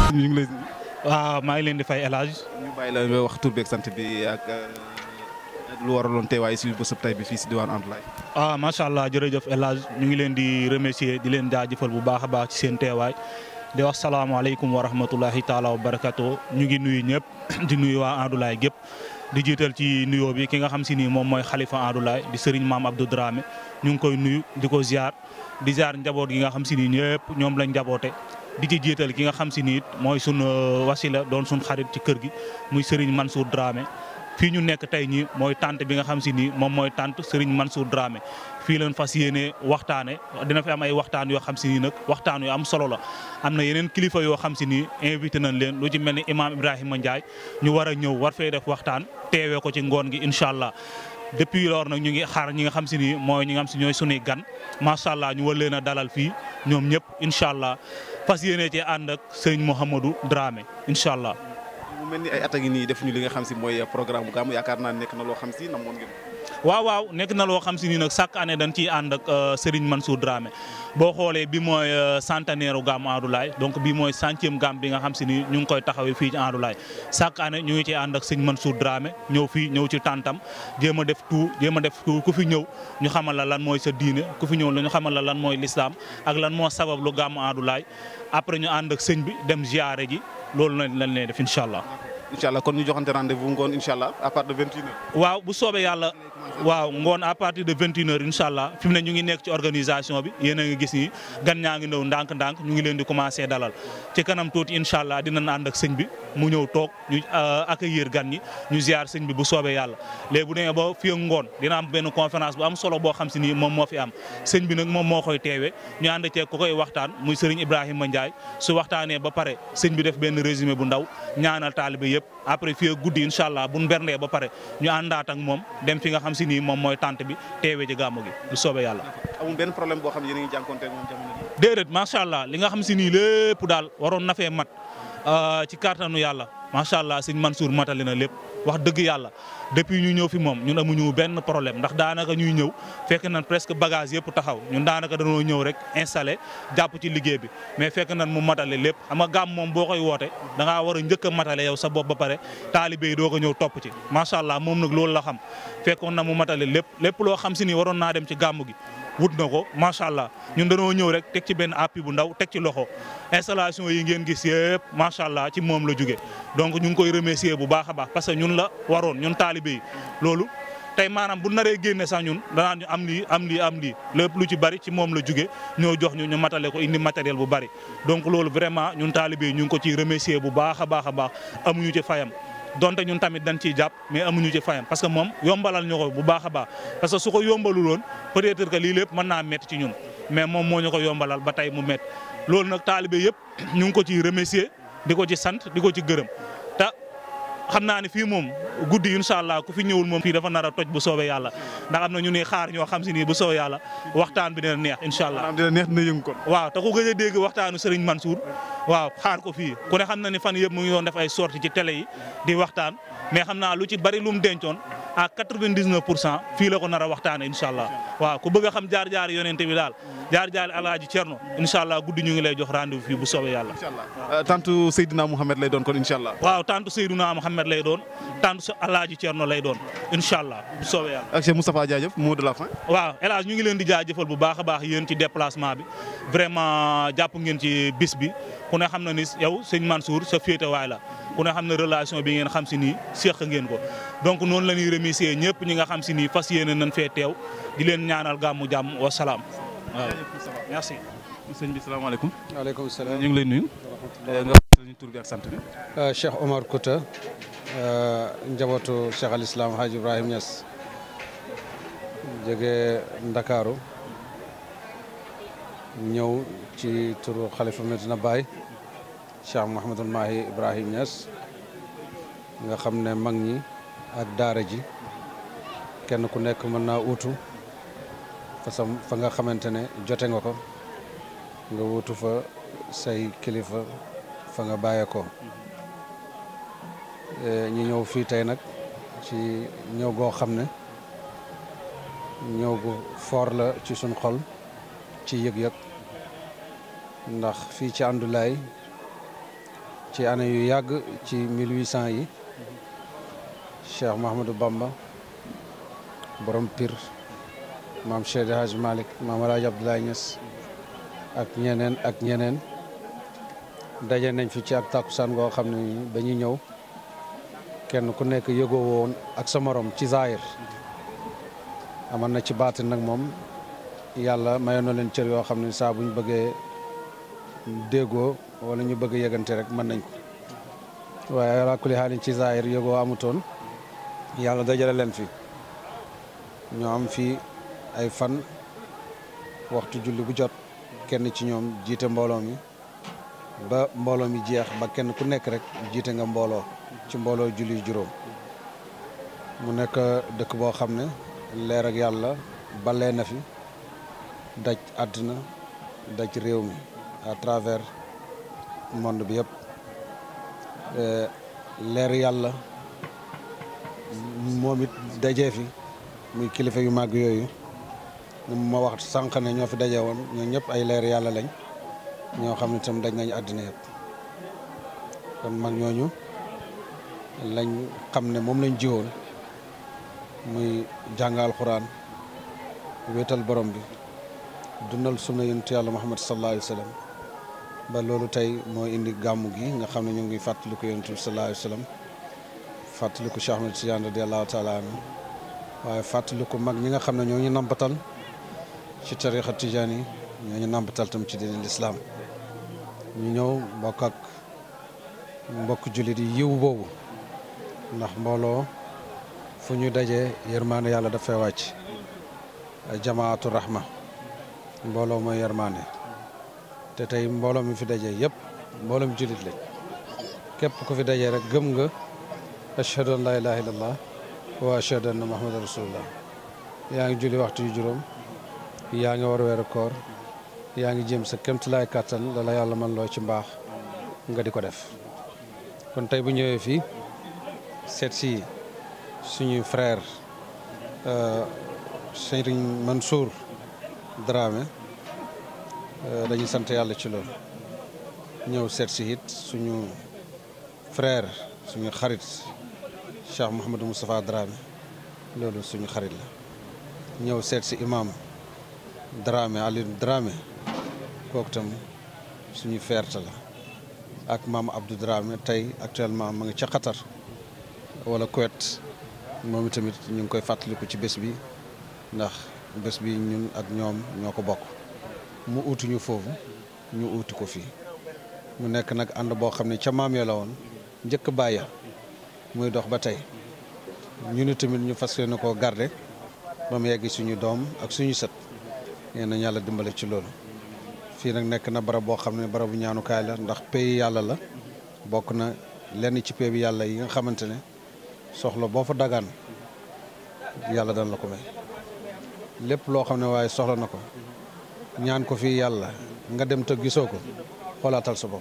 ñu ngi lay. waaw maa ngi leen di fay El Hadj. ñu bàyyi la nga wax tur beeg sant bi ak lu waraloon teewaay si bésub tey bi fii si diwaan Andoulaye. ah macha allah jërëjëf El Hadj ñu ngi leen di remercier di leen jaajëfal bu baax a baax ci seen teewaay di wax salaamaaleykum wa rahmatulahi taala wa barakato ñu ngi nuyu ñëpp di nuyu waa Andoulaye gépp di jiital ci nuyoo bi ki nga xam si ni moom mooy xalifa Andoulaye di sëriñ maam Abdou Dramé ñu ngi koy nuyu di ko ziar di ziar njaboot gi nga xam si ni ñëpp ñoom lañ njaboote di ci jiital ki nga xam si ni it mooy sun wasila doon sun xarit ci kër gi muy sëriñ Mansour Dramé fii ñu nekk tey ñii mooy tante bi nga xam si ni moom mooy tante Serigne Mansour Dramé fii leen fas yéene waxtaane dina fi am ay waxtaan yoo xam si ni nag waxtaan yu am solo la am na yeneen kilifa yoo xam si ni invité nañ leen lu ci mel ni imam Ibrahima Ndiaye ñu war a ñëw war fee def waxtaan teewee ko ci ngoon gi incha allah depuis loolu nag ñu ngi xaar ñi nga xam si ni mooy ñi nga xam si ñooy sunuy gan macha allah ñu war leen a dalal fii ñoom ñëpp incha allah fas yéene ci ànd ak Serigne Mouhamadou Dramé incha allah. mu mel ni ay at a ngi nii def ñu li nga xam si mooy programme bu gàmm yaakaar naa nekk na loo xam si namoon ngeen. waaw waaw nekk na loo xam si ni nag chaque année dañ ciy ànd ak Serigne Mansour Dramé boo xoolee bi mooy centenaire gàmmu Andoulaye donc bi mooy centième gàmm bi nga xam si ni ñu ngi koy taxawee fii ci Andoulaye chaque année ñu ngi ciy ànd ak sëñ Mansour Dramé ñëw fii ñëw ci tàntam jéem a def tout jéem a def tout ku fi ñëw ñu xamal la lan mooy sa diine ku fi ñëw la ñu xamal la lan mooy l'islam ak lan moo sabab lu gàmmu Andoulaye après ñu ànd ak sëñ bi dem ziare ji loolu lañ lañ leen def incha allah. incha allah kon ñu joxante rendez-vous ngoon incha allah à partir de 21h. waaw bu soobee yàlla waaw ngoon à partir de 21h incha allah fi mu ne ñu ngi nekk ci organisation bi yéen a ngi gis ni gan ñaa ngi ñëw ndànk-ndànk ñu ngi leen di commencé dalal ci kanam tuuti incha allah dinañ ànd ak sëñ bi mu ñëw toog ñu accueillir gan ñi ñu ziar sëñ bi bu soobee yàlla. léegi bu demee ba fii ak ngoon dina am benn conférence bu am solo boo xam si ni moom moo fi am sëñ bi nag moom moo koy teewee ñu ànd ceeg ku koy waxtaan muy sëriñ Ibrahima Ndiaye su waxtaanee ba pare sëñ bi def benn résumé bu ndaw ñaanal taalibe yëpp après fii ak guddi incha allah bu ñu berndee ba pare ñu àndaat ak moom dem fi nga xam si ni moom mooy tante bi teewee ci gàmmu gi bu soobee yàlla. amul benn problème boo xam ne yéen a ngi jànkuwanteel moom jamono ji. déedéet macha allah li nga xam si nii lépp daal waroon na fee mat ci kàttanu yàlla macha allah sëñ Mansour matali na lépp wax dëgg yàlla depuis ñu ñëw fi moom ñun amuñu benn problème ndax daanaka ñuy ñëw fekk nañ presque bagage yëpp taxaw ñun daanaka dañoo ñëw rek installé jàpp ci liggéey bi mais fekk nañ mu matale lépp xam nga gàmm moom boo koy woote da ngaa war a njëkk a matale yow sa bopp ba pare taalibe yi doo ko ñëw topp ci macha allah moom nag loolu la xam fekkoon na mu matale lépp lépp loo xam si ni waroon naa dem ci gàmm gi wut na ko macha allah ñun dañoo ñëw rek teg ci benn appui bu ndaw teg ci loxo installation yi ngeen gis yëpp macha allah ci moom la jóge donc ñu ngi koy remercier bu baax a baax parce que ñun la waroon ñun taalibe yi loolu tey maanaam bu naree génne sax ñun danaan ñu am lii am lii am lii lépp lu ci bari ci moom la jóge ñoo jox ñu ñu matale ko indi matériel bu bari donc loolu vraiment ñun taalibe yi ñu ngi ko ciy remercier bu baax a baax a baax amuñu ci fayam donte ñun tamit dañ ciy jàpp mais amuñu ci fayam parce que moom yombalal ñu ko bu baax a baax parce que su ko yombaluloon peut-être que lii lépp mën naa métti ci ñun mais moom moo ñu ko yombalal ba tey mu métti loolu nag taalibe yëpp ñu ngi ko ciy remercier di ko ci sant di ko ci gërëm te xam naa ne fii moom guddi incha allah ku fi ñëwul moom fii dafa nar a toj bu soobee yàlla ndax am na ñu ne xaar ñoo xam si nii bu soobee yàlla waxtaan bi dina neex incha allah. maanaam dina neex dina yëngu kon. waaw te ku gëj a dégg waxtaanu Serigne Mansour waaw xaar ko fii ku ne xam na ni fan yëpp mu ngi doon def ay sorties ci télé yi di waxtaan mais xam naa lu ci bari lu mu dencoon à 99 pour cent fii la ko nar a waxtaanee incha allah waaw ku bëgg a xam jaar jaar yonente bi daal jaar jaar alaaji Cerno incha allah guddi ñu ngi lay jox rendez-vous fii bu soobee yàlla. incha allah tantu Seydina Mouhamed lay doon kon incha allah. waaw tantu Seydina Mouhamed lay doon tantu alaaji Cerno lay doon incha allah bu soobee yàlla. ak Cheikh Moustapha Diadief mot de la fin. waaw El Hadj ñu ngi leen di jaajëfal bu baax a baax yéen ci déplacement bi vraiment jàpp ngeen ci bis bi ku ne xam na ni yow sëñ Mansour sa féetewaay la ku ne xam na relation bi ngeen xam si nii seq ngeen ko donc noonu la ñuy remercier ñëpp ñi nga xam si nii fas yéene nañ fee teew di leen ñaanal gàmmu jàmm wa salaam waaw merci. sëñ bi salaamaaleykum. waaleykum salaam ñu ngi lay nuyu. nga wax suñu tur bi ak sant bi. Cheikh Omar Kouta njabootu Cheikh al Islam Hadj Ibrahim Niass jóge Ndakaaru ñëw ci turu xalifa Medina Baye Cheikh Mouhamadul Mahi Ibrahim Niass nga xam ne mag ñi ak daara ji kenn ku nekk mën naa uutu fa sa fa nga xamante ne jote nga ko nga wuutu fa say kilifa fa nga bàyyeekoo ñu ñëw fii tey nag ci ñëw goo xam ne ñëw gu foor la ci suñ xol ci yëg-yëg ndax fii ci Andoulaye ci année yu yàgg ci 1800 yi Cheikh Mahamadou Bamba borom Pire maam Cheikh Hadj Malick maam El Hadj Abdoulaye Niass ak ñeneen ak ñeneen daje nañ fi ci ak takkusaan goo xam ne ba ñuy ñëw kenn ku nekk yëgoo woon ak sa morom ci zaahir amoon na ci baatin nag moom yàlla mayoon na leen cër yoo xam ne saa bu ñu bëggee déggoo wala ñu bëgg yëgante rek mën nañ ko waaye ala kulli xaalin ci zaahir yëgoo amutoon yàlla dajale leen fi ñoo am fii ay fan waxtu julli bu jot kenn ci ñoom jiite mbooloo mi ba mbooloo mi jeex ba kenn ku nekk rek jiite nga mbooloo ci mbooloo julli juróom mu nekk dëkk boo xam ne leer ak yàlla balee na fi daj àddina daj réew mi à travers monde bi yëpp leer yàlla moom it dajee fi muy kilifa yu màgg yooyu ma wax sànq ne ñoo fi daje woon ñoo ñëpp ay leer yàlla lañ ñoo xam ne tam daj nañ àddina yëpp kon mag ñooñu lañ xam ne moom lañ jiwoon muy jàngal xuraan wéetal borom bi dundal sunna yonent yàlla Muhammad sallallahu alayhi wa sallam ba loolu tey moo indi gàmmu gi nga xam ne ñu ngi fàttaliku yonent bi sallallahu alayhi wa sallam fàttaliku Cheikh Ahmed Tidiane radiallahu taala anhu waaye fàttaliku mag ñi nga xam ne ñoo ñu nampatal ci tarixa tijaan yi ñoo ñu nampatal tam ci diine lislaam ñu ñëw bokk ak mbokk jullit yi yiw boobu ndax mbooloo fu ñu dajee yërmaande yàlla dafay wàcc jamaatu rahma mbooloo mooy yërmaande te tey mbooloo mi fi dajee yëpp mbooloo mi jullit lañ képp ku fi dajee rek gëm nga ashhadu an laa ilaha illallah wa ashhadu anna muhammadan rasulullah yaa ngi julli waxtu yu juróom yaa ngi war weeru koor yaa ngi jëm sa kéemtulaay kàttan la la yàlla man loo ci mbaax nga di ko def kon tey bu ñëwee fii seet si suñu frère Serigne Mansour Dramé dañuy sant yàlla ci loolu ñëw seet si it suñu frère suñu xarit Cheikh Mouhamadou Moustapha Dramé loolu suñu xarit la ñëw seet si imam Dramé Aliou Dramé kooku tam suñu fierté la ak maam Abdou Dramé tey actuellement ma ngi ca Qatar wala Kuwait moom tamit ñu ngi koy fàttaliku ci bés bi ndax bés bi ñun ak ñoom ñoo ko bokk mu uutuñu foofu ñu uuti ko fii mu nekk nag ànd boo xam ne ca maam ya la woon njëkk bàyya muy dox ba tey ñu ni tamit ñu fas yéene koo garde ba mu yegg suñu doom ak suñu sët yéen nañ yàlla dimbale ci loolu fii nag nekk na barab boo xam ne barabu ñaanukaay la ndax pays yàlla la bokk na lenn ci pays bi yàlla yi nga xamante ne soxla boo fa dagaan yàlla dana la ko may lépp loo xam ne waaye soxla na ko ñaan ko fii yàlla nga dem te gisoo ko xoolaatal sa bopp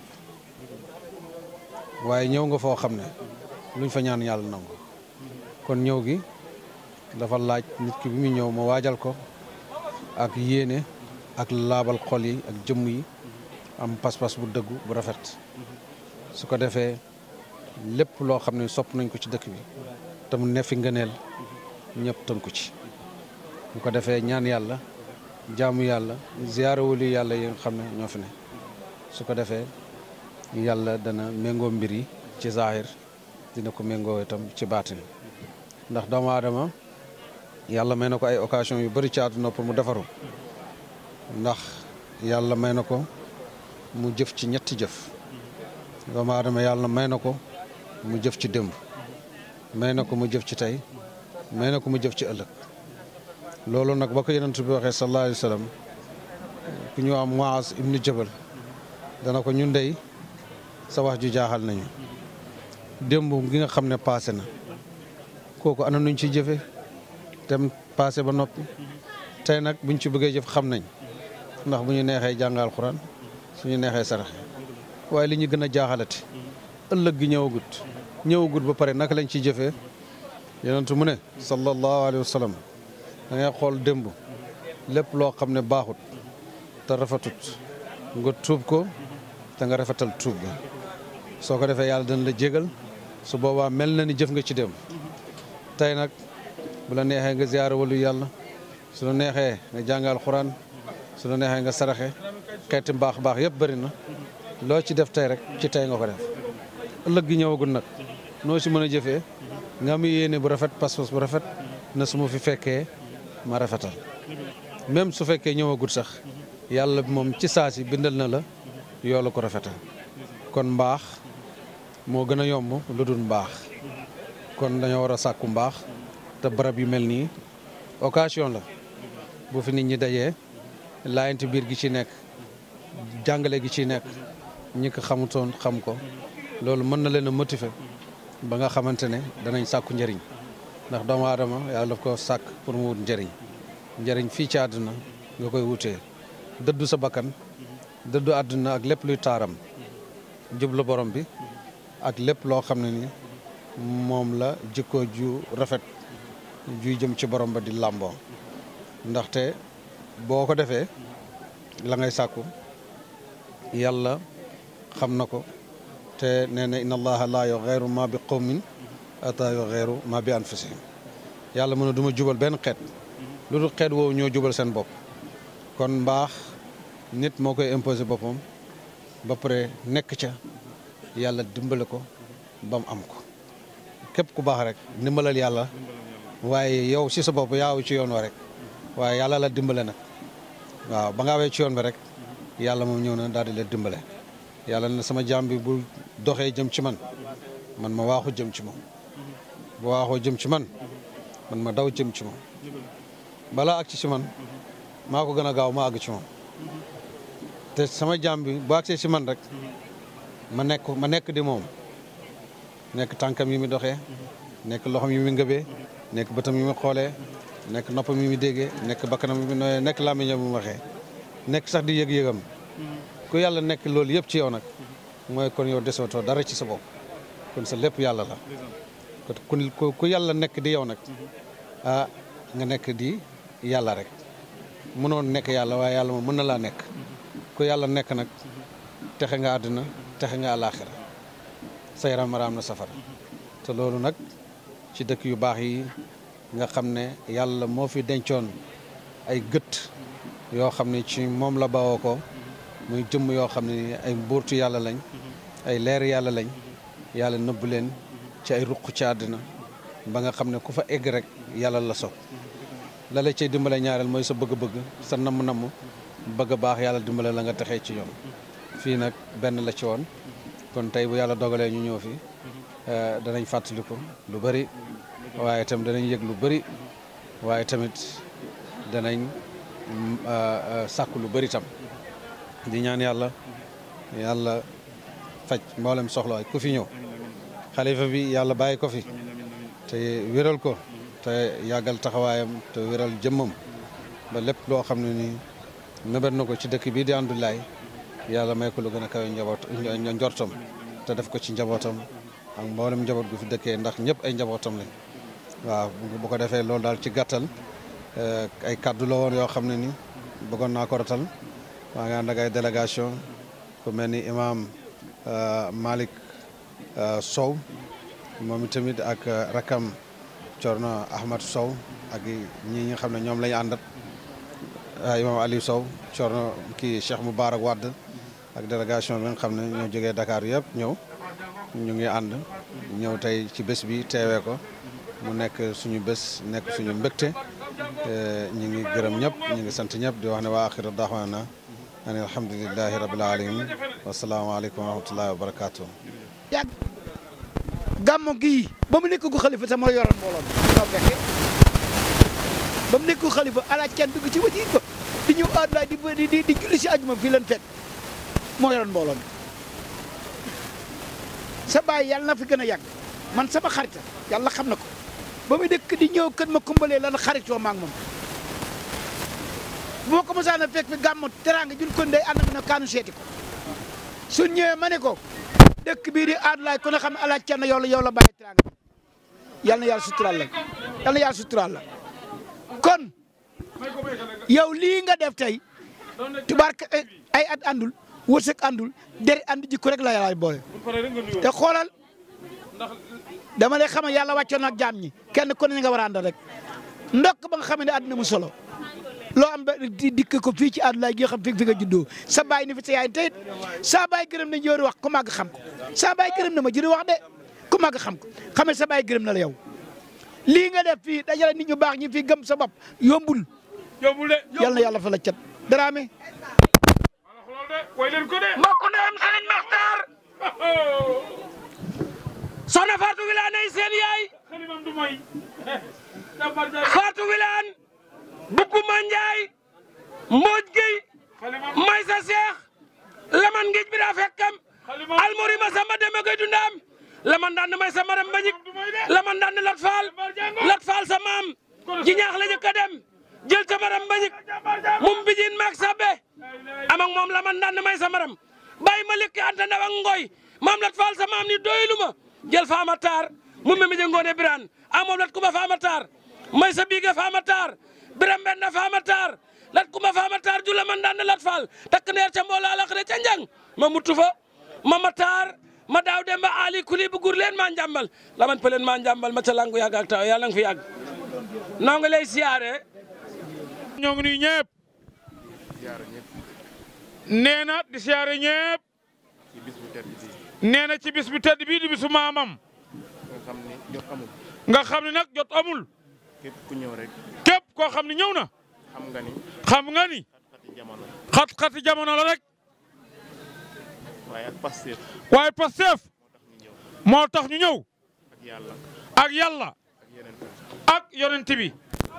waaye ñëw nga foo xam ne luñ fa ñaan yàlla nangu kon ñëw gi dafa laaj nit ki bi muy ñëw ma waajal ko ak yéene ak laabal xol yi ak jëmm yi am pas-pas bu dëggu bu rafet su ko defee lépp loo xam ne sopp nañ ko ci dëkk bi te mu nefi ngëneel ñëpp tënku ci bu ko defee ñaan yàlla jaamu yàlla ziyaara wali yàlla yi nga xam ne ñoo fi ne su ko defee yàlla dana méngoo mbir yi ci zaahir dina ko méngoo itam ci baatin ndax doomu aadama yàlla may na ko ay occasion yu bëri ci àdduna pour mu defaru ndax yàlla may na ko mu jëf ci ñetti jëf doomu aadama yàlla may na ko mu jëf ci démb may na ko mu jëf ci tey may na ko mu jëf ci ëllëg loolu nag ba ko yonent bi waxee sallallahu alayhi wa sallam ku ñu am Muaz ibnu Jabal dana ko ñun dey sa wax ju jaaxal nañu démb gi nga xam ne paase na kooku ana nuñ ci jëfe tem paase ba noppi tey nag buñ ci bëggee jëf xam nañ ndax bu ñu neexee jàngal Alxuraan suñu neexee saraxe waaye li ñu gën a jaaxalati ëllëg gi ñëwagut ñëwagut ba pare naka lañ ciy jëfee yonentu mu ne sallallahu alayhi wa sallam da ngay xool démb lépp loo xam ne baaxut te rafetut nga tuub ko te nga rafetal tuub ga soo ko defee yàlla dana la jégal su boobaa mel na ni jëf nga ci dem tey nag bu la neexee nga ziyaara walu yàlla su la neexee nga jàngal xuraan su la neexee nga saraxe xeeti mbaax baax yëpp bëri na loo ci def tey rek ci tey nga ko def ëllëg gi ñëwagul nag noo si mën a jëfee nga am yéene bu rafet pas-pas bu rafet na su ma fi fekkee ma rafetal même su fekkee ñëwagul sax yàlla moom ci saa si bindal na la yoolu ko rafetal kon mbaax moo gën a yomb lu dul mbaax kon dañoo war a sàkku mbaax te barab yu mel nii occasion la bu fi nit ñi dajee laayante biir gi ci nekk jàngale gi ci nekk ñi ko xamutoon xam ko loolu mën na leen a motiver ba nga xamante ne danañ sàkku njëriñ ndax doomu aadama yàlla daf ko sàkk pour mu wut njëriñ njëriñ fii ci àdduna nga koy wutee dëddu sa bakkan dëddu àdduna ak lépp luy taaram jublu borom bi ak lépp loo xam ne ni moom la jikko ju rafet juy jëm ci borom ba di làmboo ndaxte boo ko defee la ngay sàkku yàlla xam na ko te nee na inna allaha laa yughayyiru ma bi qawmin ata yughayyiru ma bi anfusihim yàlla mën a du ma jubal benn xeet lu dul xeet woowu ñoo jubal seen bopp kon mbaax nit moo koy imposé boppam ba pare nekk ca yàlla dimbale ko ba mu am ko képp ku baax rek ndimbalal yàlla waaye yow si sa bopp yaaw ci yoon wa rek waaye yàlla la dimbale nag waaw ba nga awee ci yoon bi rek yàlla moom ñëw na daal di la dimbale yàlla na sama jaam bi bu doxee jëm ci man man ma waaxu jëm ci moom bu waaxoo jëm ci man man ma daw jëm ci moom balaa ak ci si man maa ko gën a gaaw ma àgg ci moom te sama jaam bi bu àgsee si man rek ma nekk ma nekk di moom nekk tànkam yi mi doxee nekk loxom yi mi ngëbee nekk bëtam yi mi xoolee nekk noppam yi mi déggee nekk bakkanam yi mi nooyee nekk làmmiñam yi mi waxee nekk sax di yëg-yëgam ku yàlla nekk loolu yëpp ci yow nag mooy kon yow desootoo dara ci sa bopp kon sa lépp yàlla la kon ku yàlla nekk di yow nag ah nga nekk di yàlla rek mënoon nekk yàlla waaye yàlla moom mën na laa nekk ku yàlla nekk nag texe nga àdduna texe nga àlaaxira sa yaram maraam na safara te loolu nag ci dëkk yu baax yi nga xam ne yàlla moo fi dencoon ay gët yoo xam ne ci moom la bawoo ko muy jëmm yoo xam ne ay mbuurtu yàlla lañ ay leer yàlla lañ yàlla nëbb leen ci ay ruq ci àddina ba nga xam ne ku fa egg rek yàlla la sopp la la cay dimbale ñaareel mooy sa bëgg-bëgg sa namm-namm bëgg a baax yàlla dimbale la nga texee ci yoon fii nag benn la ci woon kon tey bu yàlla dogalee ñu ñëw fi danañ fàttaliku lu bëri waaye tam danañ yëg lu bëri waaye tamit danañ sàkku lu bëri tam di ñaan yàlla yàlla faj mboolem soxla waay ku fi ñëw xalifa bi yàlla bàyyi ko fi te wéral ko te yàggal taxawaayam te wéral jëmmam ba lépp loo xam ne nii mébét na ko ci dëkk bii di Andoulaye yàlla may ko lu gën a kawe njaboot njortam te def ko ci njabootam ak mboolem njaboot gu fi dëkkee ndax ñëpp ay njabootam lañ waaw bu ko defee loolu daal ci gàttal ay kaddu la woon yoo xam ne ni bëggoon naa ko rotal maa ngi ànd ak ay délégation ku mel ni imam Malick Sow moom itamit ak rakam Corno Ahmad Sow ak ñi nga xam ne ñoom lañu àndat imam Aliou Sow Corno kii Cheikh Moubarak Wade ak délégation bi nga xam ne ñoo jógee Dakar yëpp ñëw ñu ngi ànd ñëw tey ci bés bi teewee ko mu nekk suñu bés nekk suñu mbégte ñu ngi gërëm ñëpp ñu ngi sant ñëpp di wax ne waa axiru daxwaana ani alhamdulilahi rabil alamin wasalaamaaleykum wa rahmatullahi wa barakaatu. yàgg gàmmu gii ba mu nekk gu xalifa sama yoroon mbooloo mi ñoo fekke ba mu nekk gu xalifa alaaj kenn dugg ci wajir ba di ñëw Andoulaye di di di julli si ajuma fii leen fekk moo yoroon mbooloo mi sa baay yàlla na fi gën a yàgg man sama xarita yàlla xam na ko ba muy dëkk di ñëw kër ma kumbalee lan xaritoo ma ak moom bu ma ko mosaan a fekk fi gàmmu teraanga jun kon day ànd na kaanu seeti ko suñ ñëwee ma ne ko dëkk bii di Andoulaye ku ne xam ne alaaj kenn yow la yow la bàyyi teraanga yal na yàlla suturaal la yal na yàlla suturaal la kon yow lii nga def tey tubaarka ay at àndul wërsëg àndul deri ànd jikko rek la yàlla boole te xoolal dama lay xamal yàlla wàccoon ak jaam ñi kenn ku ne nga war a àndal rek ndokk ba nga xam ne àdduna mu solo loo am ba di dikk ko fii ci àdduna gi nga xam fi fi nga juddoo sa baay ni fi sa yaay tey saa baay gërëm na jëri wax ku màgg xam ko saa baay gërëm na ma jëri wax de ku màgg xam ko xam ne sa baay gërëm na la yow lii nga def fii dajale nit ñu baax ñi fii gëm sa bopp yombul yóbbul de yal na yàlla fa la cat daraame loolu de way leen ko de mbokk ndeyam Serigne Makhtar soxna Fatou Wilane ay seen yaay xalimam du moy jàmbar jaay Fatou Wilane Bukuma Njaay Mbooj Gueye xalimam Maysa Seex laman ngij bi daa fekkam xalimam almori ma samba deme koy dundaam laman daan may sa maram mbañik du moy de laman daan lat faal lat faal sa maam ji ñaax la jëkk a dem jël sa maram mbañik jàmbar jaay mum bijin maak sabbe am ak moom laman daan may sa maram bàyyi ma lekki anta ndaw ak ngoy maam lat faal sa maam ni doylu ma jël faama taar mu me mi ngoone biraan a moom lat kuma faama taar may sa biige faama taar biram benn faama taar lat kuma faama taar ju laman daan lat faal takk neer ca mboola alaxire ca njang ma mutu fa mama taar ma daaw demba ali kuli bu gur leen maa njàmbal laman peleen maa njàmbal ma ca langu yàgg ak taw yàlla nga fi yàgg noo ngi lay siyaare ñoo ngi nuyu ñëpp nee na di siyaare ñëpp nee na ci bis bu tedd bii di bisu maamam nga xam ni jot amul nga xam ne nag jot amul képp ku ñëw rek képp koo xam ne ñëw na xam nga ni xam nga ni xat-xati jamono xat-xati jamono la rek waaye ak Pastef waaye Pastef moo tax ñu ñëw ak yàlla ak yàlla ak yeneen tam ak yonent bi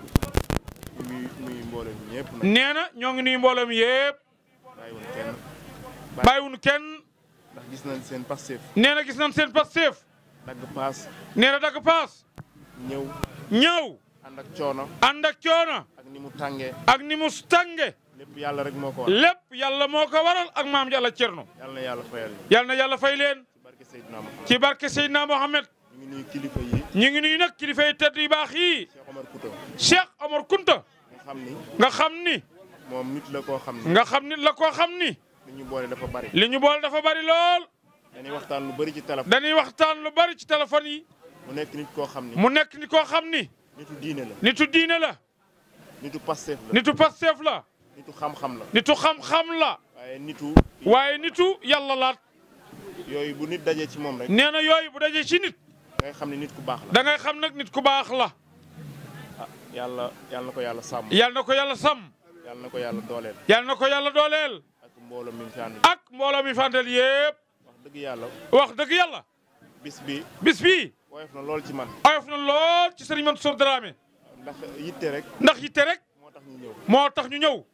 muy muy mboolem ñëpp nag nee na ñoo ngi nuyu mbooloo mi yëpp bàyyiwul kenn bàyyiwuñu kenn ndax gis nañ seen Pastef nee na gis nañ seen Pastef dagg paas nee na dagg paas ñëw ñëw ànd ak coono ànd ak coono ak ni mu tàngee ak ni mu tànge lépp yàlla rek moo ko war lépp yàlla moo ko waral ak maam yàlla cerno yàlla na yàlla fayal ñu yàlla na yàlla fay leen ci barke Seydina Muhammad ci barke Seydina Mohamed ñu ngi nuyu kilifa yi ñu ngi nuyu nag kilifa yi tedd yu baax yii Cheikh Omar Kouta Cheikh Omar Kunta nga xam ni nga xam ni moom nit la koo xam ni nga xam ni la koo xam ni li ñu boole dafa bari li ñu boole dafa bari lool dañuy waxtaan lu bari ci téléphone dañuy waxtaan lu bari ci téléphone yi mu nekk nit koo xam ni mu nekk ni koo xam ni nitu diine la nitu diine la nitu Pastef la nitu Pastef la nitu xam-xam la nitu xam-xam la waaye nitu waaye nitu yàlla laat yooyu bu nit dajee ci moom rek nee na yooyu bu dajee ci nit ngay xam ni nit ku baax la da ngay xam nag nit ku baax la ah yàlla yàlla na ko yàlla sàmm yàlla na ko yàlla sàmm yàlla na ko yàlla dooleel yàlla na ko yàlla dooleel ak mbooloo mi mu fi ànd ak mbooloo mi fantal yépp wax dëgg yàlla wax dëgg yàlla bis bi bis bii woyof na lool ci man oyof na lool ci sëriñ Mansour Dramé ndax yitte rek ndax yitte rek moo tax ñu ñëw moo tax ñu ñëw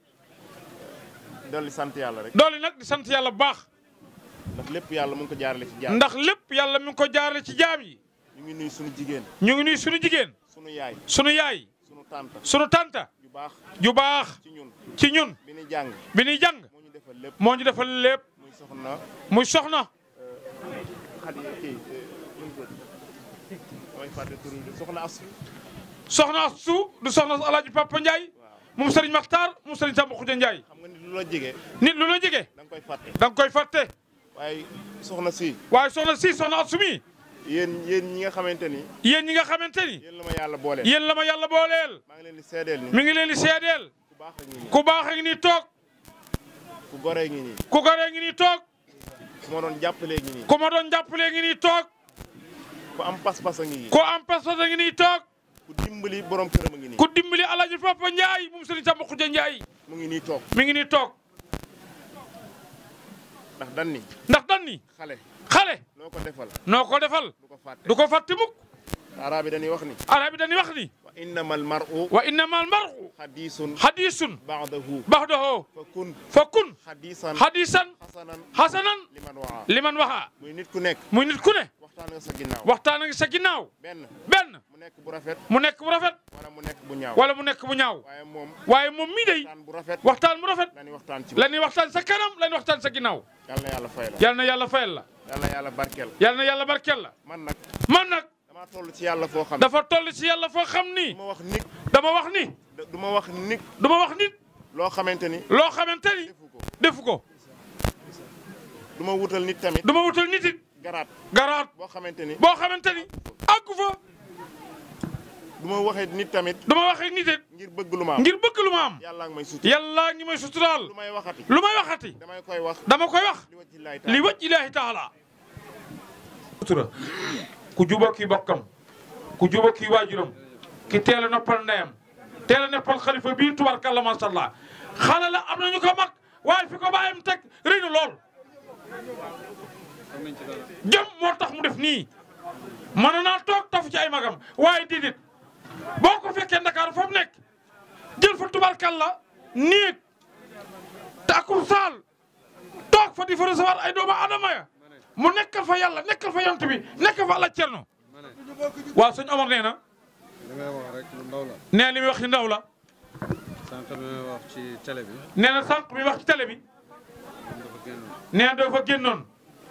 dolli sant yàlla rek doole nag di sant yàlla bu baax ndax lépp yàlla mu ngi ko jaarale ci jaar ndax lépp yàlla mi ngi ko jaarale ci jaam yi ñu ngi nuyu suñu jigéen ñu ngi nuy suñu jigéen suñu yaay suñu yaay suñu tante suñu tanta yu baax ju baax ci ñun ci ñun bi ñu jàng bi ñuy jàng moo ñu defal lépp moo ñu defal lépp muy soxna muy soxna xadi kii nu mu tudd damay fàtte tur bi soxna Asu soxna su du soxna alaaji Papa Ndiaye moom sëriñ Maxtaar moom sëriñ Samba Xuja Ndiaye xam nga nit lu la jege nit lu la jege da nga koy fàtte da nga koy fàtte waaye soxna si waaye soxna si soxna Asu mi yéen yéen ñi nga xamante ni yéen ñi nga xamante ni yéen la ma yàlla booleel yéen la ma yàlla booleel maa ngi leen di seedeel ni mi ngi leen di seedeel ku baax a ngi nii ku baax a ngi nii toog ku goree ngi nii ku goree ngi nii toog ku ma doon jàppalee ngi nii ku ma doon jàppalee ngi nii toog ku am pas-pas a ngi nii ku am pas-pas a ngi nii toog ku dimbali borom këram a ngi nii ku dimbali alaaji Papa Ndiaye moom sëriñ Samba Xuja Ndiaye mu ngi nii toog mi ngi nii toog ndax dan ni ndax dan ni xale xale loo ko defal noo ko defal du ko fàtte du ko fàtte mukk arab yi dañuy wax ni arab yi dañuy wax ni wa innama al mar'u wa innama al mar'u hadisun hadisun ba'dahu ba'dahu fa kun fa kun hadisan hadisan hasanan hasanan liman waa liman waxa muy nit ku nekk muy nit ku ne waxtaan nga sa ginnaaw waxtaan a ngi sa ginnaaw benn benn mu nekk bu rafet mu nekk bu rafet wala mu nekk bu ñaaw wala mu nekk bu ñaaw waaye moom waaye moom mii day waxtaan bu rafet waxtaan bu rafet la ñuy waxtaan ci la ñuy waxtaan sa kanam la ñuy waxtaan sa ginnaaw yal na yàlla fay la yal na yàlla fayal la yal na yàlla barkeel yal na yàlla barkeel la man nag man nag damaa toll ci yàlla foo xam dafa toll ci yàlla foo xam ni du ma wax nit dama wax ni du ma wax nit du ma wax nit loo xamante ni loo xamante ni defu ko defu ko du ma wutal nit tamit du ma wutal nit it garaat garaat boo xamante ni boo xamante ni àggu fa du ma waxee nit tamit du ma waxee nit it ngir bëgg lu ma am ngir bëgg lu ma am yàlla ngi may sut yàlla ngi may suturaal lu may waxati lu may waxati damay koy wax dama koy wax li wajhi llaahi li taala waj ilaahi taala sutura ku juba kii bokkam ku juba kii waajuram ki teel a noppal ndeyam teel a noppal xalifa bii tubarkalla macha allah xale la am nañu ko mag waaye fi ko bàyyam teg rëy na lool jëm moo tax mu def nii mën naa toog tafu ci ay magam waaye déedéet boo ko fekkee Ndakaaru fa mu nekk jël fa tubarkalla néeg te akum saal toog fa di fa recevoir ay doomu adama ya mu nekkal fa yàlla nekkal fa yont bi nekkal fa ala cerno waaw sëñ Omar nee na li may wax rek lu ndaw la nee li muy wax ci ndaw la sànq li may wax ci télé bi nee na sànq mi wax ci télé bi moom dafa génn nee na dafa génnoon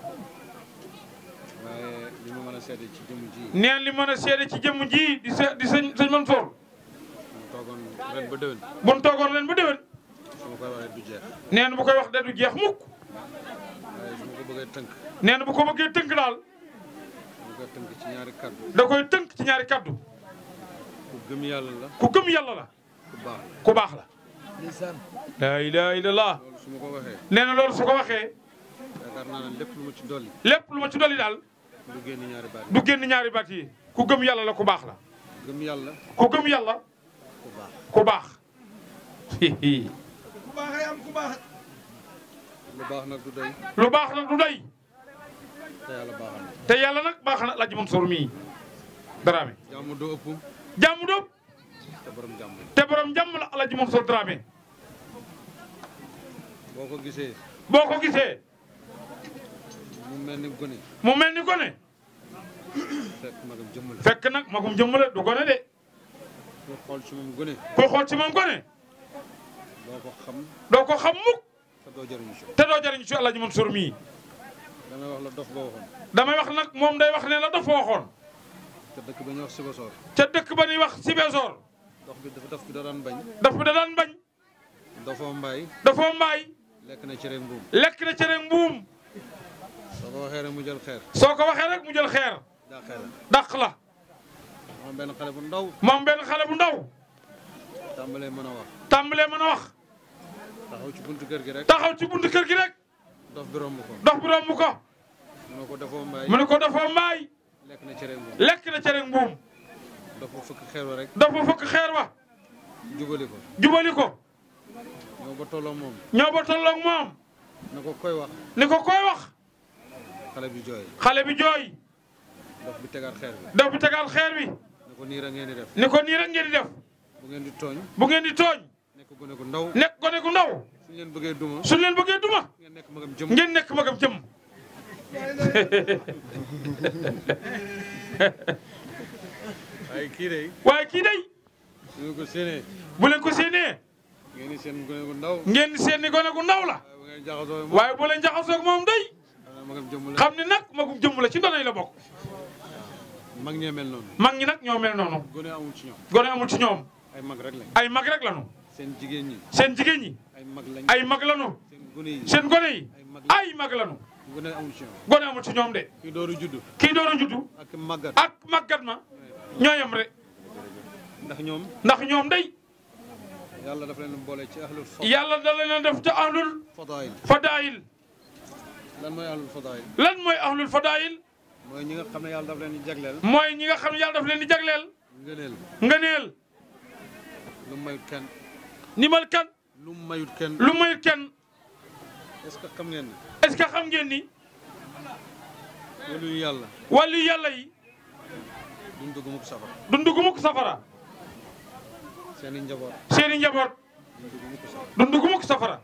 waaye li ma mën a seede ci jëmm ji nee na li mën a seede ci jëmm ji di se di sëñ sëñ Mansour mu toogoon ren ba déwén bu nu toogoon leen ba déwén su ma koy waxee du jeex nee na bu koy wax de du jeex mukk waaye su ma ko bëggee tënk nee na bu ko bëggee tënk daal mu koy tënk ci ñaari kaddu da koy tënk ci ñaari kaddu ku gëm yàlla la ku gëm yàlla la ku baax la ku baax la laa ilaha illallah loolu su ma ko waxee nee na loolu su ko waxee yaakaar naa ne lépp lu ma ci dolli lépp lu ma ci dolli daal du génn ñaari baat du génn ñaari baat yi ku gëm yàlla la ku baax la gëm yàlla ku gëm yàlla ku baax ku baax lu baax nag du doy lu baax nag du doy te yàlla baaxal na te yàlla nag baax na Alaaji Mansour mii Dramé jàmm du ëpp jàmm doob te borom jàmm la te borom jàmm la Alaaji Mansour Dramé boo ko gisee boo ko gisee mu mel ni gone mu mel ni gone fekk magam jëmm la fekk nag magum jëmm la du gone de ku xool ci moom gone ku xool ci moom gone doo ko xam doo ko xam mukk te doo jëriñu si te doo jariñ ci Alaaji Mansour mii damay wax la dof ba waxoon damay wax nag moom day wax ne la dafa waxoon te dëkk ba ñuy wax Sibassor ca dëkk ba ñuy wax Sibesoor dox bi dafa daf bi da daan bañ daf bi da daan bañ dafoo mbaay dafa mbaay lekk na cere mbuum lekk na cere mbuum soo ko waxee rek mu jël xeer soo ko waxee rek mu jël xeer daa xeer la dàq la moom benn xale bu ndaw moom benn xale bu ndaw tàmbalee mën a wax tàmbalee mën a wax taxaw ci buntu kër gi rek taxaw ci buntu kër gi rek dof bi romb ko dox bi romb ko mu ne ko dafoo mbaay mu ne ko dafa mbaay lekk na cere mbuum lekk na cere mbuum dafa fëkk xeer wa rek dafa fëkk xeer wa jubali ko jubali ko ñoo ba tolloo moom ñoo ba tolloog moom na ko koy wax ni ko koy wax xale bi jooy xale bi jooy dof bi tegaat xeer bi daf bi tegaal xeer bi ne ko nii rek ngeen di def ni ko nii rek ngeen di def bu ngeen di tooñ bu ngeen di tooñ nekk gone gu ndaw nekk gone gu ndaw suñ leen bëggee duma suñ leen bëggee duma ngeen nekk magam jëm ngeen nekk magam jëm waaye kii de waaye kii day suñu ko séenee bu leen ko séenee ngeen di seen gone gu ndaw ngeen seen ni gone gu ndaw la waaye bu ngeen jaxasoo moom waaye bu leen jaxasoo ak moom day xanaa magam jëm la xam ni nag magum jëmm la ci donay la bokk mag ñee mel noonu mag ñi nag ñoo mel noonu gone amul ci ñoom gone amul ci ñoom ay mag rek lañ ay mag rek lanu seen jigéen ñi seen jigéen ñi ay mag lañ ay mag lanu seen gone yi seen gone yi ay mag lañ ay mag lanu gone amul ci ñoom gone amul ci ñoom de kii dooru juddu kii doon a juddu ak màggat ak màggat ma ñoo yem rek ndax ñoom ndax ñoom day yàlla dafa leen boole ci ahlul fa yàlla da leen a def te ahlul fadaayil fadaayil lan mooy ahlul fadaayil lan mooy ahlul fadaayil mooy ñi nga xam ne yàlla dafa leen di jagleel mooy ñi nga xam ne yàlla daf leen di jagleel ngëneel ngëneel lu mu mayut kenn ni mal kan lu mu mayut kenn lu mayut kenn est-ce que xam ngeen ne est-ce que xam ngeen ni wala yu yàlla wàllu yàlla yi duñ dugg mukk safara duñ dugg mukk safara seen i njaboot seeni njaboot duñ dugg mukk safara duñ dugg mukk safara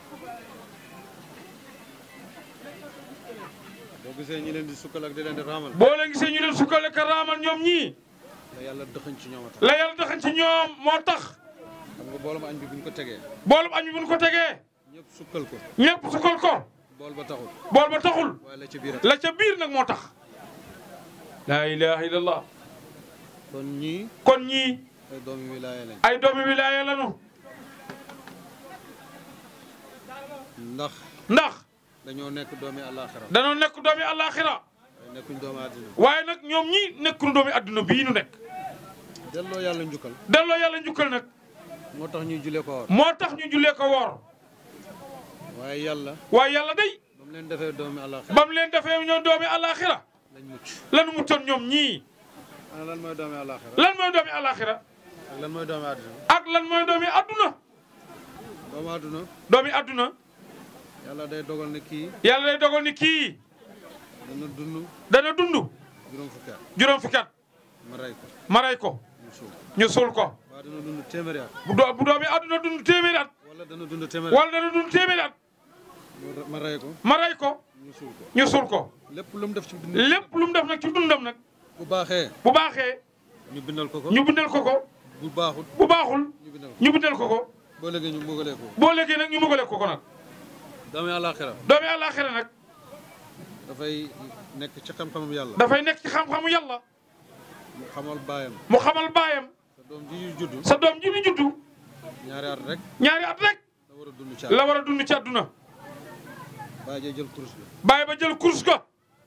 boo gisee ñi leen di sukkal ak di leen di raamal boo leen gisee ñu leen sukkale ka raamal ñoom ñii la yàlla dëxañ ci ñoom a tax la yàlla daxañ ci ñoom moo tax xam nga boolum añ bi buñ ko tegee boolum añ bi buñ ko tegee ñëpp sukkal ko ñëpp sukkal ko bool ba taxul bool ba taxul waaye la ca biir a la ca biir nag moo tax laa ilaha illallah kon ñii kon ñii ay doomi wilaaya lañ ay doomi wilaaya lanu ndax ndax dañoo nekk doomi àllaaxira danoo nekk doomi àllaaxira waaye nekkuñ doomi àddina waaye nag ñoom ñi nekkul doomi adduna bii nu nekk delloo yàlla njukkal delloo yàlla njukkal nag moo tax ñuy julee ko woor moo tax ñu jullee ko woor waaye yàlla waaye yàlla day ba mu leen defee doomi àllaaxira ba mu leen defee ñoom doomi àllaaxira lañ mucc lanu muccoon ñoom ñii ana lan mooy doomi àllaaxira lan mooy doomi àllaaxira ak lan mooy doomi àddina ak lan mooy doomi adduna doomu àdduna doomi adduna yàlla day dogal ne kii yàlla day dogal ni kii dana dund dana dund juróom fukki at juróom fukki at ma rey ko ma rey ko mu suul ñu suul ko waa dana dund téeméeri at bu doo bu doomi adduna dund téeméeri at wala dana dund téeméeri at wala dana dund téeméeri at ma rey ko ma rey ko ñu suul ko ñu suul ko lépp lu mu def ci dund lépp lu mu def nag ci dundam nag bu baaxee bu baaxee ñu bindal ko ko ñu bindal ko ko bu baaxut bu baaxul ñu bindal ko ñu bindal ko ko boo léegi ñu mbugalee ko boo léegi nag ñu mëgale ko ko nag doomi àllaaxira doomi àllaaxira nag dafay nekk ci xam-xamam yàlla dafay nekk ci xam-xamu yàlla mu xamal baayam mu xamal baayam sa doom ji ñu judd sa doom ji di juddu ñaari at rek ñaari at rek la war a dund ci la war a dund ci àdduna baay jee jël kurus bi bàyyi ba jël course ko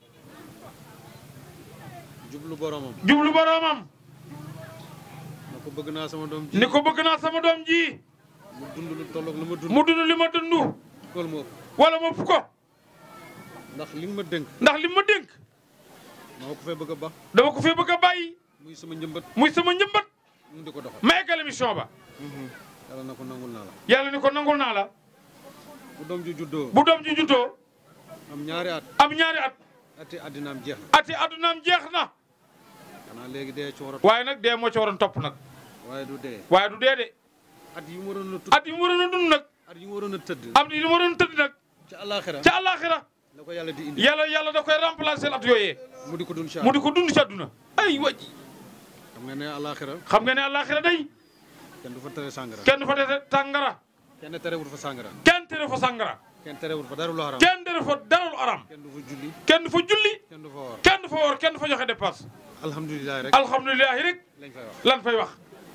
jublu boromam jublu boroomam na ko bëgg naa sama doom ji ni ko bëgg naa sama doom ji mu dund lu tolloog lu ma dund mu dund li ma dund kool ma ëpp wala ma ëpp ko ndax li nga ma dénk ndax li ma dénk ma ko fee bëgg a baax dama ko fee bëgg a bàyyi muy sama njëmbat muy sama njëmbat mu di ko doxal ma eggal émission ba yàlla na ko nangul naa la yàlla ni ko nangul naa la bu doom ji juddoo bu doom ji juddoo am ñaari at am ñaari at ati àddinaam jeex na ati addunaam jeex na xanaa léegi dee ci war a waaye nag dee moo ci waroon topp nag waaye du dee waaye du dee de at yi mu waroon a tudd at yi mu waroon a dund nag at yi mu waroon a tëdd am yi mu waroon a tëdd nag ci àllaaxira ca àllaaxira la ko yàlla di indi yàlla yàlla da koy remplacer at yooyee mu di ko dund ci mu di ko dund ci àdduna ay waji xam nga ne àllaaxira xam nga ne àllaaxira day kenn du fa tere sàngara kenn du fa dese tàngara kenn terewul fa sàngara kenn tere fa sàngara kenn terewul fa dara lu haram kenn tere fa dara lu aram kenn du fa julli kenn du fa julli kenn du fa woor kenn du fa woor kenn du fa joxe dépense alhamdulilah rek alhamdulilahi rek lañ fay wax lan fay wax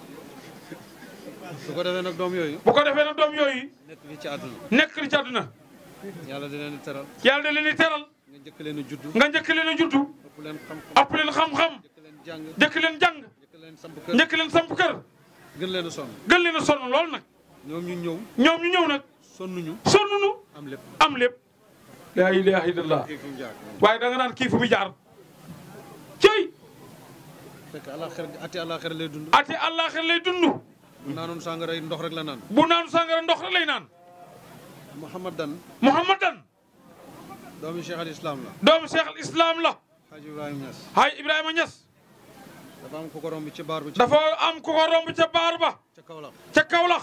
su ko defee nag doom yooyu bu ko defee nag doom yooyu nekk fii ci àdduna nekk li ci àdduna yàlla di leen di teral yàlla da leen di teral nga njëkk leen a juddu nga njëkk leen a juddu ëpp leen xam-xam ëpp leen xam-xam njëkk leen jàng njëkk leen jàng njëkk leen samp kër njëkk leen samp kër gën leen a sonn gën leen a sonn lool nag ñoom ñu ñëw ñoom ñu ñëw nag sonnuñu sonnuñu am lépp am lépp laa ilaha illallah kii fi mu jaar waaye da nga naan kii fu mu jaar cey fekk àllaaxira ati àllaaxira lay dund ati àllaaxira lay dund bu naanoon sàngara yi ndox rek la naan bu naanu sàngara ndox rek lay naan Muhammadan muhammadan doomi Cheikh al Islam la doomu cheikh al islam la Haji Ibrahima Niass hay ibrahima ñas dafa am ku ko romb ci baar bi ci dafa am ku ko romb ca baar ba ca Kaolack ca kawlax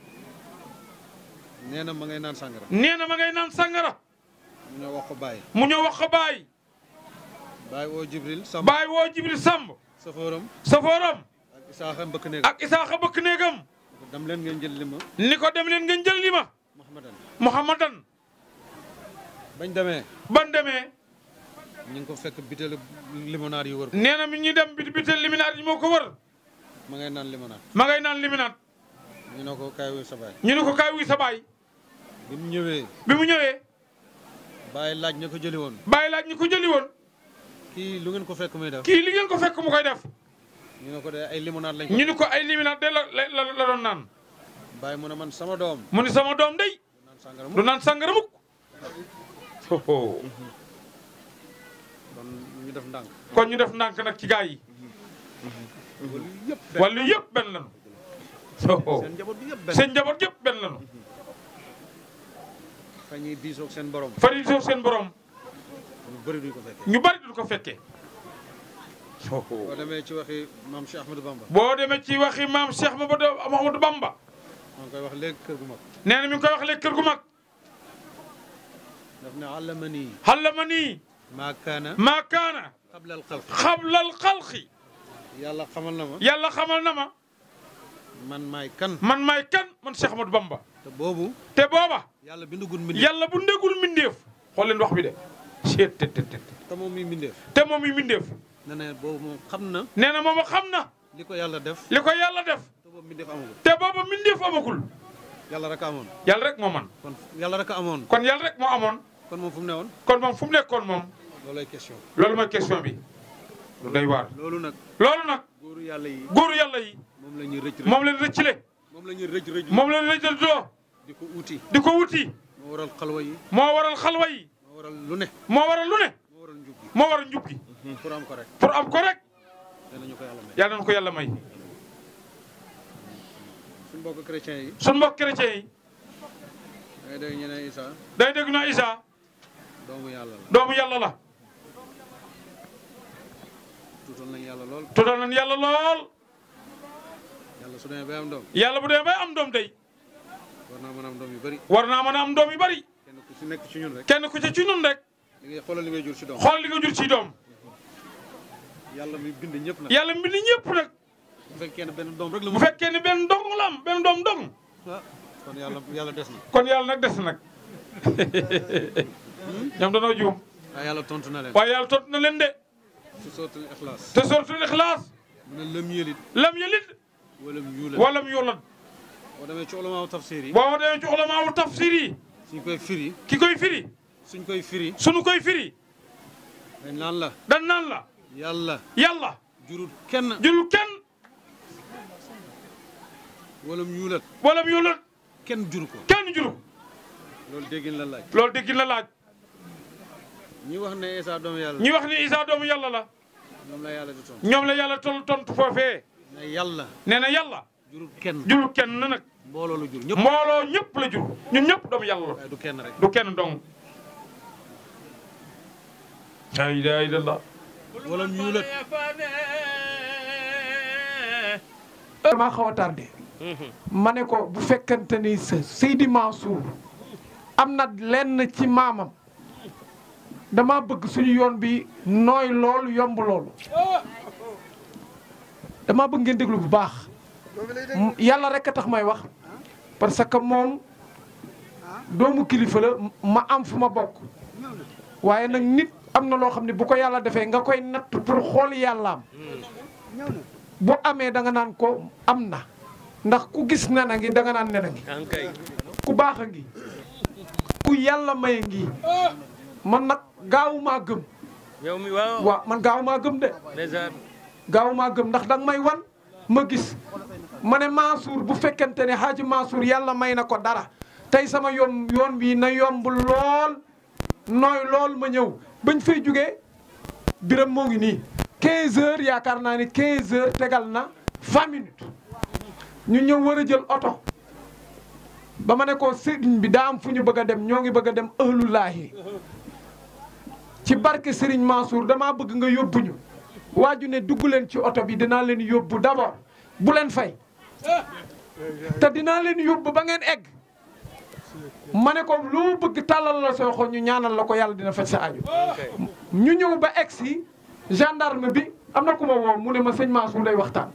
nee na ma ngay naan sàngara nee na ma ngay naan sàngara mu ñëw wax ko Baye mu ñëw wax ko baay Baye woo Jibril Samb baay woo jibril samb safooram safooram ak Isaaxa mbëkk néeg ak isaaxa bëkk néegam dam leen ngeen jël li ma ni ko dem leen ngeen jël li ma Muhammadan muhammadan bañ demee ban demee ñu ngi ko fekk bitéelu limonade yi wër ko nee na mi ñuy dem bi bitel liminaat yi moo ko wër ma ngay naan limonade ma ngay naan liminaat ñu ne ko kaay wuy sa baay ñu ne ko kaay wuy sa baay bi mu ñëwee bi mu ñëwee Baye laaj ña ko jëli woon bàyyi laaj ñi ko jëli woon kii lu ngeen ko fekk muy def kii li ngeen ko fekk mu koy def ñu ne ko de ay limonade lañ ko ñu ni ko ay liminaat de la la la doon naan Baye mu ne man sama doom mu ni sama doom day naan sàngara du mu naan sàngara mukk kon ñu def ndànk kon ñu def ndànk nag ci gaa yi wala yëpp wàllu yëpp benn lanu seen njaboot bi yëpp benn seen njaboot yëpp benn lanu fa ñuy diisoog seen borom fari soo seen borom ñu bëri duñ ko fekkee ñu bari du ko fekkee boo demee ci waxi maam Cheikh Ahmadou Bamba boo demee ci waxi maam Cheikh Mamadou Mouhamadou Bamba maa ngi koy wax léegi kër gu mag nee na mi ngi koy wax léegi kër gu mag daf ne allamani xallama nii maa kaana maa kaana qabla al xalq xablal xalqi yàlla xamal na ma yàlla xamal na ma man maay kan man maay kan man Cheikh Ahmadou Bamba te boobu te booba yàlla bindugul mbindeef yàlla bu ndégul mbindeef xool leen wax bi de seet te te te te moom mi mbindeef te moom yi mbindeef ne ne boobu moom xam na nee na moom xam na li ko yàlla def li ko yàlla def te boobu mbindeef amagul te booba mbindeef amagul yàlla rek a amoon yàlla rek moo man kon yàlla rek a amoon kon yàlla rek moo amoon kon moom fu mu ne woon kon moom fu mu nekkoon moom loolay question loolu mooy question bi lu doy waar loolu nag loolu nag góoru yàlla yi góoru yàlla yi moom la ñuy rëcc rëcc moom leen rëccile moom la ñuy rëcc rëcc moom leen rëccal doo di ko uti di ko wuti moo waral xalwa yi moo waral xalwa yi moo waral lu ne moo waral lu ne moo waral njub gi moo waral njub gi pour am ko rek pour am ko rek danañu ko yàlla may yàlla nañu ko yàlla may suñu mbokk chrétiens yi suñ mbokk chrétien yi dangay dégg ñu ne Isa day dégg na Isa doomu yàlla la doomu yàlla la tuutal nañ yàlla lool tuddal nañ yàlla lool yàlla su demee bay am doom yàlla bu demee bay am doom day war naa mën a am doom yu bëri war naa mën a am doom yu bari kenn ku si nekk ci ñun rek kenn ku ci ci ñun rek li ngay xoolal li ngay jur si doom xool li nga jur ci doom yàlla mi bind ñëpp nag yàlla mbind ñëpp nag bu fekkee ne benn doom rek la bu mu fekkee ni benn dong la am benn doom dong ah kon yàlla yàlla des na kon yàlla nag des nag ñoom danoo juum waaye yàlla tontu na leen waaye yàlla tontu na leen de si sootul ixlaas te suratul ixlaas mu ne lëm yëlit lam yalid wala mu yuulat walam yulad boo demee ci ulamaaw tafsir yi boo demee ci ulamaawu tafsir yi suñ koy firi ki koy firi suñ koy firi sunu koy firi dañ naan la dan naan la yàlla yàlla jurut kenn jurul kenn wala mu yuulat walam yulad kenn juru ko kenn juru loolu déggin la laaj loolu dégg la laaj ñi wax ne Isa doomu yàlla ñi wax ni Isa doomu yàlla la ñoom la yàlla di tontu ñoom la yàlla tol tontu foofee ne yàlla nee na yàlla jurut kenn jurul kenn nag mbooloo la jur ñëpp mbooloo ñëpp la jur ñun ñëpp doomu yàlla la waaye du kenn rek du kenn dong la ilaha illallah wala mu yuulat damaa xaw a tardé ma ne ko bu fekkente ni sa Seydi Mansour am na lenn ci maamam dama bëgg suñu yoon bi nooy loolu yomb loolu dama bëgg ngeen déglu bu baax M- yàlla rek a tax may wax parce que moom doomu kilifa la ma am fu ma bokk waaye nag nit am na loo xam ne bu ko yàlla defee nga koy natt pour xool yàllaam bu amee da nga naan ko am na ndax ku gis nen a ngi da nga naan nen a ngi ku baax a ngi ku yàlla may ngi man nag gaawumaa gëm yow mi waaw waaw man gaawumaa gëm de ndeysaan gaawumaa gëm ndax danga may wan ma gis ma ne Mansour bu fekkente ne Hadji Mansour yàlla may na ko dara tey sama yoon yoon wi na yomb lool nooy lool ma ñëw bañ fay jugee biram moo ngi nii 15 heures yaakaar naa ni 15 heures tegal na 20 minutes ñu ñëw war a jël oto ba ma ne ko sëriñ bi daa am fu ñu bëgg a dem ñoo ngi bëgg a dem ëhlulaahi ci barke Serigne Mansour damaa bëgg nga yóbbu ñu waaju ne dugg leen ci oto bi dinaa leen yóbbu d'abord bu leen fay te dinaa leen yóbbu ba ngeen egg ma ne ko loo bëgg tàllal la soo xo ñu ñaanal la ko yàlla dina faj sa aju ñu ñëw ba egg si gendarme bi am na ku ma woo mu ne ma sëñ Mansour lay waxtaan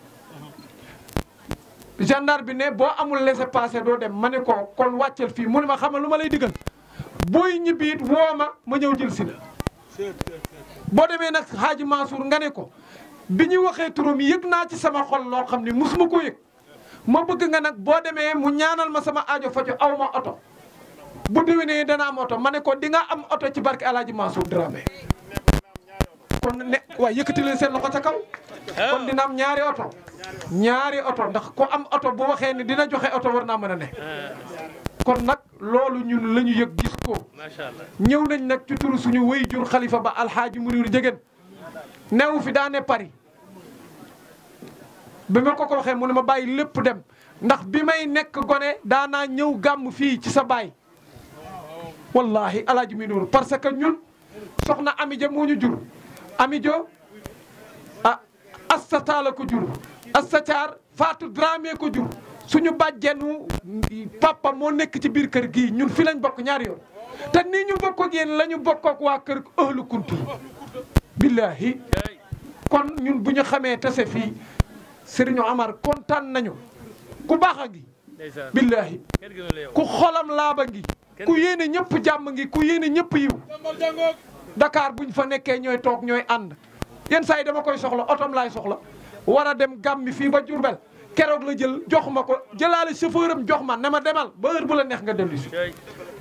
gendarme bi ne boo amul laissez-passer doo dem ma ne ko kon wàccal fii mu ne ma xamal lu ma lay digal booy ñibbi it woo ma ma ñëw jël si la boo demee nag Hadji Mansour nga ne ko bi ñu waxee turam yëg naa ci sama xol loo xam ne musuma ko yëg ma bëgg nga nag boo demee mu ñaanal ma sama aajo faju aw ma oto bu déwénee dana am oto ma ne ko di nga am oto ci barke El Hadji Mansour Dramé kon ne waaye yëkkati leen seen loxo ca kaw kon dina am ñaari oto ñaari oto ndax ku am oto bu waxee ni dina joxe oto war naa mën a ne kon nag loolu ñun la ñu yëg gis ko macha allah ñëw nañ nag ci turu suñu wéy jur xalifa ba alxaaji Muniru Njëgeen newu fi daa ne Paris bi ma ko ko waxee mu ne ma bàyyi lépp dem ndax bi may nekk gone daanaa ñëw gàmm fii ci sa baay wallahi alaaji Muniru parce que ñun soxna Amidia moo ñu jur Amidia ah Asta Taala ko jur Asta Caar Fatou Dramé ko jur suñu bàjjenu papa moo nekk ci biir kër gii ñun fi lañ bokk ñaari yoon te nii ñu bokk ak yéen la ñu bokk ak waa kër ëhlu kunti billahi kon ñun bu ñu xamee tase fii Serigne Amar kontaan nañu ku baax a ngi ndeysaan billahi kenn gënu la yow ku xolam laaba ngi ku yéene ñëpp jàmm ngi ku yéene ñëpp yiw Dakar buñ fa nekkee ñooy toog ñooy ànd yenn saa yi dama koy soxla otom laay soxla war a dem gàmmi fii ba Jurbel keroog la jël jox ma ko jëlaale chauffeur am jox ma ne ma demal ba heure bu la neex nga dellu si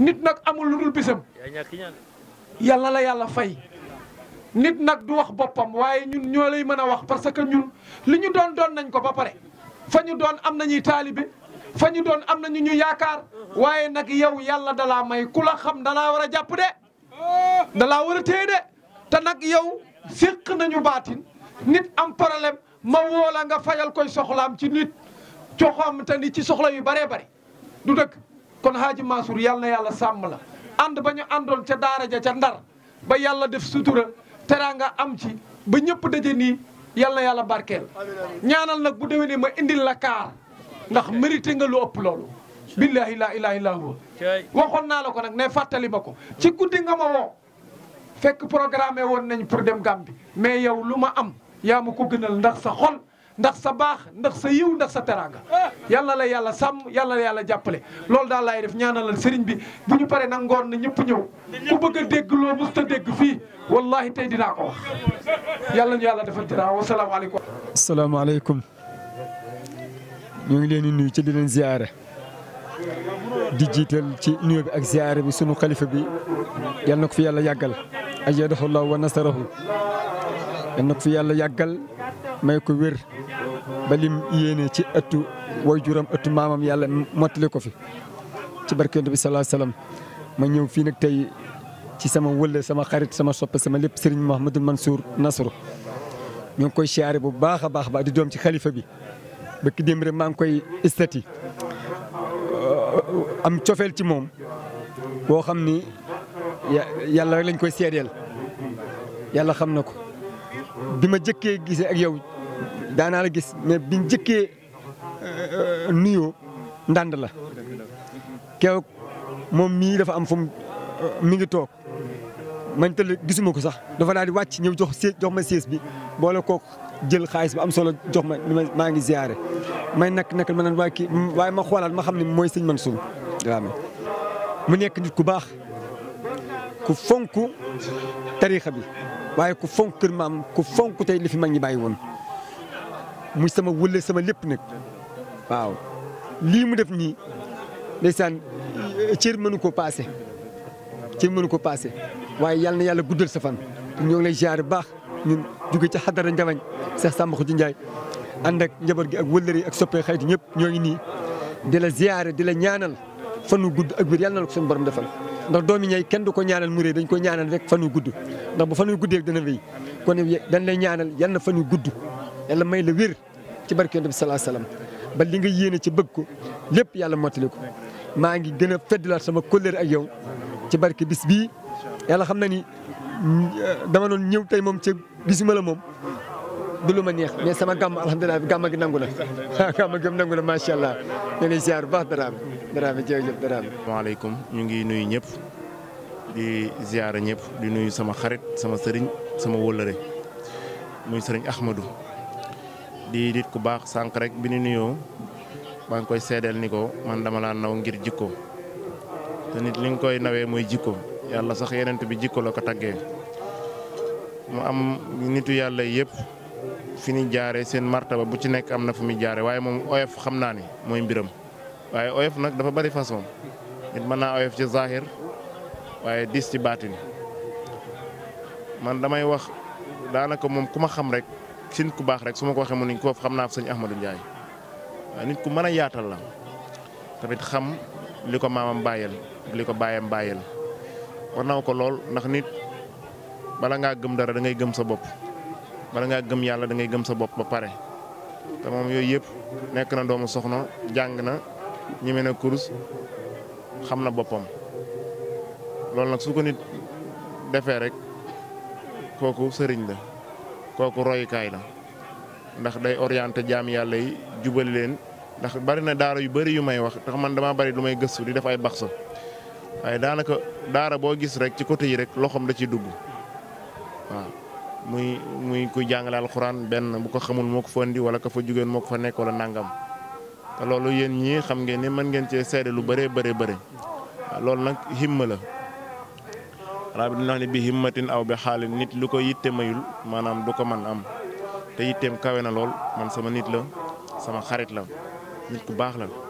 nit nag amul lu dul bisam yàlla la yàlla fay nit nag du wax boppam waaye ñun ñoo lay mën a wax parce que ñun li ñu doon doon nañ ko ba pare fa ñu doon am nañuy taalibe fa ñu doon am nañu ñu yaakaar waaye nag yow yàlla dalaa may ku la xam dalaa war a jàpp de dalaa war a téye de te nag yow séq nañu baatin nit am problème ma woo la nga fajal koy soxlaam ci nit coxam te ni ci soxla yu bëree bëri du dëkk kon Haaji Mansour yàlla na yàlla sàmm la ànd ba ñu àndoon ca daara ja ca ndar ba yàlla def sutura teraanga am ci ba ñëpp daje nii yàlla na yàlla barkeel ñaanal nag bu déwénee ma indil la kaar ndax mérité nga lu ëpp loolu billahi laa ilaha illa huwa waxoon naa la ko nag ne fàttali ma ko ci guddi nga ma woo fekk programmé woon nañ pour dem Gambie mais yow lu ma am yaa ma ko gënal ndax sa xol ndax sa baax ndax sa yiw ndax sa teraanga yàlla la yàlla sàmm yàlla la yàlla jàppale loolu daal laay def ñaanalal sëriñ bi bu ñu paree nag ngoon na ñëpp ñëw ku bëgg a dégg loo mës ta dégg fii wallahi tey dinaa ko wax yàlla ñu yàlla defal dara wasalaamaaleykum asalaamaaleykum ñoo ngi leen di nuyu ci di leen ziare di jiital ci nuyoo bi ak ziare bi sunu xalifa bi yal na ko fi yàlla yàggal ayyadahu llahu wa nasarahu yal na ko fi yàlla yàggal may ko wér ba lim yéene ci ëttu waajuram ëttu maamam yàlla mottali ko fi ci barke Yonent bi sallallahu alayhi wasallam ma ñëw fii nag tey ci sama wëlle sama xarit sama soppe sama lépp Serigne Mouhamadou Mansour Nasru ñoo ngi koy siyaare bu baax a baax ba di doom ci xalifa bi bëkk démb rek maa ngi koy istati am cofeel ci moom boo xam ni yàlla rek lañ koy seedeel yàlla xam na ko bi ma jëkkee gisee ak yow daanaa la gis mais biñ jëkkee nuyoo ndànd la kew moom mii dafa am fu mu mi ngi toog man tëdd gisuma ko sax dafa daal di wàcc ñëw jox see jox ma siis bi boole kook jël xaalis bi am solo jox ma ni ma maa ngi ziare may nak nak ma naan waaye kii waaye ma xoolaat ma xam ne mooy sëñ Mansour Dramé mu nekk nit ku baax ku fonk tariixa bi waaye ku fonk kër maam ku fonk tey li fi mag ñi bàyyi woon muy sama wëlle sama lépp nag waaw lii mu def nii ndeysaan cër mënu ko paase cër mënu ko paase waaye yàlla na yàlla guddal sa fan ñoo ngi lay ziare bu baax ñun jóge ci xadara njabañ Seex Samba Xuji Njaay ànd ak njaboot gi ak wëllëri yi ak soppee xayti ñëpp ñoo ngi nii di la ziare di la ñaanal fanu gudd ak biir yàlla na la ko suñu borom defal ndax doomi ñay kenn du ko ñaanal mu rëy dañ ko ñaanal rek fanu gudd ndax bu fanu guddee dana wéy kon dañ lay ñaanal yal na fanu gudd yàlla may la wér ci barke Yonent bi sallallahu alayhi wasallam ba li nga yéene ci bëgg ko lépp yàlla mottali ko maa ngi gën a feddalaat sama kóllëre ak yow ci barke bis bii yàlla xam na ni dama doon ñëw tey moom ca gisuma la moom du lu ma neex mais sama gàmm alhamdulilah gàmm gi nangu na gàmm gi nangu na macha allah ñu lay ziar bu baax Dramé Dramé jërëjëf Dramé. asalaamaaleykum ñu ngi nuyu ñëpp di ziar ñëpp di nuyu sama xarit sama sëriñ sama wóllëre muy sëriñ Ahmadou di nit ku baax sànq rek bi ñu nuyoo maa ngi koy seedeel ni ko man dama laa naw ngir jikko te nit li nga koy nawee mooy jikko yàlla sax yenent bi jikko la ko taggee mu am nitu yàlla yëpp fi ñu jaaree seen martaba bu ci nekk am na fu muy jaaree waaye moom oyof xam naa ni mooy mbiram waaye oyof nag dafa bari façon nit mën naa oyof ci zahir waaye dis ci baatin man damay wax daanaka moom ku ma xam rek si nit ku baax rek su ma ko waxee mu ni koo xam naa fa sëñ Ahmadou Ndiaye waaye nit ku mën a yaatal la tamit xam li ko maamam bàyyel li ko bàyyam bàyyel war naw ko lool ndax nit bala ngaa gëm dara da ngay gëm sa bopp bala ngaa gëm yàlla da ngay gëm sa bopp ba pare te moom yooyu yëpp nekk na doomu soxna jàng na ñeme na kurus xam na boppam loolu nag su ko nit defee rek kooku sëriñ la kooku royukaay la ndax day orienté jaam yàlla yi jubali leen ndax bari na daara yu bari yu may wax tax man dama bari lu may gëstu di def ay baxsa waaye daanaka daara boo gis rek ci côté yi rek loxoom da ciy dugg waaw muy muy kuy jàngale alxuraan benn bu ko xamul moo ko fa indi wala ka fa jugeen moo ko fa nekk wala nangam te loolu yéen ñii xam ngeen ni mën ngeen cee seede lu bëree bëree bëri waaw loolu nag himma la xanaa bi dina wax ne bi himmatin aw bi xaalin nit lu ko yitte mayul maanaam du ko man am te yitteem kawe na lool man sama nit la sama xarit la nit ku baax la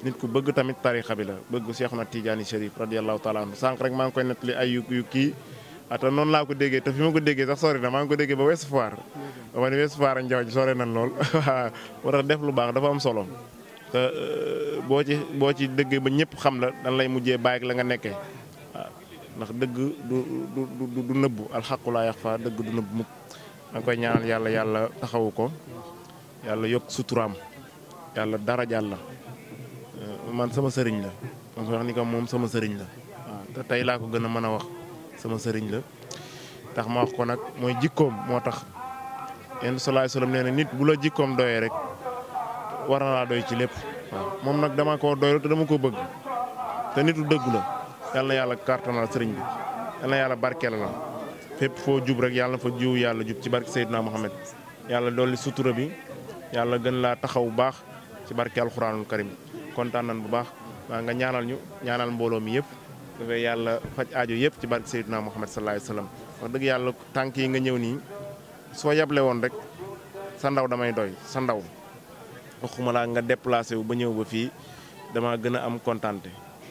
nit ku bëgg tamit tarixa bi la bëgg Cheikhuna Tidiane Chérif radiyallahu taala anhu sànq rek maa ngi koy nettali ay yu yu kii ata noonu laa ko déggee te fi ma ko déggee sax sori na maa ngi ko déggee ba West Foire ba ma ne West Foire ak Njaw ji sori nañ lool waaw moo tax def lu baax dafa am solo te boo ci boo ci dëggee ba ñëpp xam la dan lay mujjee bàyyi ak la nga nekkee waaw ndax dëgg du du du du nëbbu alxaqu laa yaxfa dëgg du nëbbu mukk da nga koy ñaanal yàlla yàlla taxawu ko yàlla yokk suturaam yàlla dara jàlla man sama sëriñ la man wax ni ko moom sama sëriñ la waaw te tey laa ko gën a mën a wax sama sëriñ la tax ma wax ko nag mooy jikkoom moo tax yenn salaay salaam nee na nit bu la jikkoom doyee rek war na laa doy ci lépp waaw moom nag dama koo doylu te dama ko bëgg te nitu dëggu la yal na yàlla kartanal sëriñ bi yal na yàlla barkeel la fépp foo jub rek yàlla na fa jiw yàlla jub ci barke Seydina Mohamed yàlla dolli sutura bi yàlla gën laa taxaw bu baax ci barke alxuraanul karim kontaan nañ bu baax waa nga ñaanal ñu ñaanal mbooloo mi yëpp dafay yàlla faj aajo yëpp ci barke Seydina Mohamed sallallahu alayhi wa sallam wax dëgg yàlla tànk yi nga ñëw nii soo yable woon rek sa ndaw damay doy sa ndaw waxuma laa nga déplacé wu ba ñëw ba fii dama gën a am kontante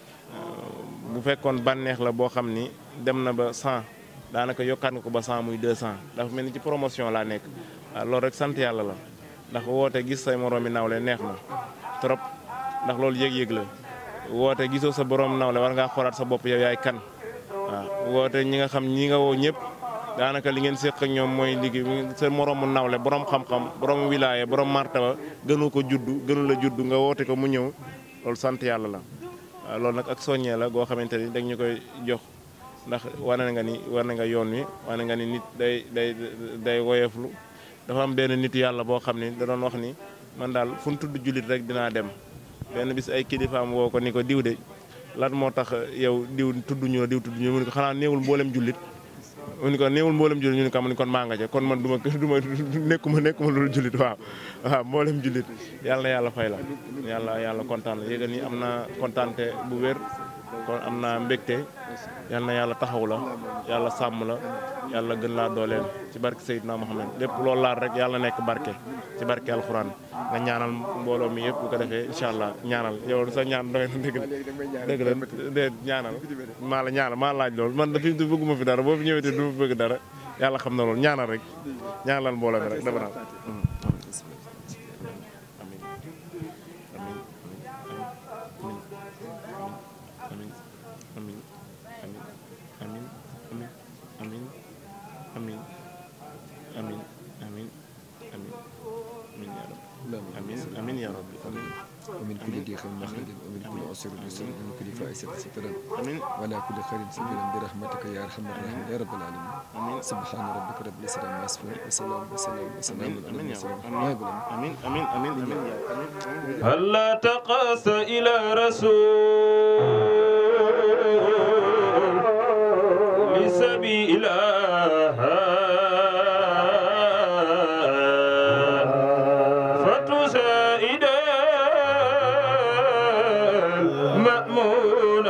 bu fekkoon bànneex la boo xam ni dem na ba 100 daanaka yokkaat nga ko ba 100 muy 200 dafa mel ni ci promotion laa nekk waaw loolu rek sant yàlla la ndax woote gis say moroomi nawle neex na trop ndax loolu yëg-yëg la woote gisoo sa borom nawle war ngaa xoolaat sa bopp yow yaay kan waaw woote ñi nga xam ñi nga woo ñëpp daanaka li ngeen séq ak ñoom mooy liggéey sa moroomu nawle borom xam-xam borom wilaaye borom martaba gënu ko juddu gënu la juddu nga woote ko mu ñëw loolu sant yàlla la waaw loolu nag ak soññee la goo xamante ni dañ ñu koy jox ndax wane nga ni wane nga yoon wi wane nga ni nit day day day woyeflu dafa am benn nit yàlla boo xam ni da doon wax ni man daal fu mu tudd jullit rek dinaa dem benn bis ay kilifaam woo ko ni ko diw de lan moo tax yow diw tudd ñu la diw tudd ñu mu ni ko xanaa néewul mboolem jullit mu ni ko néewul mboolem jullit ñu ni ko mu ni kon maa nga ca kon man du ma du ma nekkuma nekkuma loolu jullit waaw waaw mboolem jullit yàlla na yàlla fay la yàlla yàlla kontaan la yéega ni am na kontaante bu wér kon am naa mbégte yal na yàlla taxaw la yàlla sàmm la yàlla gën laa dooleel ci barke Seydina Mohamed lépp loolu laal rek yàlla nekk barke ci barke alxuraan nga ñaanal mbooloo mi yëpp bu ko defee incha allah ñaanal yow sa ñaan doy na dëgg la dëgg la de ñaanal maa la ñaanal maa laaj loolu man dafi du bëgguma fi dara boo fi ñëwee te du bëgg dara yàlla xam na loolu ñaanal rek ñaanal mbooloo mi rek dafa naa amin ya rabbi amin ومن كل ضيق مخرج ومن كل عسر يسر ومن كل فائسة سترا amin ولا كل خير سبيلا برحمتك يا ارحم الراحمين يا رب العالمين سبحان ربك رب العزة عما يصفون وسلام وسلام وسلام على amin ya المرسلين rabbi amin amin amin amin ya amin هلا تقاس إلى رسول لسبيلها فتسائد المأمون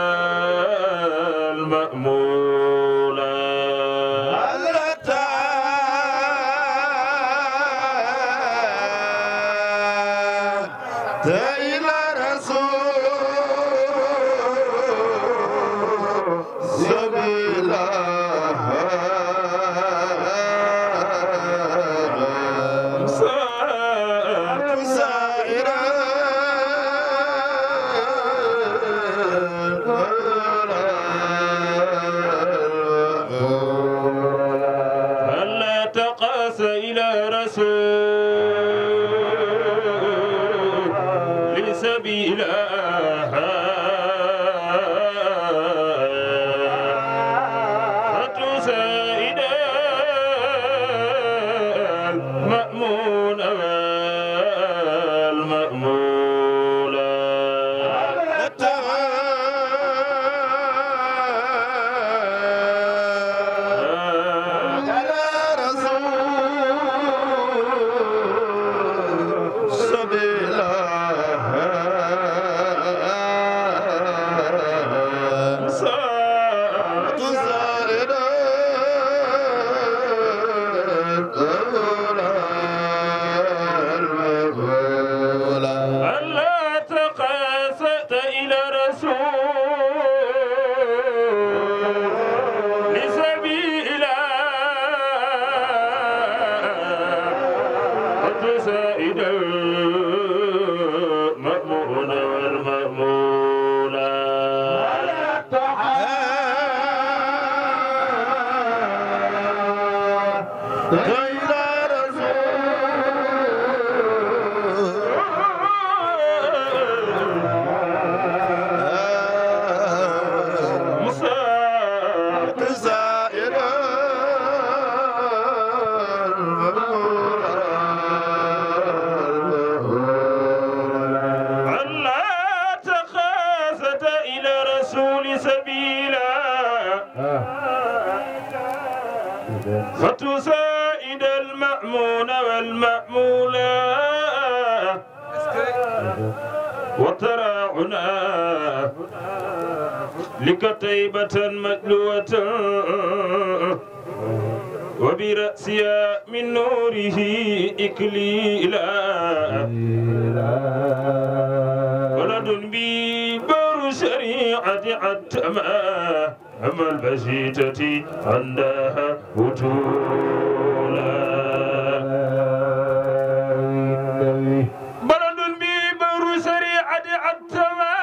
والمأمولة إلى رسول ألا تخافت إلى رسول سبيلا فتسائد المأمون والمأمولا وتراعنا لكتيبة مدلوة وبرأسها من نوره إكليلا ولد بي بر شريعة عتما أما البسيطة عندها بطولا بلد بي بر شريعة عتما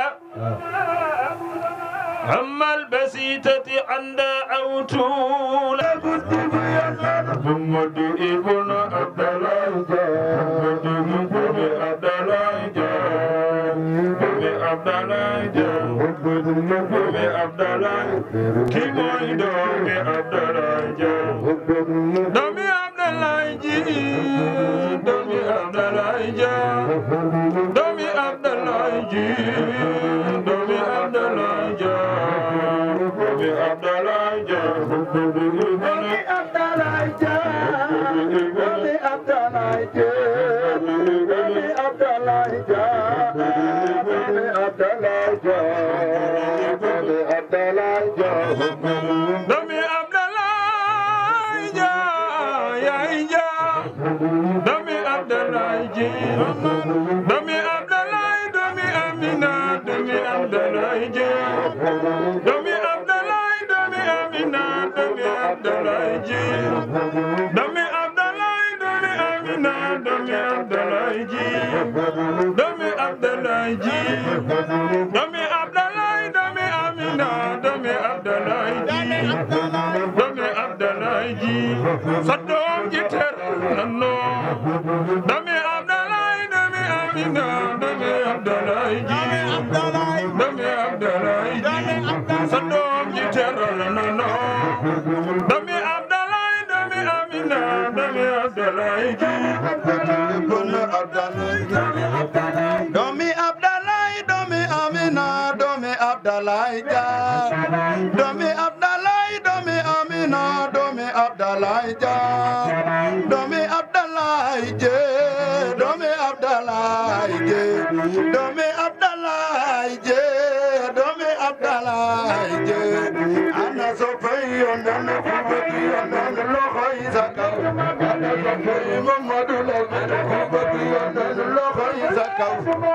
أما البسيطة عندها أوتولا محمد ابن عبد الله محمد ابن عبد الله ابن عبد الله ابن عبد الله كي موي دومي عبد الله دومي عبد الله جي دومي عبد الله جا دومي عبد الله جي دومي عبد الله جا دومي عبد الله جا دومي عبد الله جا دومي عبد الله جا دومي عبد الله جا دومي عبد الله جا دومي عبد الله جا دومي عبد الله جا يا جا دومي عبد الله جي دومي عبد الله دومي امينه دومي عبد الله جي دومي عبد الله دومي امينه دومي عبد الله جي دومي عبد الله دومي امينه دومي عبد الله جي دومي عبد الله جي دومي عبد الله دومي امينه دومي عبد الله جي دومي عبد الله جي صدوم جتر ننو دومي عبد الله دومي امينه دومي عبد الله جي دومي عبد الله جي صدوم جتر ننو دومي عبد الله دومي امينه دومي عبد الله جي Domi Abdallah, Domi Amina, Domi Abdallah, ja. Domi Abdallah, Domi Amina, Domi Abdallah, ja. Domi Abdallah, je. Domi Abdallah, je. Domi Abdallah, je. Domi Abdallah, je. Ana so pay on the kubati on the loho izaka. Ana so pay Muhammadu la kubati on the loho izaka.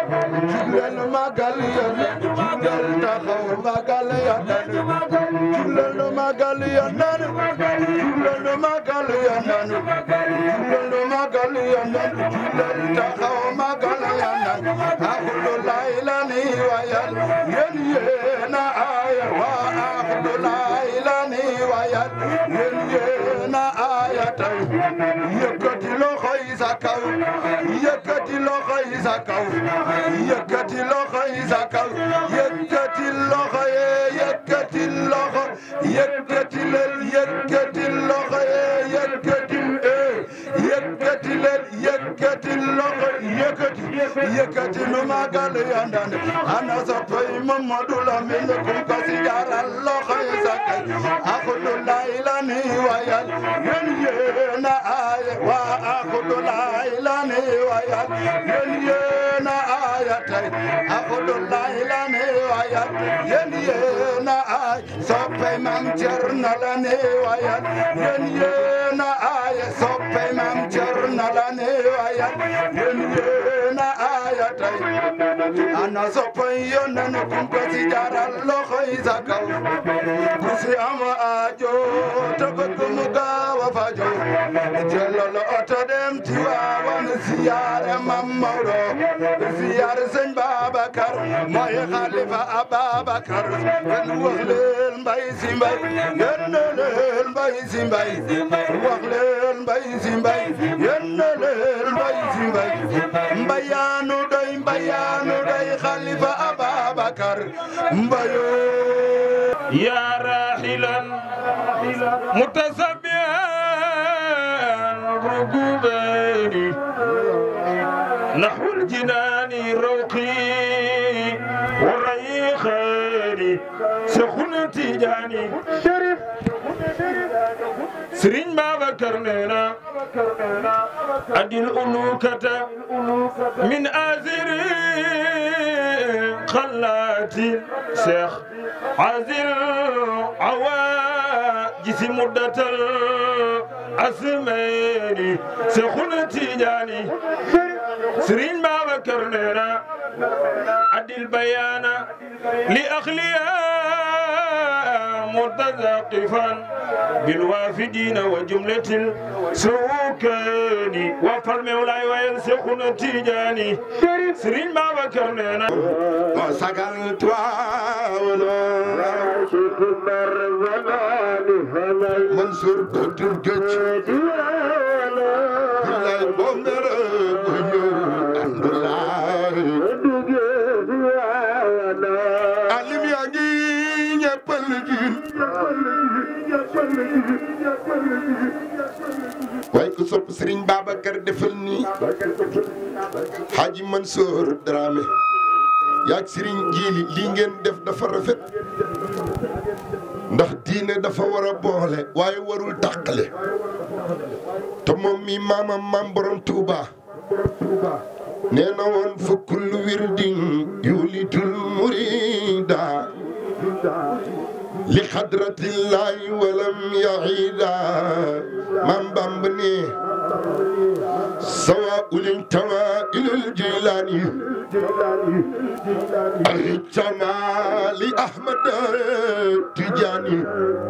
Julal magal ya julal taxaw magal ya nan. Julal magal ya nan. Julal magal ya nan. Julal magal ya nan. Julal taxaw magal ya nan. Ahlu la ilani wa yal. Yen yena aya wa ahlu la ilani wa yal. Yen yena aya tay. Yëkkati loxo yi sa kaw. Yëkkati loxo yi sa kaw. yëkkati loxo yi sa kaw yëkkati loxo ye yëkkati loxo yëkkati leen yëkkati loxo ye yëkkati ee yëkkati leen yëkkati loxo yëkkati yëkkati nu magal yandande ana sa pay Mamadou Lamine kum ko si jaral loxo yi sa kaw akudu laylani wayal yen yena aye wa akudu laylani wayal yen yena aya tay akudullahi lane wayat yen yena ay soppe mam cerna lane wayat yen yena ay soppe mam cerna lane wayat yen yena aya tay ana soppe yonen kumpa si jaral loxo yi sa kaw ku si am ajo te bëgg mu gaaw a fajo jëlal oto dem Tiwaawan siyaare Mam Maodo siyaare sëñ Babacar mooy xalifa Ababacar ngeen wax leen mbay si mbay ngeen ne leen mbay si mbay wax leen mbay si mbay yendaleel mbay si mbay mbayaanu doy mbayaanu doy xalifa Ababakar mbayo يا راحلا متسبعا ركوبين نحو الجنان روقي والريخان سخن تجاني شريف سرين بابا كرنينا أدي الألوكة من آزر خلاتي شيخ عازل عواجس مدة الأسمين سخن تجاني سرين بابا كرنينا أدي البيان لأخلياء متذقفا بالوافدين وجملة السوكان وفر مولاي وينسخن تيجاني سرين بابا كرنينا وسقل تواولو منصور دكتور جج كلاي بومر بنيو alhamdulillah alim yaa ngi ñeppal jiin waaye ku sopp Serigne Babacar defal nii Haji Mansour Dramé yaag Serigne Jili lii ngeen def dafa rafet ndax diine dafa war a boole waaye warul tàqale te moom mi maamam maam borom Touba nee na woon fa kullu wirdin yulitul murida li xadratillahi walam yaida maam Bamb ne sawa ulin tawa ilal jilani ahicama li ahmad tijani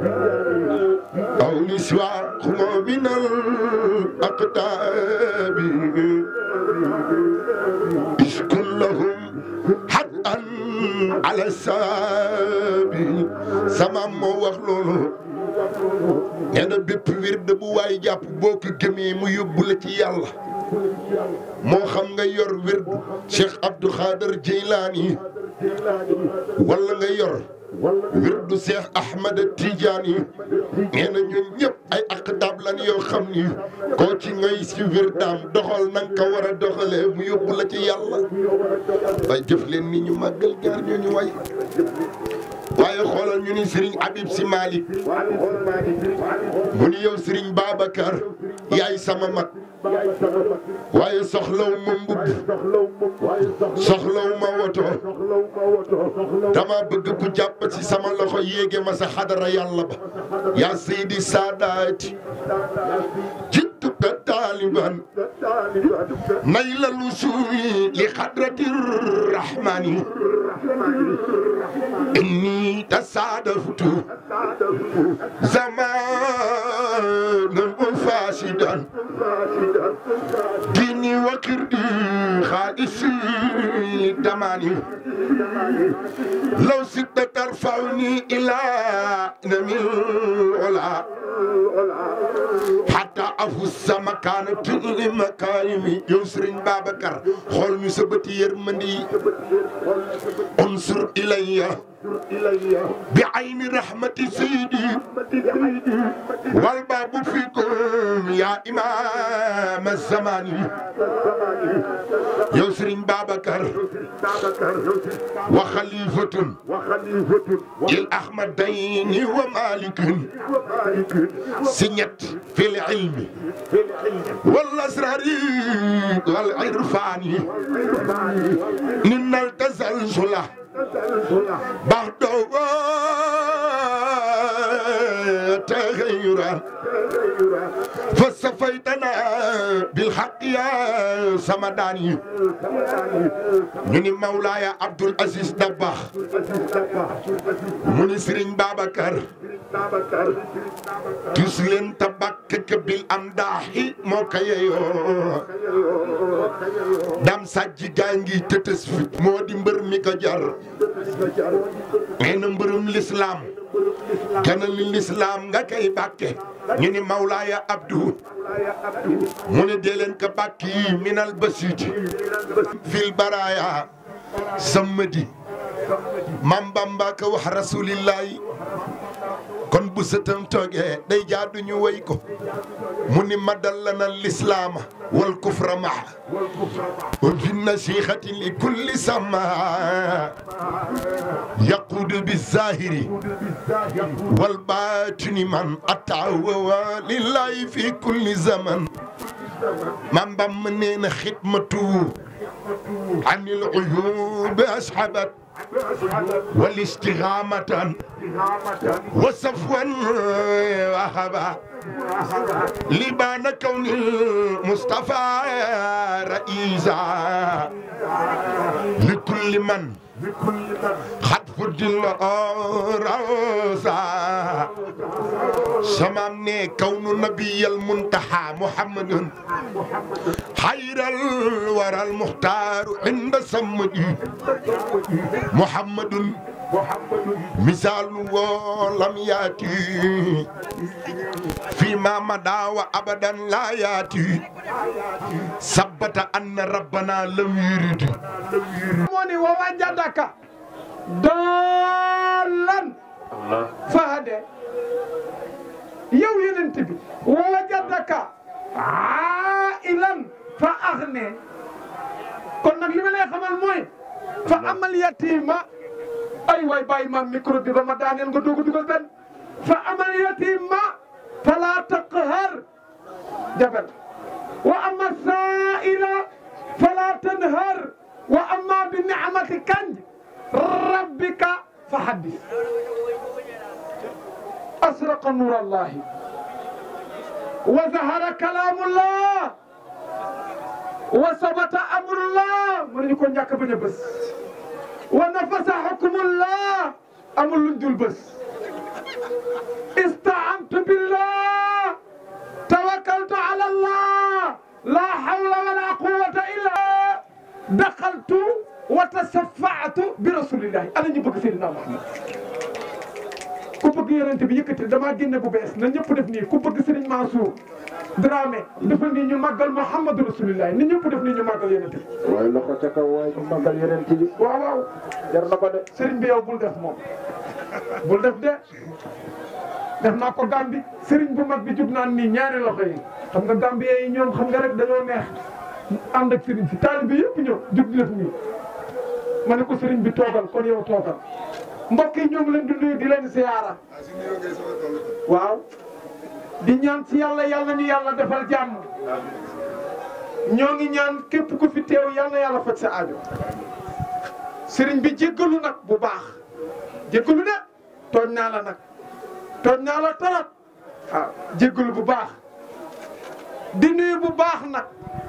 aw li siwa xumo min al aqtabi iskun lahum haqqan ala sabi sama moo wax loolu nee na bépp wird bu waay jàpp boo ko gëmee mu yóbbu la ci yàlla moo xam nga yor wird Cheikh Abdou Khader Jeylaani wala nga yor wirdu Cheikh Ahmad Tidiane nee na ñun ñëpp ay aqdaab lan yoo xam ni koo ci ngay si wirdaam doxal na nga ko war a doxalee mu yóbbu la ci yàlla waaye jëf leen ni ñu màggal gaar ñoo ñu way waaye xoolal ñu ni Serigne Habib Sy Malick mu ni yow Serigne Babacar yaay sama mag waaye soxlaw ma mbubb soxlaw ma woto dama bëgg ku jàpp ci sama loxo yéege ma sa xadara yàlla ba yaa seydi saadaati jittu ka taaliban nayla lusuli li xadrati rahmani inni tasaadaftu zamanan fasidan ديني وكردي خالصي دماني لو سدت ترفعني إلى نمي العلا حتى أفوز مكانة المكارم يسرين بابكر خول مسبتي يرمني انصر إلي بعين رحمة سيدي والباب فيكم يا إمام الزمان يسرين بابكر وخليفة الأحمد دين ومالك سنيت في العلم والأسرار والعرفان من التزلزل بعد تغيرا فصفيتنا بالحق يا سمداني من مولاي عبد العزيز دباخ من سرين بابكر تسلم تبكك بالأمداح موكايو دام ساجي جانجي تتسفت مودي مبر ميكا جار nee na mbërëm lislaam kenn li lislaam nga koy bàkke ñu ni Mawlaaya Abdou mu ne dee leen ka bàkk yi minal basiiti fil baraaya sammadi mam Bamba ka wax rasulillahi kon bu sëtam toogee day jaadu ñu way ko mu ni madal lana lislaama wal kufra maa wa fi nasihati li kulli sama yaquudu bi zahiri wal baatini man ataawa lillahi fi kulli zaman mam Bamba nee na xidmatu anil uyubi ashabat والاستغامة وصفوا وهبا لبان كون المصطفى رئيسا لكل من خد فضل راسا سمامني كون نبي المنتهى محمد خير الورى المختار عند سمدي محمد مثال ولم ياتي فيما مدى وابدا لا ياتي ثبت ان ربنا لم يرد moni wa wajadaka dalan fahade yow yonent bi wa wajadaka ailan fa aghne kon nag li ma lay xamal mooy fa amal yatima ay waay bàyyi ma micro bi ba ma daaneel nga doog a dugal benn fa amal yatima fala taqhar jabal wa ama saila fala tanhar wa amma bi ni'mati kanj rabbika fa haddis asraqa nur allah wa zahara kalamullah wa sabata amrullah mënuñu ko njàkk bañ a bés wa nafasa hukmullah amul luñ dul bés istaantu billah tawakkaltu ala allah la hawla wala quwwata illa daxaltu wa tasafaatu bi rasulillahi ana ñu bëgg Seydina Muhammad ku bëgg yonent bi yëkkati damaa génne bu bees na ñëpp def nii ku bëgg Serigne Mansour Dramé defal nii ñu màggal Muhammadu rasulillahi ni ñëpp def nii ñu màggal yonent bi waaye loxo ca kaw waaye ñu màggal yonent bi waaw waaw jar na ko de Serigne bi yow bul def moom bul def de def naa ko Gambi Serigne bu mag bi jug naan nii ñaari loxo yi xam nga Gambi yi ñoom xam nga rek dañoo neex ànd ak Serigne si taalibe bi yëpp ñëw jug di def nii ma ne ko Serigne bi toogal kon yow toogal mbokk yi ñoo ngi leen di nuyu di leen siyaara waaw di ñaan ci yàlla yàlla ñu yàlla defal jàmm ñoo ngi ñaan képp ku fi teew yàlla na yàlla faj sa aajo sëriñ bi jéggalu nag bu baax jéggalu de tooñ naa la nag tooñ naa la torop waaw jéggalu bu baax di nuyu bu baax nag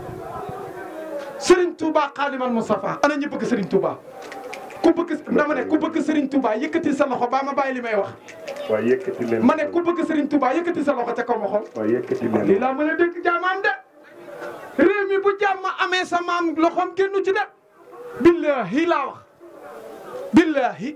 sëriñ Touba Xaadimal Mustafa ana ñu bëgg sëriñ Touba ku bëgg dama ne ku bëgg sëriñ Touba yëkkati sa loxo ba ma bàyyi li may wax waaye yëkkati leen ma ne ku bëgg sëriñ Touba yëkkati sa loxo ca kaw ma xool waaye yëkkati leen lii laa mën a dégg jaamaam de réew mi bu jàmm amee sa maam loxoom génnu ci de billahi laa wax billahi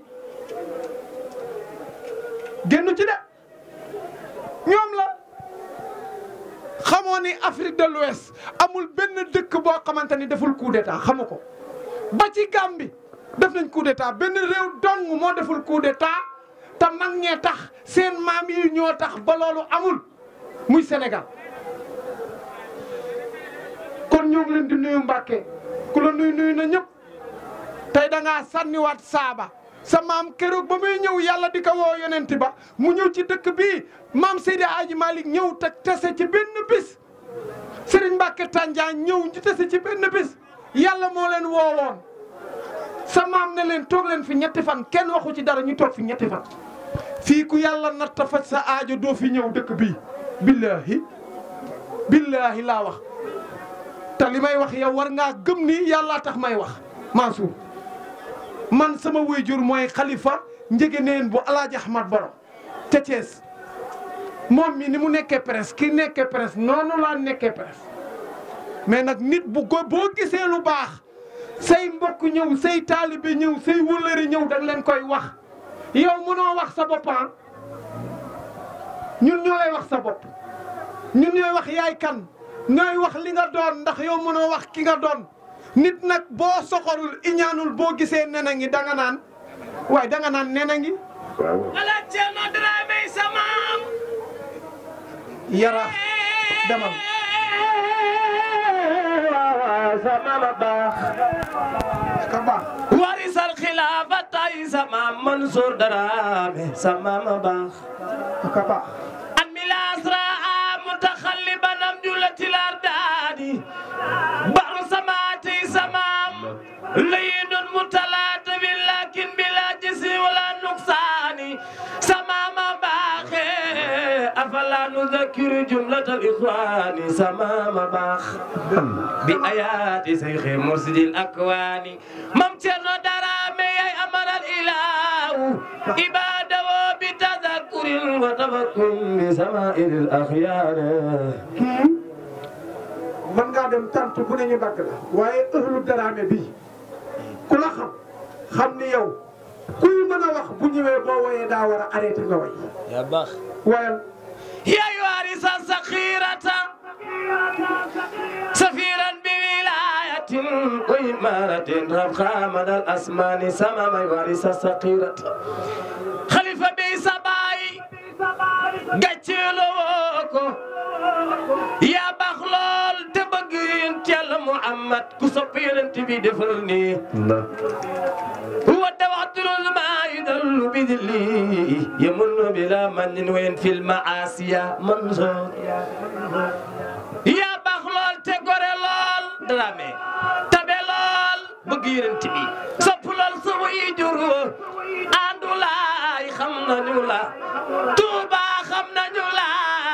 génnu ci de ñoom la xamoo ni Afrique de l'Ouest amul benn dëkk boo xamante ni deful coup d'état xamu ko ba ci Gambie def nañ coup d'état benn réew dong moo deful coup d'état te mag ñee tax seen maam yi ñoo tax ba loolu amul muy Sénégal kon ñoo ngi leen di nuyu Mbàkke ku la nuyu nuyu na ñëpp tey da ngaa sànniwaat saaba sa maam keroog ba muy ñëw yàlla di ko woo yonent ba mu ñëw ci dëkk bii maam Seydi Aji Malick ñëw te tese ci benn bis Serigne Mbacke Tandian ñëw ñu tese ci benn bis yàlla moo leen woowoon sa maam ne leen toog leen fi ñetti fan kenn waxu ci dara ñu toog fi ñetti fan. fii ku yàlla natta faj sa aajo doo fi ñëw dëkk bii billahi billahi laa wax te li may wax yow war ngaa gëm ni yàllaa tax may wax Mansour man sama waajur mooy xalifa njëgëneen bu alaaji Ahmad Baro te Thiès moom mi ni mu nekkee presse ki nekkee presse noonu laa nekkee presse mais nag nit bu ko boo gisee lu baax say mbokk ñëw say taalibe ñëw say wëllëri ñëw da nga leen koy wax yow mënoo wax sa boppam ñun ñoo lay wax sa bopp ñun ñooy wax yaay kan ñooy wax li nga doon ndax yow mënoo wax ki nga doon nit nag boo soxorul iñaanul boo gisee nena ngi danga naan waaye danga naan nena ngi ala Ceerno Dramé samaam yara demal sama baax ka baax warisal xilaafata yi sama Mansour Dramé sama baax ka baax an milasra mutaxalliban am julatil ardaadi baru samaati samam layinun mutalatabin lakin bila jisi wala nuqsaani samama baaxe afala nuzakiru jumlatal ixwaani samama baax bi ayaati seyxi mursidil akwaani mam Cerno Dramé yay amaral ilaahu ibadawo bi tazakurin wa tafakkurin bi samaa'il axyaar kii mën ngaa dem tant bu ne ñu dagg la waaye ëhlu Dramé bii ku la xam xam ni yow kuy mën a wax bu ñëwee boo woyee daa war a arrêté nga way yaa baax wayal يا وارث الصخيرة سفيرا بولاية وإمارة ربخا من الأسمان سمام وارث الصخيرة خليفة بيسباي قتلوكو يا بخلول تبقين تيال محمد كسبين تبي دفلني هو التوتر الماء يدل بذلي يمن بلا من وين في المعاصي منظور يا بخلول تقول لول درامي تبي لول بغيرن تبي سبلول سوي جرو اندو لاي خمنا نولا توبا خمنا نولا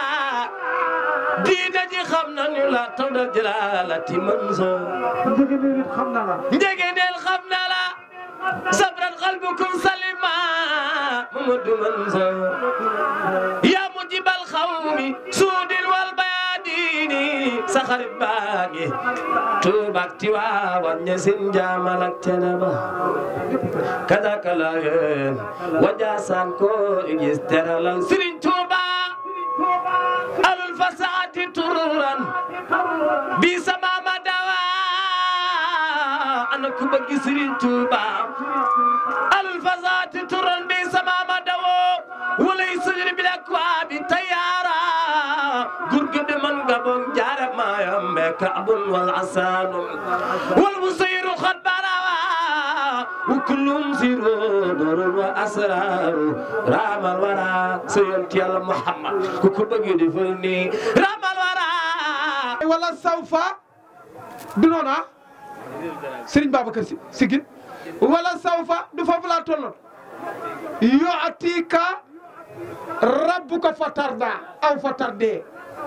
diina ji xam nañu la taw da jëlaalati mansoor njëgëneel it xam na la njëgëneel xam na la sabran qalbukum salima Mamadou Mansour yaa mujibal xawmi suudil wal bayaadini sa xarit baa ngi tuubak tiwaawan ñe sin jaamal ak ceneba kadaka la yeen wajaasaan ko igis teralal Sëriñ Tuuba alul fasaati tururan bi sama ma dawa ana ku bëgg Sëriñ Tuuba alul fasaati tururan bi sama ma dawo walay sujudi bil akwaabi tayaara gurgude man gabon jaara maayam be kaabun wal asaanum wal musayru xad barawa وكلهم سيرون وأسرار رام الورى سينتي الله محمد كوكو بغي دفلني رام الورى wala sawfa du noona Serigne Babacar Si sigil wala sawfa du foofu laa tolloon yu'tika rabbuka fatarda aw fatardee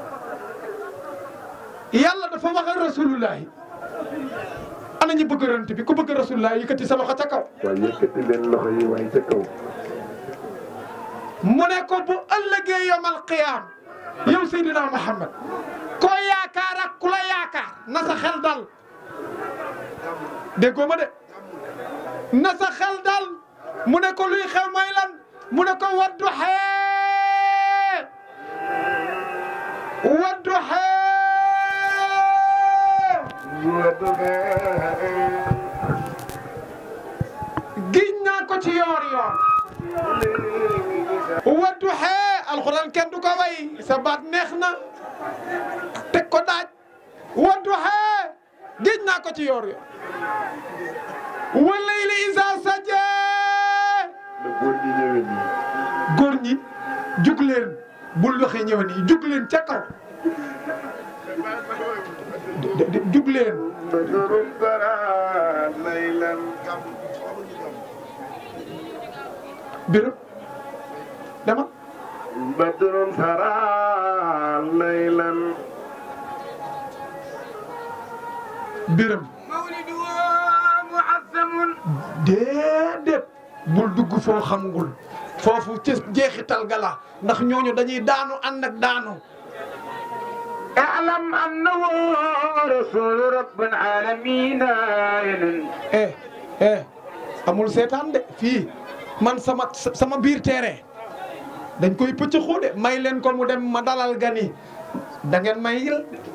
yàlla dafa wax ak rasulullahi ana ñu bëgg rant bi ku bëgg rasulullahi yëkkati sa loxo ca kaw waaye yëkkati leen loxo yi waaye ca kaw mu ne ko bu ëllëgee yomal qiyaam yow Seydina Muhammad koo yaakaar ak ku la yaakaar na sa xel dal déggoo ma de na sa xel dal mu ne ko luy xew mooy lan mu ne ko waddu xee waddu xee giñ naa ko ci yoor yoor waddu xee alxuraan kenn du ko way sa baat neex na teg ko daaj waddu xee giñ naa ko ci yoor yoor walayli isa saje góor ñi ñëwee nii góor ñi jug leen bul waxee ñëw nii jug leen ca kaw de- de- jug leen بدر ترى ليلا birëb dama بدر ترى ليلا birëm déedéet bul dugg foo xamgul foofu ci jeexital gala ndax ñooñu dañuy daanu ànd ak daanu اعلم انه رسول رب العالمين eh eh amul seetaan de fii man sama sama biir terrain dañ koy pëcc xuude may leen ko mu dem ma dalal gan yi da ngeen may yil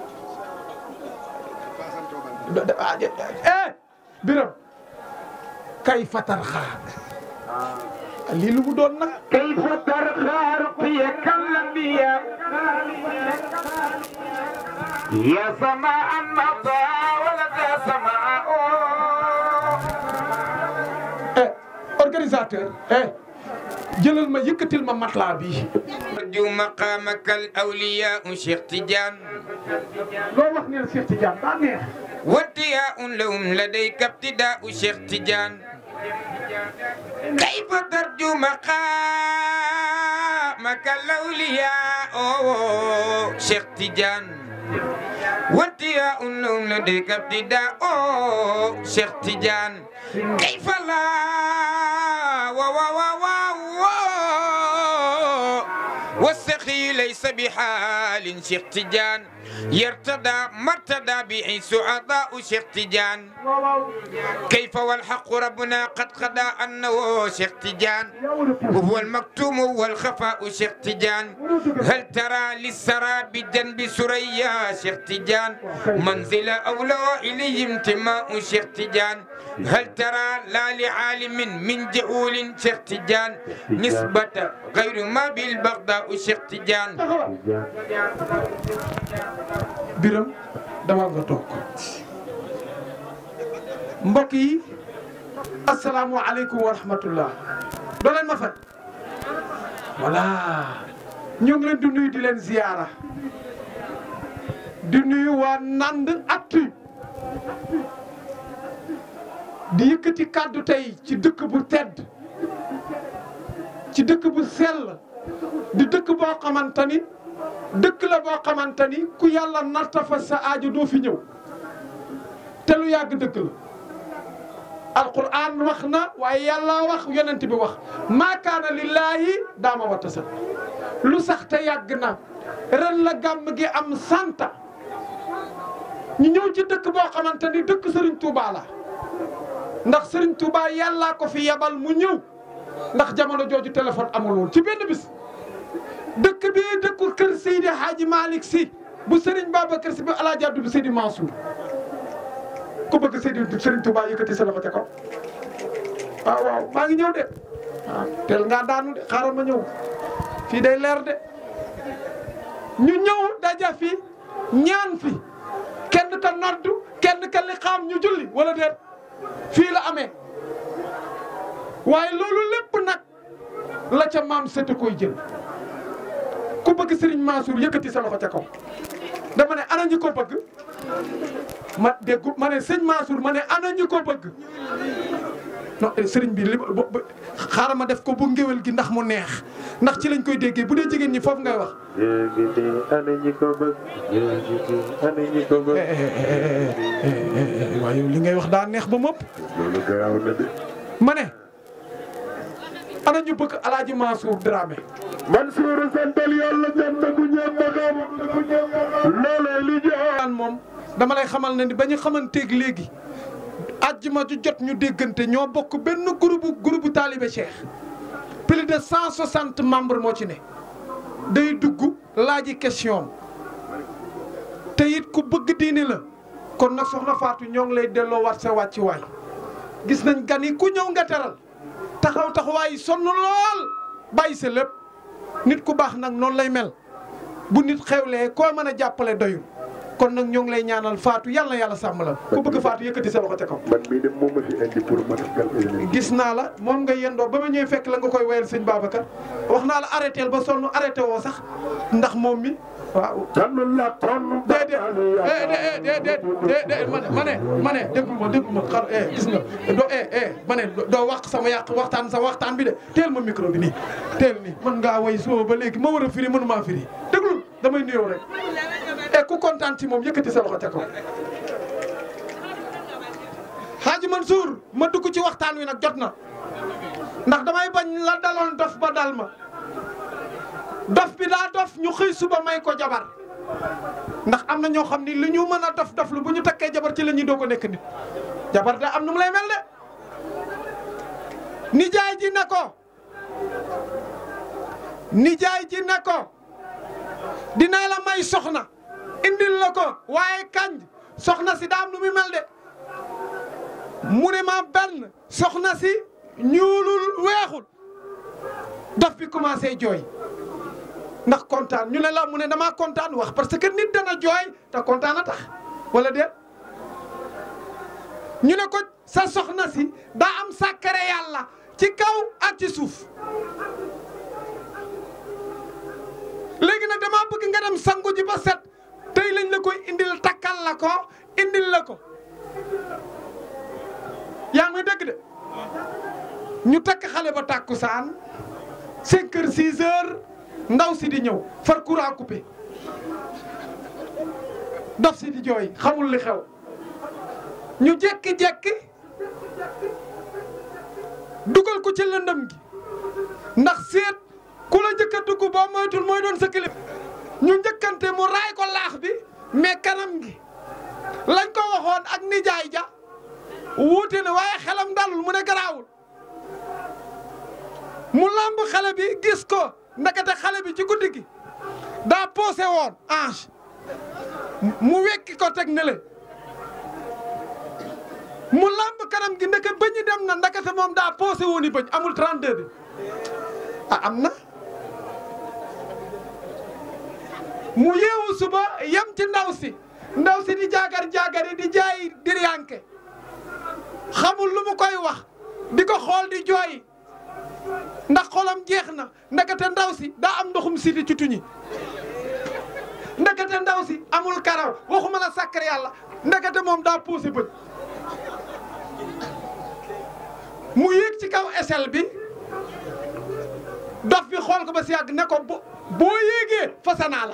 eh biram kay fatar xaar lii lu mu doon nag kay fatar xaar fiye kallambiya ya sama an mata wala ta sama eh organisateur eh jëlal ma yëkkatil ma matelas bi arju maqamaka al awliya Cheikh Tidiane loo wax ne Cheikh Tidiane daa neex واتياء لهم لديك ابتداء شيخ تيجان كيف ترجو مقامك الأولياء أوه شيخ تيجان واتياء لهم لديك ابتداء أوه شيخ تيجان كيف لا و و و و و والسخي ليس بحال شيخ تيجان يرتدى مرتدى به سعداء شيخ تيجان كيف والحق ربنا قد قضى أنه شيخ تيجان وهو المكتوم والخفاء شيخ تيجان هل ترى للسرى بجنب سريا شيخ تيجان منزل أولى إليه انتماء شيخ تيجان هل ترى لا لعالم من جهول شيخ تيجان نسبة غير ما بالبغداء شيخ تيجان biram dama nga toog mbokk yi asalaamualeykum wa rahmatullah doo leen ma fat voilà ñu ngi leen di nuyu di leen ziyaara di nuyu waa Ndande Actu di yëkkati kàddu tey ci dëkk bu tedd ci dëkk bu sell di dëkk boo xamante ni dëkk la boo xamante ni ku yàlla narta fa sa aajo doo fi ñëw te lu yàgg dëkk la alquran wax na waaye yàlla wax yonent bi wax maa kaana lillaahi daama wata sa lu sax te yàgg na ren la gàmm gi am santa ñu ñëw ci dëkk boo xamante ni dëkk Serigne Touba la ndax Serigne Touba yàllaa ko fi yebal mu ñëw ndax jamono jooju téléphone amul woon ci benn bis dëkk bi dëkku kër Seydi Hadji Malick Sy bu Serigne Babacar Sy bu Alaaji Abdou bu Seydi Mansour ku bëgg Seydi Serigne Touba yëkkati sa loxo ca kaw waaw waaw maa ngi ñëw de waaw teel ngaa daanu de xaaral ma ñëw fii day leer de ñu ñëw daja fi ñaan fi kenn ka noddu kenn ka li xaam ñu julli wala déet fii la amee waaye loolu lépp nag la ca maam sëtu koy jël ku bëgg Serigne Mansour yëkkati sa loxo ca kaw dama ne ana ñi ko bëgg ma déggu ma ne sëñ Mansour ma ne ana ñi ko bëgg non Serigne bi li xaaral ma def ko bu ngéwél gi ndax mu neex ndax ci lañ koy déggee bu dee jigéen ñi foofu ngay wax. ana ñi ko bëgg ana ñi ko bëgg waaye li ngay wax daa neex ba mëpp loolu garaaw na de ma ne ana ñu bëgg Alaaji Mansour Dramé Mansour santal yàlla dem na ku ñëw magam loolee li jaan moom dama lay xamal ne ni ba ñu xamanteeg léegi àjjuma ju jot ñu déggante ñoo bokk benn groupe groupe taalibe Cheikh plus de cent soixante membres moo ci ne day dugg laaji question te it ku bëgg diini la kon nag soxna Fatou ñoo ngi lay delloo wat sa wàcci waay gis nañ gan yi ku ñëw nga teral taxaw taxawaay sonn lool bàyyi sa lépp nit ku baax nag noonu lay mel bu nit xewlee koo mën a jàppale doyul kon nag ñoo ngi lay ñaanal Fatou yàlla na yàlla sàmm la ku bëgg Fatou yëkkati sa loxo ca kaw. man mii de moom ma fi indi pour ma def gis naa la moom nga yendoo ba ma ñëwee fekk la nga koy wayal sëñ Babacar wax naa la arrêté ba sonn arrêté woo sax ndax moom mi waaw. déedéet déedéet déedéet ma ne ma ne ma ne déggu ma déggu ma xar eh gis nga doo eh eh ma ne doo wax sama yàq waxtaan sama waxtaan bi de teel ma micro bi nii teel nii mën ngaa way soo ba léegi ma war a firi mënumaa firi déglu damay nuyoo rek. e ku kontaan ci moom yëkkati sa loxo ca kaw Hadji Mansour ma dugg ci waxtaan wi nag jot na ndax damay bañ la daloon dof ba dal ma dof bi daa dof ñu xëy suba may ko jabar ndax am na ñoo xam ni li ñu mën a dof dof lu bu ñu takkee jabar ci la ñuy doo ko nekk nit jabar da am nu mu lay mel de nijaay ji ne ko nijaay ji ne ko dinaa la may soxna indil la ko waaye kañ soxna si daam nu muy mel de mu ne ma benn soxna si ñuulul weexul daf bi commencé jooy ndax kontaan ñu ne la mu ne damaa kontaan wax parce que nit dana jooy te kontaan a tax wala déet ñu ne ko sa soxna si daa am sàkkare yàlla ci kaw ak ci suuf léegi nag damaa bëgg nga dem sangu ji ba set tey lañ la koy indil takkal la ko indil la ko yaa ngi dégg de ñu takk xale ba tàkkusaan 5 heures 6 heures ndaw si di ñëw far courant coupé dof si di jooy xamul li xew ñu jekki-jekki dugal ko ci lëndëm gi ndax seet ku la njëkk a dugg boo moytul mooy doon sa kilif ñu njëkkante mu raay ko laax bi mais kanam gi lañ ko waxoon ak nijaay ja wuute na waaye xelam dalul mu ne garaawul mu lamb xale bi gis ko ndekete xale bi ci guddi gi daa poosé woon ange mu wekki ko teg nele mu lamb kanam gi ndeke bëñi dem na ndekete moom daa poosé woon i bëñ amul 32 bi ah am na mu yeewu suba yem ci ndaw si ndaw si di jaagar jaagari di jaay diryanke xamul lu mu koy wax di ko xool di jooy ndax xolam jeex na ndekete ndaw si daa am ndoxum siti ci tuñi ndekete ndaw si amul karaw waxuma la sàkkar yàlla ndekete moom daa puusi bët mu yéeg ci kaw échelle bi dof bi xool ko ba si yàgg ne ko bo boo yéegee fasanaa la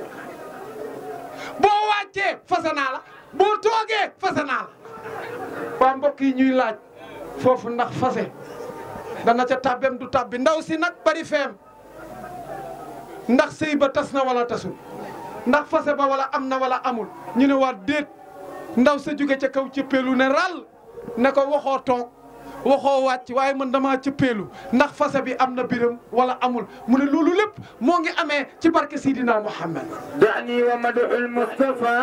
boo wàccee fasanaa la boo toogee fasanaa la waa mbokk yi ñuy laaj foofu ndax fase dana ca tàbbem du tàbbi ndaw si nag bari feem ndax sëy ba tas na wala tasul ndax fase ba wala am na wala amul ñu ne waa déet ndaw sa jóge ca kaw cëppeelu ne ral ne ko waxoo toog waxoo wàcc waaye man damaa cëppeelu ndax fase bi am na biram wala amul mu ne loolu lépp moo ngi amee ci barke Sidina Muhammad دعني ومدح المصطفى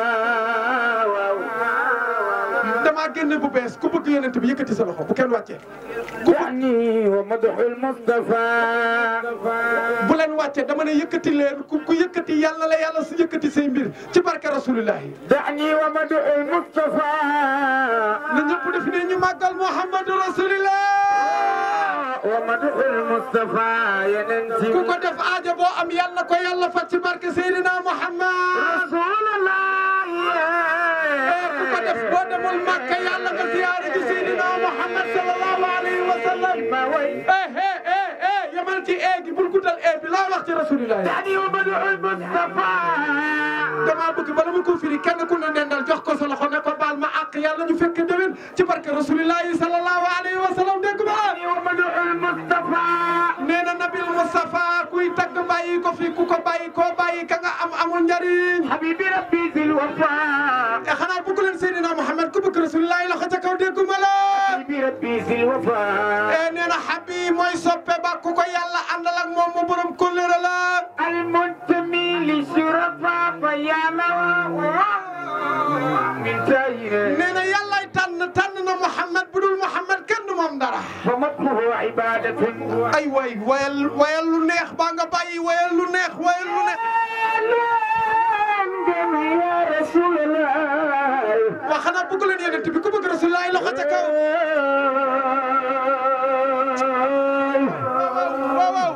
damaa génne bu bees ku bëgg yonent bi yëkkati sa loxo bu kenn wàccee دعني ومدح المصطفى bu leen wàccee dama ne yëkkati leen ku ku yëkkati yàlla la yàlla su yëkkati say mbir ci barke rasulillahi دعني ومدح المصطفى na ñëpp def ne ñu màggal Muhammadu rasulillah ومدح المصطفى يننتي ku ko def aajo boo am yàlla ko yàlla faj ci barke Seydina Muhammad رسول الله ku ko def boo demul Makka yàlla nga ziyaare ci Seydina Muhammad sallallahu alayhi wa sallam eh eh eh eh yamal ci ee gi bul guddal ee bi laa wax ci rasulillah دعني ومدح المصطفى damaa bëgg bala ma ko firi kenn ku ne nendal jox ko sa loxo ne ko baal ma àq yàlla ñu fekk déwén ci barke rasulillahi sallallahu alayhi wa sallam dégg ba ومدح المصطفى nee na nabil Mustafa kuy tagg bàyyi ko fi ku ko bàyyi koo bàyyi ka nga am amul njariñ حبيبي ربي ذي الوفاء e xanaa bëgg leen Seydina Muhammad ku bëgg rasulillahi loxo ca kaw dégguma la حبيبي ربي ذي الوفاء e nee na Habib mooy soppe ba ku ko yàlla àndal ak moom mu borom kóllëre la المنتمي للشرفاء فيا من تايره nee na yàllay tànn tànn na Muhammad bu dul Muhammad kenn du moom dara فمدحه عبادة ay way wayal wayal lu neex baa nga bàyyi wayal lu neex wayal lu neex يا رسول الله waa xanaa bëgg leen yonent bi ku bëgg rasulillahi loxo ca kaw waaw waaw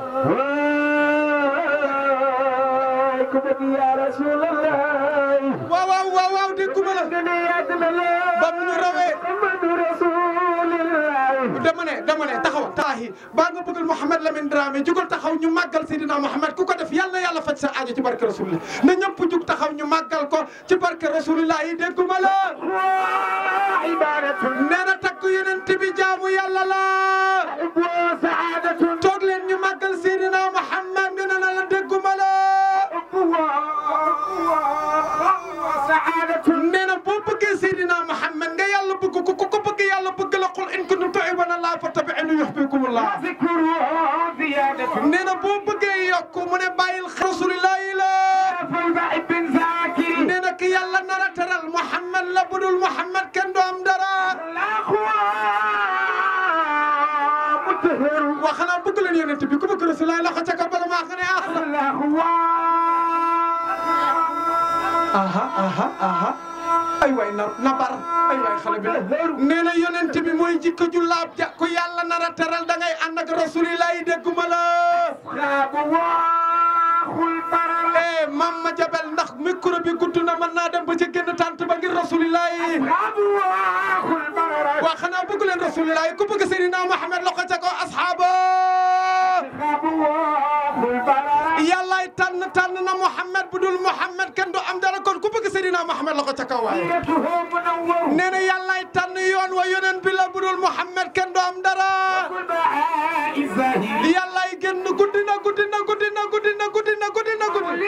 يا رسول الله waaw waaw waaw waaw dégguma la ba mu ñu rawee محمد رسول الله dama ne dama ne taxaw taahi baa nga bëggal Mouhamed Lamine Dramé jugal taxaw ñu màggal Seydina Mouhamed ku ko def yàlla yàlla faj sa aajo ci barke rasulillah na ñëpp jug taxaw ñu màggal ko ci barke rasulillah yi dégguma la عبادة nee na takk yonent bi jaamu yàlla la وسعادة toog leen ñu màggal Seydina Mouhamed nee na la dégguma la وسعادة nee na boo bëggee Seydina Mouhamed nga yàlla bëgg ko ku ko bëgg yàlla bëgg la qul in kuntum tuhibbuna Allah fattabi'uni yuhbibkumullah ذكره زيادة nee na boo bëgg dul Muhammad kenn du am dara waa xanaa bëgg leen yonent bi ku bëgg Rasulullah loxo ca kaw bala maa xam ne ah aha aha aha ay waay na na bar ay waay xale bi nee na yonent bi mooy jikko ju laab ja ku yàlla nar a teral da ngay ànd ak Rasulullah yi dégguma la eh mam ma jabel ndax micro bi gudd na mën naa dem ba ca génn tànt ba ngir Rasulullah yi waa xanaa bëgg leen Rasulullah yi ku bëgg Seydina Muhammad loxo ca kaw asxaaba yàllaay tànn tànn na Muhammad bu dul Muhammad kenn du am dara kon ku bëgg Seydina Muhammad loxo ca kaw waaye nee na yàllaay tànn yoon wa yoneen bi la bu dul Muhammad kenn du am dara yàllaay génn guddi na guddi na guddi na guddi na guddi na guddi na guddi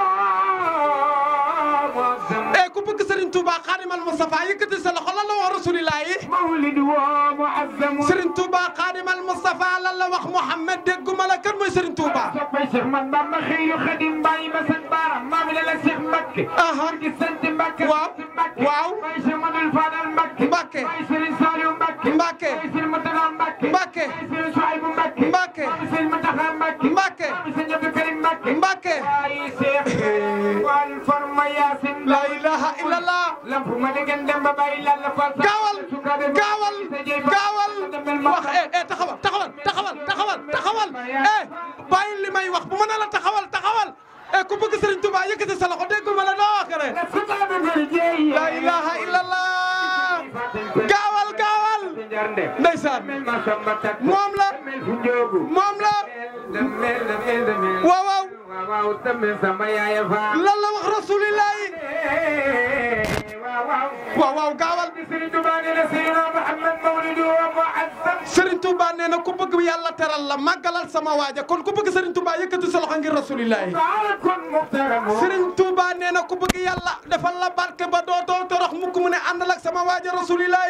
eh ku bëgg Serigne Touba Xaadimal Mustafa yëkkati sa loxo lan la wax Rasulillah yi Serigne Touba Xaadimal Mustafa lan la wax Muhammad dégguma la kan mooy Serigne Touba waaw waaw Mbacke Mbacke Mbacke Mbacke Mbacke Mbacke la ilaha illallah gaawal gaawal gaawal wax eh eh taxawal taxawal taxawal taxawal taxawal eh bàyyi li may wax bu ma ne la taxawal taxawal eh ku bëgg Serigne Touba yëkkati sa loxo dégguma la noo wax rek la ilaha illallah gaawal gaawal ndeysaan moom la moom la waaw waaw lan la wax rasulillah waaw waaw gaawal Serigne Touba nee na ku bëgg yàlla teral la màggalal sama waaja kon ku bëgg Serigne Touba yëkkati sa loxo ngir rasulillah Serigne Touba nee na ku bëgg yàlla defal la barke ba dootoo torox mukk mu ne àndal ak sama waaja rasulillah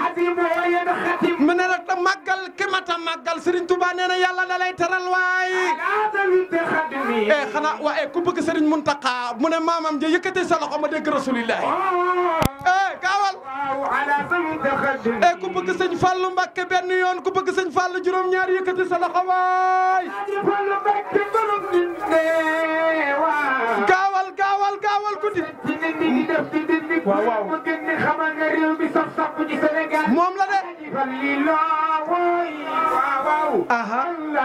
mu ne nag màggal ki mata màggal Serigne Touba nee na yàlla da lay teral waay eh xanaa waa eh ku bëgg Serigne Mountakha mu ne maamam ja yëkkati sa loxo ma dégg rasulillah eh gaawal eh ku bëgg sëñ Fallou Mbacké benn yoon ku bëgg sëñ Fallou juróom-ñaar yëkkati sa loxo waay gaawal gaawal gaawal guddi waaw waaw moom la de aha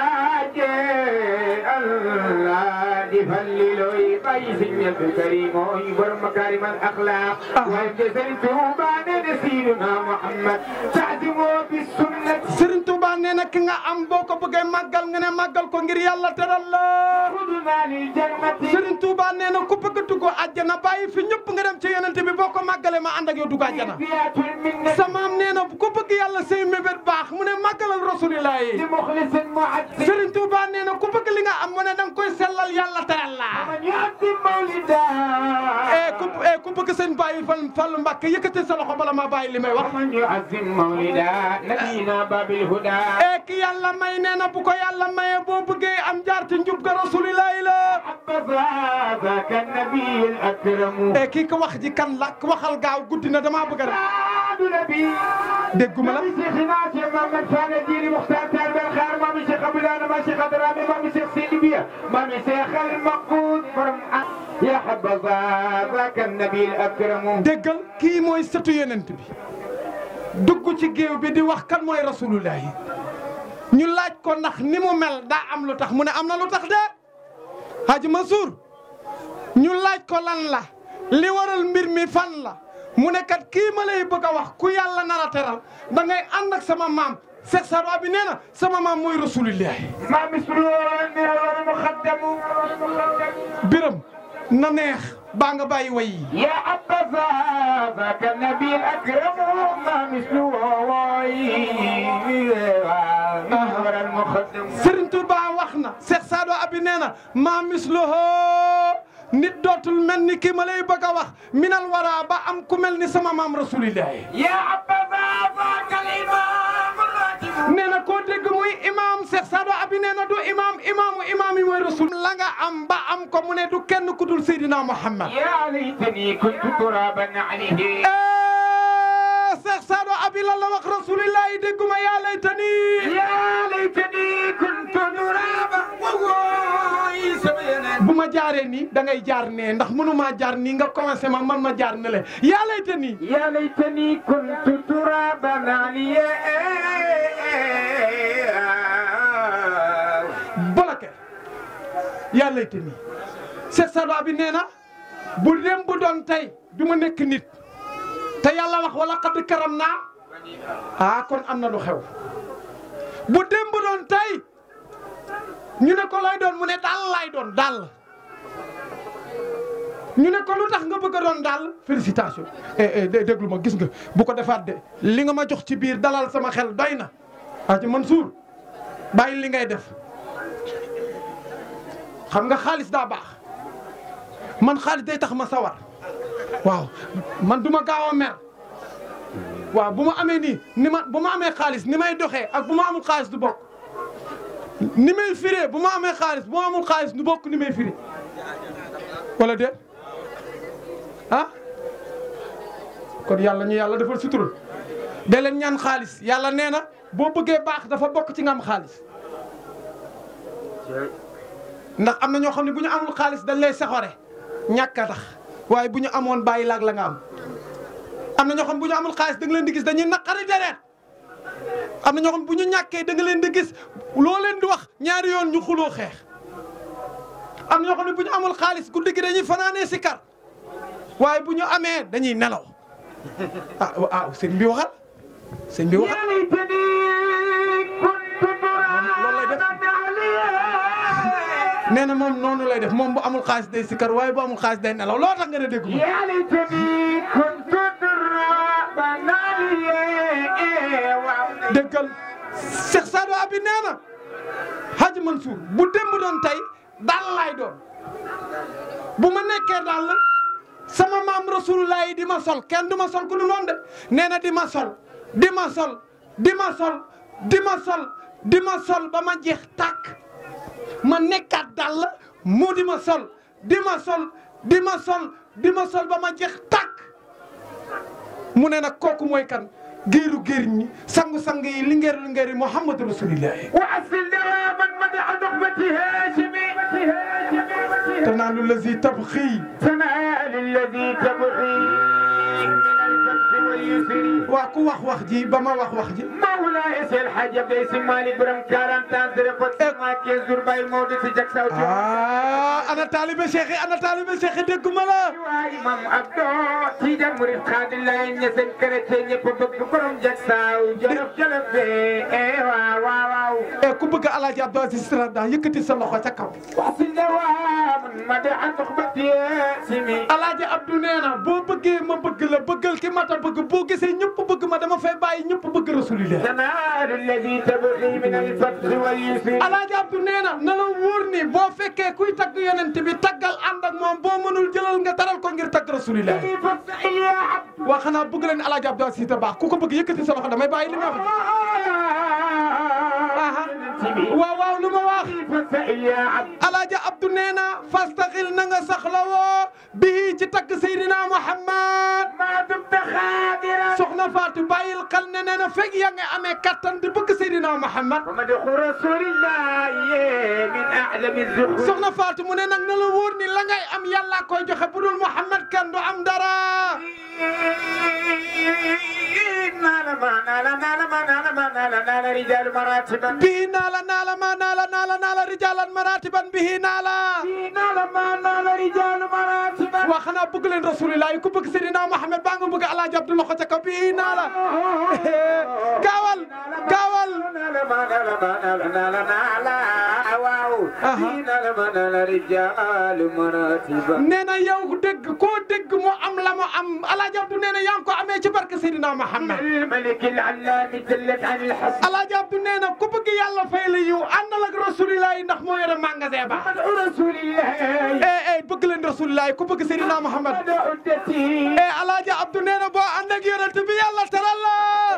Serigne Touba nee na ki nga am boo ko bëggee màggal nga ne màggal ko ngir yàlla teral la Serigne Touba nee na ku bëgg dugg àjjana bàyyi fi ñëpp nga dem ci yonente bi boo ko màggalee ma ànd ak yow dugg àjjana samaam nee na ku bëgg yàlla say mébét baax mu ne màggalal rasulillah yi Serigne Touba nee na ku bëgg li nga am mu ne da nga koy sellal yàlla teral la eh ku eh ku bëgg seen bàyyi fan Fallu Mbàkke yëkkati sa loxo bala ma bàyyi li may wax eh ki yàlla may nee na bu ko yàlla maye boo bëggee am jaar ci njub ga rasulillahi la eh kii ko wax ji kan la waxal gaaw guddi na dama bëgg a dégguma la يا حبذا ذاك النبي الأكرم déggal kii mooy sëtu yonent bi dugg ci géew bi di wax kan mooy rasulullah yi ñu laaj ko ndax ni mu mel daa am lu tax mu ne am na lu tax de Haji Mansour ñu laaj ko lan la li waral mbir mi fan la mu ne kat kii ma lay bëgg a wax ku yàlla nar a teral da ngay ànd ak sama maam Seex Saadu bi nee na sama maam mooy rasulullah ما مثل المخدم biram na neex baa nga bàyyi way yi يا حبذا ذاك النبي الأكرم ما مثله محور المخدم Sëriñ Tuuba wax na Seex Saadu Abi nee na maa misluhu nit dootul mel ni kii ma lay bëgg a wax minal wara ba am ku mel ni sama maam rasulillahi يا حبذا ذاك الإمام الراتب nee na koo dégg muy imaam Seex Saadu Abi nee na du imaam imaamu imaam yi mooy rasul la nga am ba am ko mu ne du kenn ku dul Seydina Muhammad يا ليتني كنت ترابا عليه Cheikh Saadu Abi lan la wax rasulillahi dégguma yaa laytani yaa laytani kuntu turaaba bu ma jaaree nii da ngay jaar nee ndax mënumaa jaar nii nga commencé ma man ma jaar ne le yaa laytani yaa laytani kuntu turaban aliya bloqué yaa laytani Cheikh Saadu Abi nee na bu dem bu doon tey du ma nekk nit te yàlla wax wala xadd karam naa ah kon am na lu xew bu dem bu doon tey ñu ne ko lay doon mu ne daal lay doon daal ñu ne ko lu tax nga bëgg a doon daal félicitation eh eh déglu ma gis nga bu ko defaat de li nga ma jox ci biir dalal sama xel doy na ah ci Mansour bàyyi li ngay def xam nga xaalis daa baax man xaalis day tax ma sawar waaw man du ma gaaw a mer waaw bu ma amee nii ni ma bu ma amee xaalis ni may doxee ak bu ma amul xaalis du bokk ni may firee bu ma amee xaalis bu ma amul xaalis du bokk ni may firee wala déet ah kon yàlla ñu yàlla defal sutura de leen ñaan xaalis yàlla nee na boo bëggee baax dafa bokk ci nga am xaalis ndax am na ñoo xam ne bu ñu amul xaalis dañ lay saxore ñàkk a tax waaye bu ñu amoon bàyyi laag la nga am am na ñoo xam bu ñu amul xaalis da nga leen di gis dañuy naqari deret am na ñoo xam bu ñu ñàkkee da nga leen di gis loo leen di wax ñaari yoon ñu xuloo xeex am na ñoo xam ne bu ñu amul xaalis guddi gi dañuy fanaanee si kar waaye bu ñu amee dañuy nelaw ah ah sëñ bi waxal sëñ bi waxal loolu lay def nee na moom noonu lay def moom bu amul xaalis day si kar waaye bu amul xaalis day nelaw loo tax nga ne déggu ma yaa laytani kuntu turaban aliya déggal Cheikh Sadou Abi nee na Hadj Mansour bu démb doon tey daal laay doon bu ma nekkee daal sama maam rasulullah yi di ma sol kenn du ma sol ku du noonu de nee na di ma sol di ma sol di ma sol di ma sol di ma sol ba ma jeex tàkk ma nekkaat daal mu di ma sol di ma sol di ma sol di ma sol ba ma jeex tàkk mu ne nag kooku mooy kan géeru géer ñi sangu-sang yi lingeer lingeer yi Muhammadu Rasulillah wa asil dawaman madaxa nuxbati haashimi tanaalu lazi tabxi tanaalu lazi tabxi min alfatxi walyusri waa ku wax wax ji ba ma wax wax ji mawlaaya seel xaaj Abdey Si Maalik borom 40 ans de repos ma 15 jours bàyyi Maodo si jak saw ah ana taalibe Cheikh yi ana taalibe Cheikh yi dégguma la waay mam Abdo Tijaan murid xaadir laay ñeseen chrétien ñëpp bëgg borom jak saw jolof jolof be eh waaw waaw waaw e ku bëgg Alaaji Abdou Aziz Sirada yëkkati sa loxo ca kaw Alaaji Abdou nee na boo bëggee ma bëgg la bëggal ki mata bëgg boo gisee ñëpp bëgg ma dama fay bàyyi ñëpp bëgg Rasulillah Alaaji Abdou nee na na la wóor ni boo fekkee kuy tagg yonent bi taggal ànd ak moom boo mënul jëlal nga taral ko ngir tagg Rasulillah waa xanaa bëgg leen Alaaji Abdou Aziz ta baax ku ko bëgg yëkkati sa loxo damay bàyyi li ma wax waaw waaw lu ma wax Alaaji Abdou nee na fastaxil na nga saxlawoo bii ci tagg Seydina Muhammad soxna Fatou bàyyil xel ne nee na fekk yaa ngi amee kattan di bëgg Seydina Muhammad soxna Fatou mu ne nag na la wóor ni la ngay am yàlla koy joxe bu dul Muhammad kan du am dara bihi naala naala ma naala naala naala rijaalan maratiban bihi naala waa xanaa bëgg leen rasulillah yi ku bëgg Seydina Muhammad baa nga bëgg Alaaji Abdou loxo ca kaw bihi naala gaawal gaawal nee na yow dégg koo dégg mu am la mu am Alaaji Abdou nee na yaa ngi ko amee ci barke Seydina Muhammad Alaaji Abdou nee na ku bëgg yàlla fay la yiw àndal ak rasulillah yi ndax moo yore magasin ba eh eh bëgg leen rasulillah yi ku bëgg Seydina Muhammad eh Alaaji Abdou nee na boo ànd ak yonent bi yàlla teral la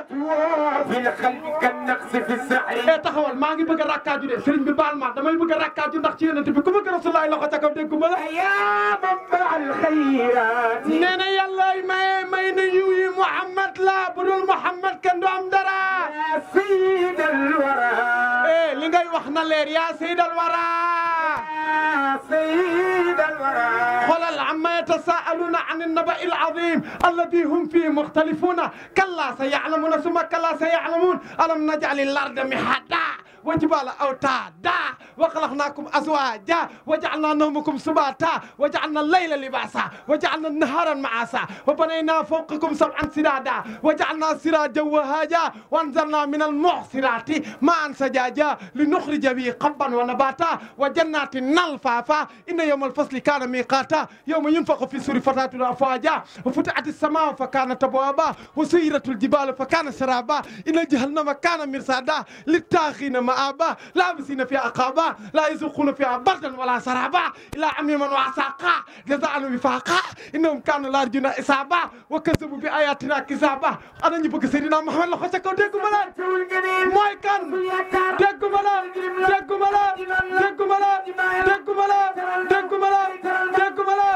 eh taxawal maa ngi bëgg a rakkaaju de sëriñ bi baal ma damay bëgg a rakkaaju ndax ci yonent bi ku bëgg rasulillah yi loxo ca kaw déggu ma la nee na yàlla may may na yiw yi Muhammad Muhammad la budul Muhammad kenn du am dara يا سيد الورى eh li ngay wax na leer yaa sayyidal wara يا سيد الورى xoolal amma yatasaaluna an annaba il azim alladi hum fihi muxtalifuna kalla sa yaclamuna summa kalla sa yaclamun alam najcal il arda mihada وجبال أوتادا وخلقناكم أزواجا وجعلنا نومكم سباتا وجعلنا الليل لباسا وجعلنا النهار معاسا وبنينا فوقكم سبعا سرادا وجعلنا سراجا وهاجا وانزلنا من المعصرات ماء سجاجا لنخرج به قبا ونباتا وجنات نلفافا إن يوم الفصل كان ميقاتا يوم ينفخ في السور فتاتنا أفواجا وفتحت السماء فكانت أبوابا وسيرت الجبال فكان سرابا إن جهنم كان مرصادا للطاغين مآبا لابسين فيها أقابا لا يذوقون فيها بردا ولا سرابا إلا عميما وعساقا جزاء وفاقا إنهم كانوا لا يرجون إصابا وكذبوا بآياتنا كذابا أنا نبغى سيدنا محمد الله خشكوا ديكم ملا موي كان ديكم ملا ديكم ملا ديكم ملا ديكم ملا ديكم ملا ديكم ملا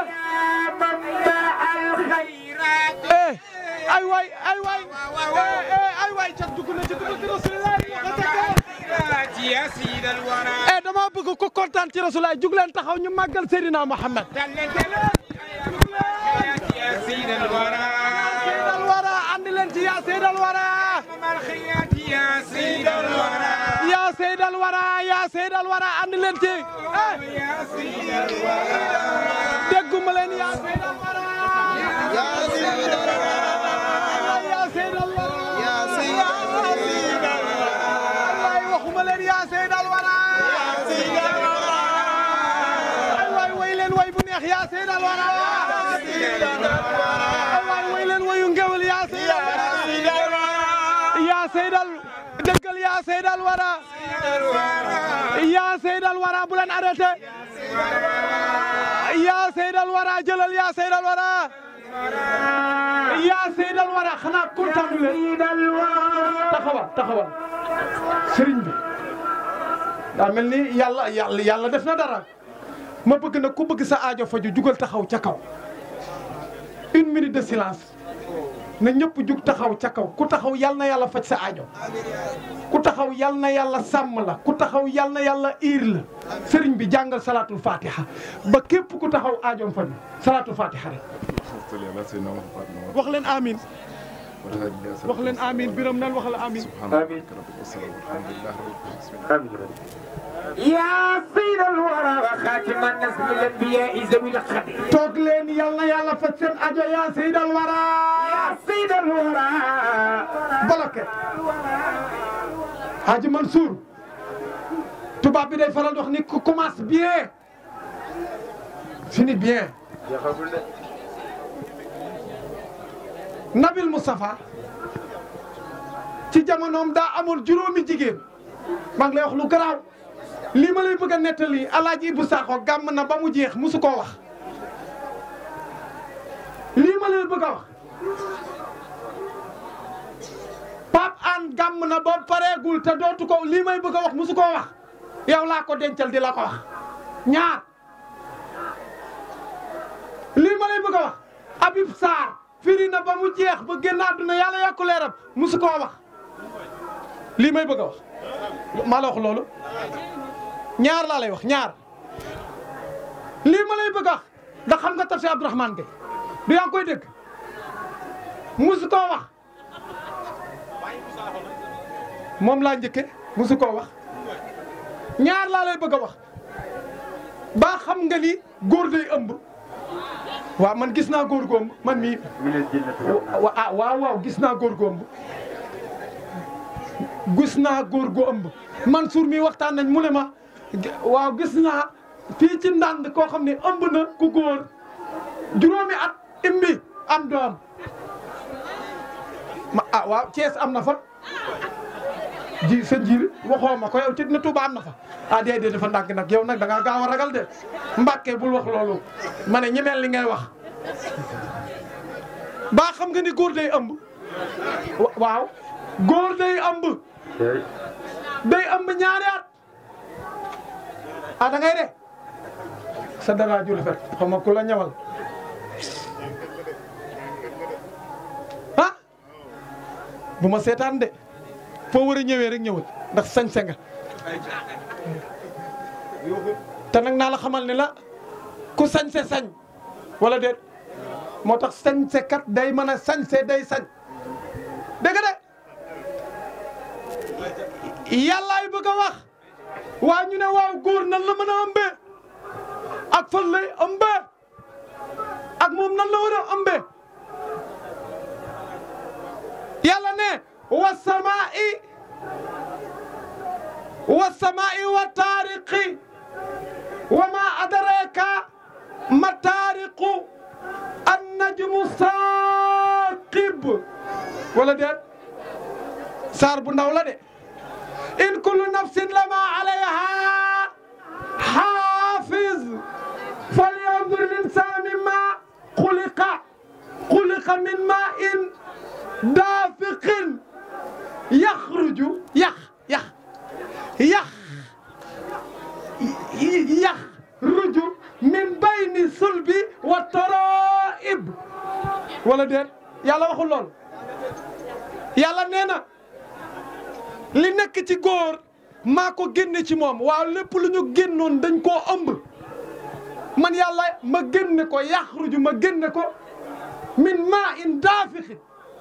eh ay waay ay waay eh ay waay cat dugg na ci dugg ci rasulillah يا سيد الورى eh dama bëgg ko kontaan ci rasulillah jug leen taxaw ñu màggal Seydina Muhammad يا سيد الورى Seydal wara andi leen ci yaa Seydal wara يا سيد الورى yaa Seydal wara yaa Seydal wara andi leen ci eh dégguma leen yaa Seydal wara yaa Seydal wara yaa Seydal wara yaa Seydal wara waay waxuma leen yaa Seydal wara yaa Seydal wara ay waay way leen way bu neex yaa Seydal wara ay waay way leen wayu ngewel yaa Seydal wara yaa Seydal dëggal yaa Seydal wara yaa Seydal wara bu leen arrêté yaa Seydal wara jëlal yaa Seydal wara yaa Seydal wara xanaa kontaan leen taxawal taxawal sëriñ bi daa mel ni yàlla yàlla yàlla def na dara ma bëgg na ku bëgg sa aajo faju jugal taxaw ca kaw une minute de silence na ñëpp jug taxaw ca kaw ku taxaw yal na yàlla faj sa aajo ku taxaw yal na yàlla sàmm la ku taxaw yal na yàlla iir la sëriñ bi jàngal salaatul fatiha ba képp ku taxaw aajoom faju salaatul fatiha rek wax leen amin wax leen amin biram nan wax la amin يا سيد الورى وخاتم الناس من الانبياء ذوي الخدر toog leen yal na yàlla faj seen aajo yaa seydal wara يا سيد الورى bloqué Haji Mansour tubaab bi day faral di wax ni ku commence bien fini bien Nabil Moustapha ci jamonoom daa amoon juróomi jigéen maa ngi lay wax lu garaaw lii ma lay bëgg a nettali Alaaji Ibu Sakho gàmm na ba mu jeex musu koo wax lii ma lay bëgg a wax Pape An gàmm na ba pareegul te dootu ko lii may bëgg a wax musu koo wax yow laa ko dencal di la ko wax ñaar lii ma lay bëgg a wax Habib Sarr firi na ba mu jeex ba génn àdduna yàlla yàkku leeram musu koo wax lii may bëgg a wax maa la wax loolu ñaar laa lay wax ñaar lii ma lay bëgg a wax ndax xam nga tafsir Abdourahmane Gueye du yaa ngi koy dégg musu koo wax moom laa njëkke musu koo wax ñaar laa lay bëgg a wax ba xam nga ni góor day ëmb waaw man gis naa góor gu ëmb man mii wa ah waaw waaw gis naa góor gu ëmb gis naa góor gu ëmb Mansour mi waxtaan nañ mu ne ma waaw gis naa fii ci ndànd koo xam ne ëmb na ku góor juróomi at imbi am doom ma ah waaw Thiès am na fa ji sa njiir waxoo ma ko yow ci na Touba am na fa ah déedéet dafa ndànk nag yow nag da ngaa gaaw a ragal de Mbàkke bul wax loolu ma ne ñi mel li ngay wax baa xam nga ni góor day ëmb waaw góor day ëmb day ëmb ñaari at ah da ngay de sa dara ju rafet xaw ma ku la ñawal ah bu ma seetaan de foo war a ñëwee rek ñëwal ndax sañse nga te nag naa la xamal ne la ku sañse sañ wala déet moo tax sañse kat day mën a sañse day sañ dégg nga de yàllaay bëgg a wax waa ñu ne waaw góor nan la mën a ëmbee ak fan lay ëmbee ak moom nan la war a ëmbee yàlla ne wa samaa'i wa samaa'i wa taariqi wa ma adraka ma taariqu an najmu saaqib wala déet saar bu ndaw la de in kullu nafsin lama alayha xaafiz falyandur linsan mimma xuliqa xuliqa min ma in daafiqin yaxruju yax yax yax yaxruju min bayni sulbi wa taraib wala déet yàlla waxul lool yàlla nee na li nekk ci góor maa ko génne ci moom waaw lépp lu ñu génnoon dañ koo ëmb man yàlla ma génne ko yaxruju ma génne ko min maa in daafixin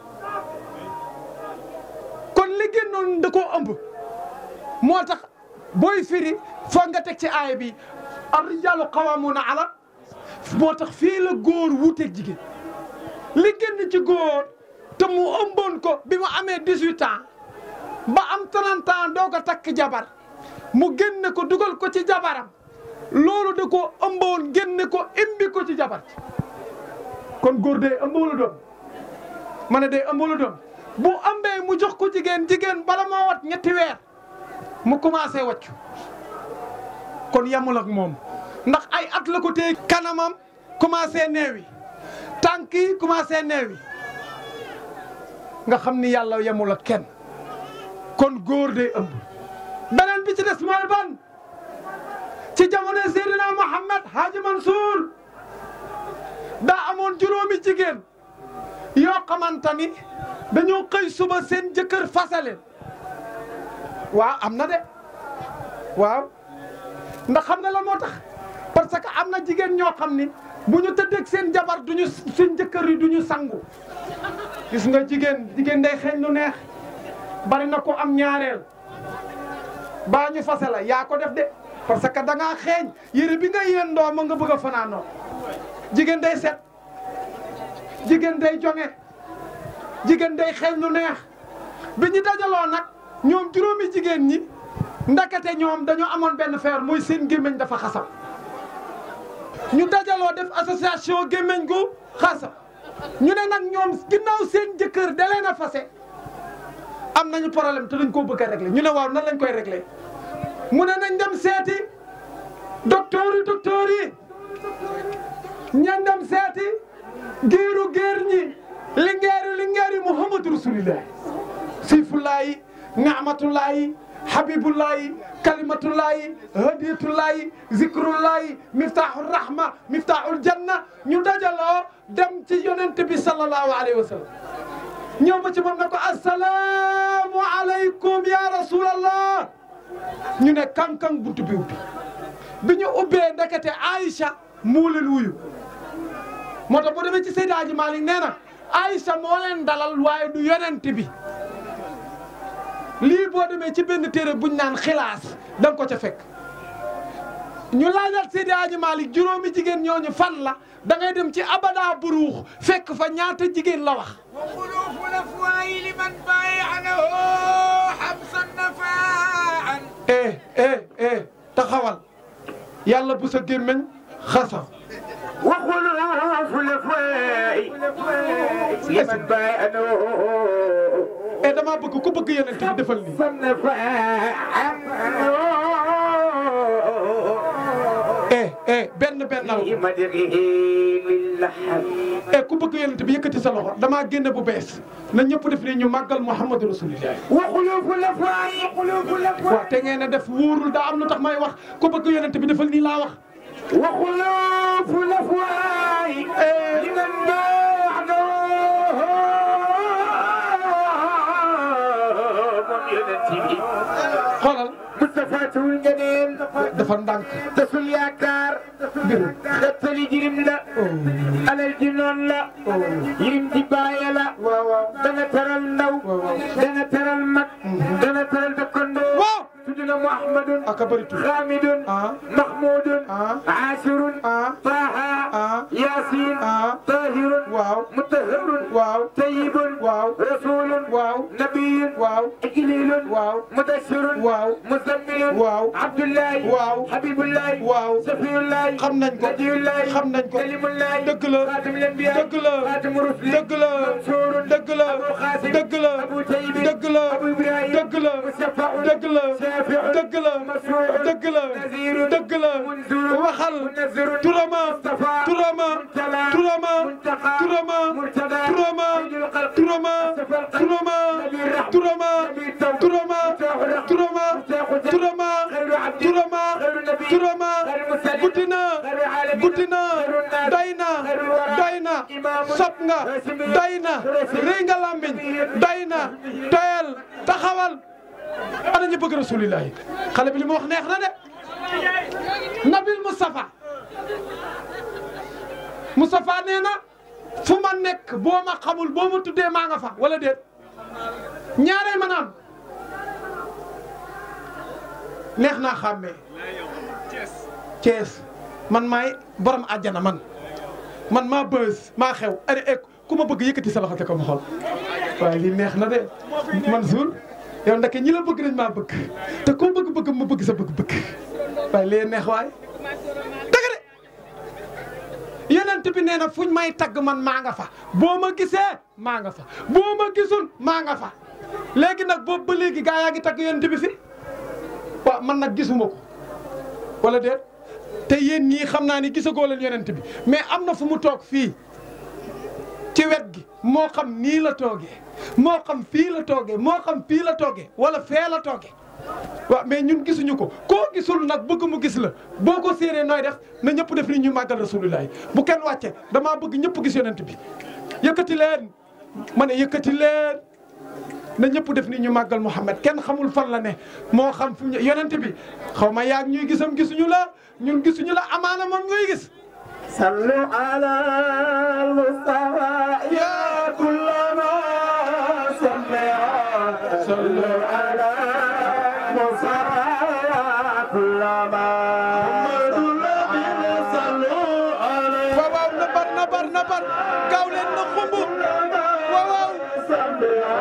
kon li génnoon da koo ëmb moo tax booy firi foog nga teg ci aaya bi ar-rijaalu qawwaamuuna ala moo tax fii la góor wuuteeg jigéen li génn ci góor te mu ëmboon ko bi mu amee 18 ans ba am 30 ans doo ko takk jabar mu génne ko dugal ko ci jabaram loolu da ko ëmboon génne ko imbi ko ci jabar kon góor day ëmb wala doom ma ne day ëmb wala doom bu ëmbee mu jox ko jigéen jigéen bala moo wat ñetti weer mu commencé wàccu kon yamul ak moom ndax ay at la ko téye kanamam commencé neewi tànk yi commencé neewi nga xam ni yàlla yamul ak kenn kon góor day ëmb beneen bi ci des mooy ban ci jamono Seydina Muhammad Haji Mansour daa amoon juróomi jigéen yoo xamante ni dañoo xëy suba seen jëkkër fasaleen waaw am na de waaw ndax xam nga lan moo tax parce que am na jigéen ñoo xam ni bu ñu tëddeeg seen jabar duñu seen jëkkër yi duñu sangu gis nga jigéen jigéen day xeeñ lu neex bari na ko am ñaareel baa ñu fase la yaa ko def de parce que da ngaa xeeñ yére bi nga yendoo ma nga bëgg a fanaanoo jigéen day set jigéen day jonge jigéen day xeeñ lu neex bi ñu dajaloo nag ñoom juróomi jigéen ñi ndakate ñoom dañoo amoon benn feer muy seen gémmiñ dafa xasam ñu dajaloo def association gémmiñ gu xasam ñu ne nag ñoom ginnaaw seen jëkkër da leen a fase am nañu problème te dañ koo bëgg a régler ñu ne waaw nan lañ koy régler mu ne nañ dem seeti docteur yi docteur yi ñan dem seeti géeru géer ñi lingeeri lingeeri muhammadu rasulillah sifullaayi ni'matullaayi habibullaayi kalimatullaayi hadiyatullaayi zikrullaayi miftaaxul rahma miftaaxul janna ñu dajaloo dem ci yonent bi sallallahu alayhi wa sallam ñëw ba ci moom ne ko assalaamu aleykum ya rasulallah ñu ne kankang buntu bi ubbi bi ñu ubbee ndekete Aïcha moo leen wuyu moo tax boo demee ci Seydi Hadji Malick nee na Aïcha moo leen dalal waaye du yonent bi lii boo demee ci benn téere buñ naan xilaas da nga ko ca fekk ñu laajal Seydi Hadji Malick juróomi jigéen ñooñu fan la da ngay dem ci abada buruux fekk fa ñaata jigéen la wax وخلوف الافواه لمن بايع له حبسا نفاعا eh eh eh taxawal yàlla bu sa gémmiñ xasa وخلوف الافواه لمن بايع له eh dama bëgg ku bëgg yonent bi defal nii eh eh benn benn la eh ku bëgg yonent bi yëkkati sa loxo damaa génne bu bees na ñëpp def nii ñu màggal Muhammadu Rasulillah وخلوف الافواه وخلوف الافواه waaw te ngeen a def wóorul daa am lu tax may wax ku bëgg yonent bi defal nii laa wax وخلوف الافواه لمن بايع له xoolal Moustapha Tuul Ngeneel dafa ndànk tasul yaakaar xettali jirim la alal ji noon la jirim ji baaye la dana teral ndaw dana teral mag dana teral dëkkandoo tudd na Muhammadun Xaamidun Mahmudun Aasirun Taaha Yaasin Taahirun Mutahharun Tayyibun Rasulun Nabiyun Ijlilun Mudassirun Muzammilun Abdullahi Habibullahi Safiyullahi xam nañ ko Najiyullahi xam nañ ko Kalimullahi dëgg la Xaatimul Anbiyaa dëgg la Xaatimu Rusli dëgg la Mansuurun dëgg la Abu Xaasim dëgg la Abu Tayyib dëgg la Abu Ibrahim dëgg la Musaffahun dëgg la Shaafi'un dëgg la Masruurun dëgg la Naziirun dëgg la Munzirun waxal Munazzirun turama Mustafa turama Muntala turama Muntaqa turama Murtada turama Sayyidul Khalq turama Mustafa turama Nabiyur Rahma turama Nabiyut Tawbah turama Mustaqul turama Mustaqul turama Khairu Abdi turama Khairu Nabi turama Khairu Mursalin guddi na Khairu Alamin guddi na Khairu Nas doy na Khairu Wara doy na Imamun sopp nga Rasimiyyun doy na rëy nga lambiñ doy na doyal taxawal ana ñu bëgg rasulillahi xale bi li mu wax neex na de nabil Moustapha Moustapha nee na fu ma nekk boo ma xamul boo ma tuddee maa nga fa wala déet ñaaree ma naan neex naa xàmmee Thiès man maay borom àjjana man man maa bës maa xew ari ek ku ma bëgg yëkkati sa loxo te ko ma xool waaye lii neex na de Mansour yow ndeke ñi la bëgg nañ maa bëgg te koo bëgg-bëgg ma bëgg sa bëgg-bëgg waaye lee neex waay dëgg de yonent bi nee na fuñ may tagg man maa nga fa boo ma gisee maa nga fa boo ma gisul maa nga fa léegi nag boobu ba léegi gaa yaa ngi tagg yonent bi fi waaw man nag gisuma ko wala déet te yéen ñii xam naa ni gisagoo leen yonent bi mais am na fu mu toog fii ci wet gi moo xam nii la toogee moo xam fii la toogee moo xam fii la toogee wala fee la toogee waaw mais ñun gisuñu ko koo gisul nag bëgg mu gis la boo ko séenee nooy def na ñëpp def ni ñu màggal rasulullah bu kenn wàcce damaa bëgg ñëpp gis yonent bi yëkkati leen ma ne yëkkati leen na ñëpp def ni ñu màggal Mouhamed kenn xamul fan la ne moo xam fu mu yonent bi xaw ma yaag ñuy gisam gisuñu la ñun gisuñu la amaana moom ngay gis. صلوا على المصطفى يا كل ما سمع صلوا على المصطفى يا كل ما waaw waaw nabar nabar nabar gaaw leen na xumb waaw waaw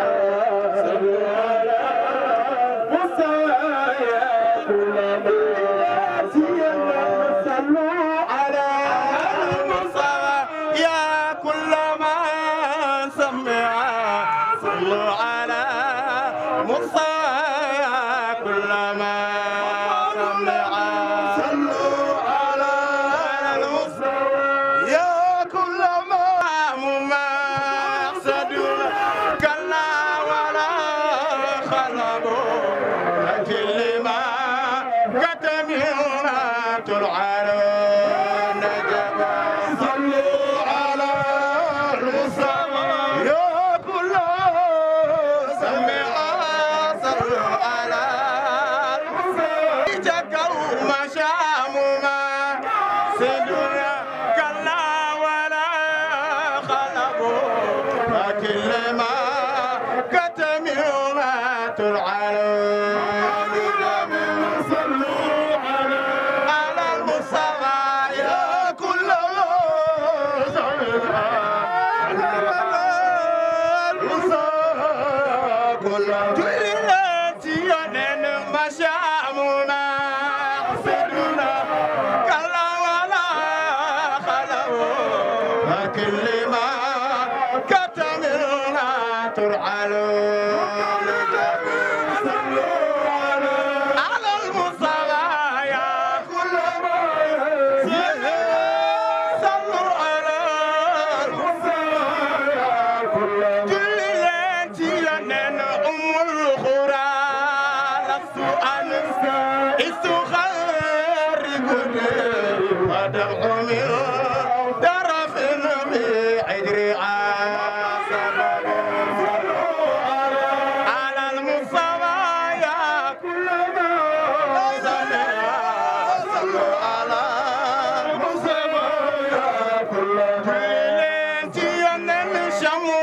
يا كل من سمع صلوا على مصطفى يا كل من سمع صلوا على المصطفى يا كل ما مقصد كلا ولا خلقوا لكن ما كتمنا ترعون نجبا صلوا على المصطفى يا كل سمع صلوا على المصطفى جكوا مشامما سدنا كلا ولا خلقوا لكن ما كتمنا ترعون صلوا على على المصطفى يا كل كل ما كتمنا ترعلون على المصطفى يا كل ما صلوا على المصطفى يا كل كل التي ينن ام القرى لست انسى استخرج ودمع من طرف بعجر سبب على المصطفى يا كل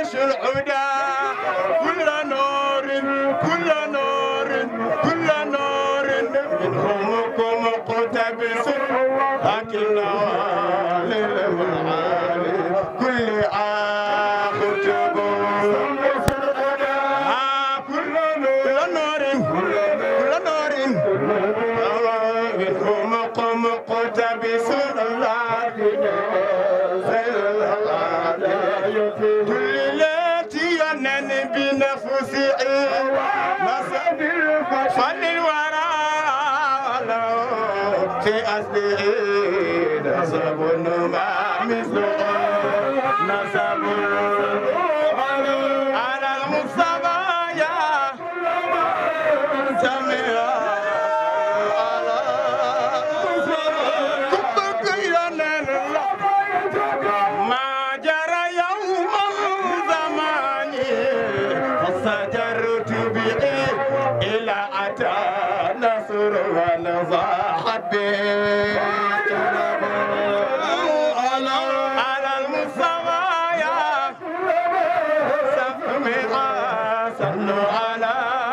ينكش العدا كل نور كل نور كل نور منهم مقتبس لكن للمعالي كل آخر تبور كل نور كل نور منهم مقتبس كل التي ينن بنفسي نصب فن الورى في أصله نصب ما مثله نصب على المصطفى يا سميع على كبك ينن ما جرى يوم الزمان فسجرت به إلى أتى نصر ونضاحت به على المستوى سفمي صلوا على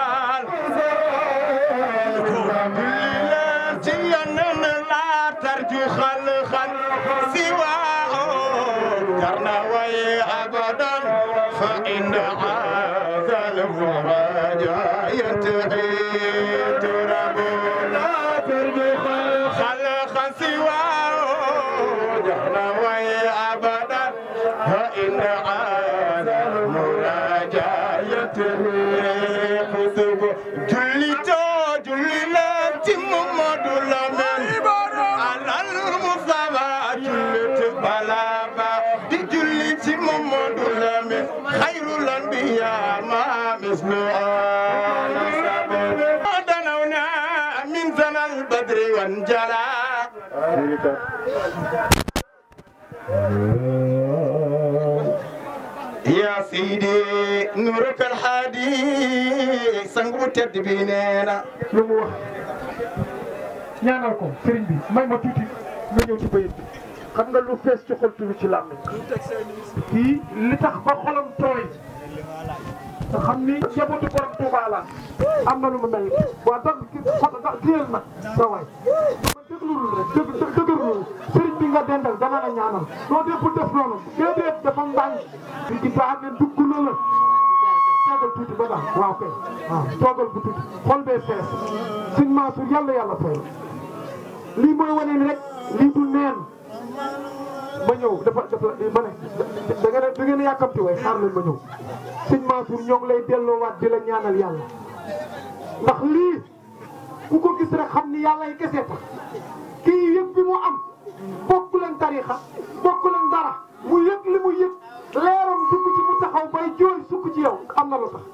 لا ترجو خلقا سواه كرنا وي ابدا فان هذا المراجع ينتهي تراب لا ترجو خلقا سواه كرنا وي ابدا فان هذا المراجع ينتهي حسب جلتو جلت محمد لمن على المصطفى جلت بلابا دي جلت محمد لمن خير الانبياء ما مثل دنونا من زنا البدر وانجلى يا سيدي نورك الحادي سنغو تد بيننا lu mu wax ñaanal ko sëriñ bi may ma tuuti nga ñëw ci bayit bi xam nga lu fees ci xol tuuti ci làmmiñ kii li tax ba xolam tooy te xam ni njabootu borom Touba la am na lu mu mel waaw tax kiyal ma sa waay ma déglul rek dëgg dëgërlul sëriñ bi nga dendal dana la ñaanal noo dee bu def noonu déedéet dafa mbànk di ci baax ne dugg la la toogal tuuti ba baax waaw kay waaw toogal bu tuuti xol bee fees sëñ Mansour yàlla yàlla fay lii mooy wane ni rek lii du neen ma ñëw dafa dafa ma ne da ngeen a da ngeen a yàkkamti way xaar leen ma ñëw sëñ Mansour ñoo ngi lay delloowaat di la ñaanal yàlla ndax lii ku ko gis rek xam ni yàlla yi kese tax kii yëg bi mu am bokk leen tarixa bokk leen dara mu yëg li mu yëg leeram dugg ci mu taxaw bay jooy sukk ci yow am na lu tax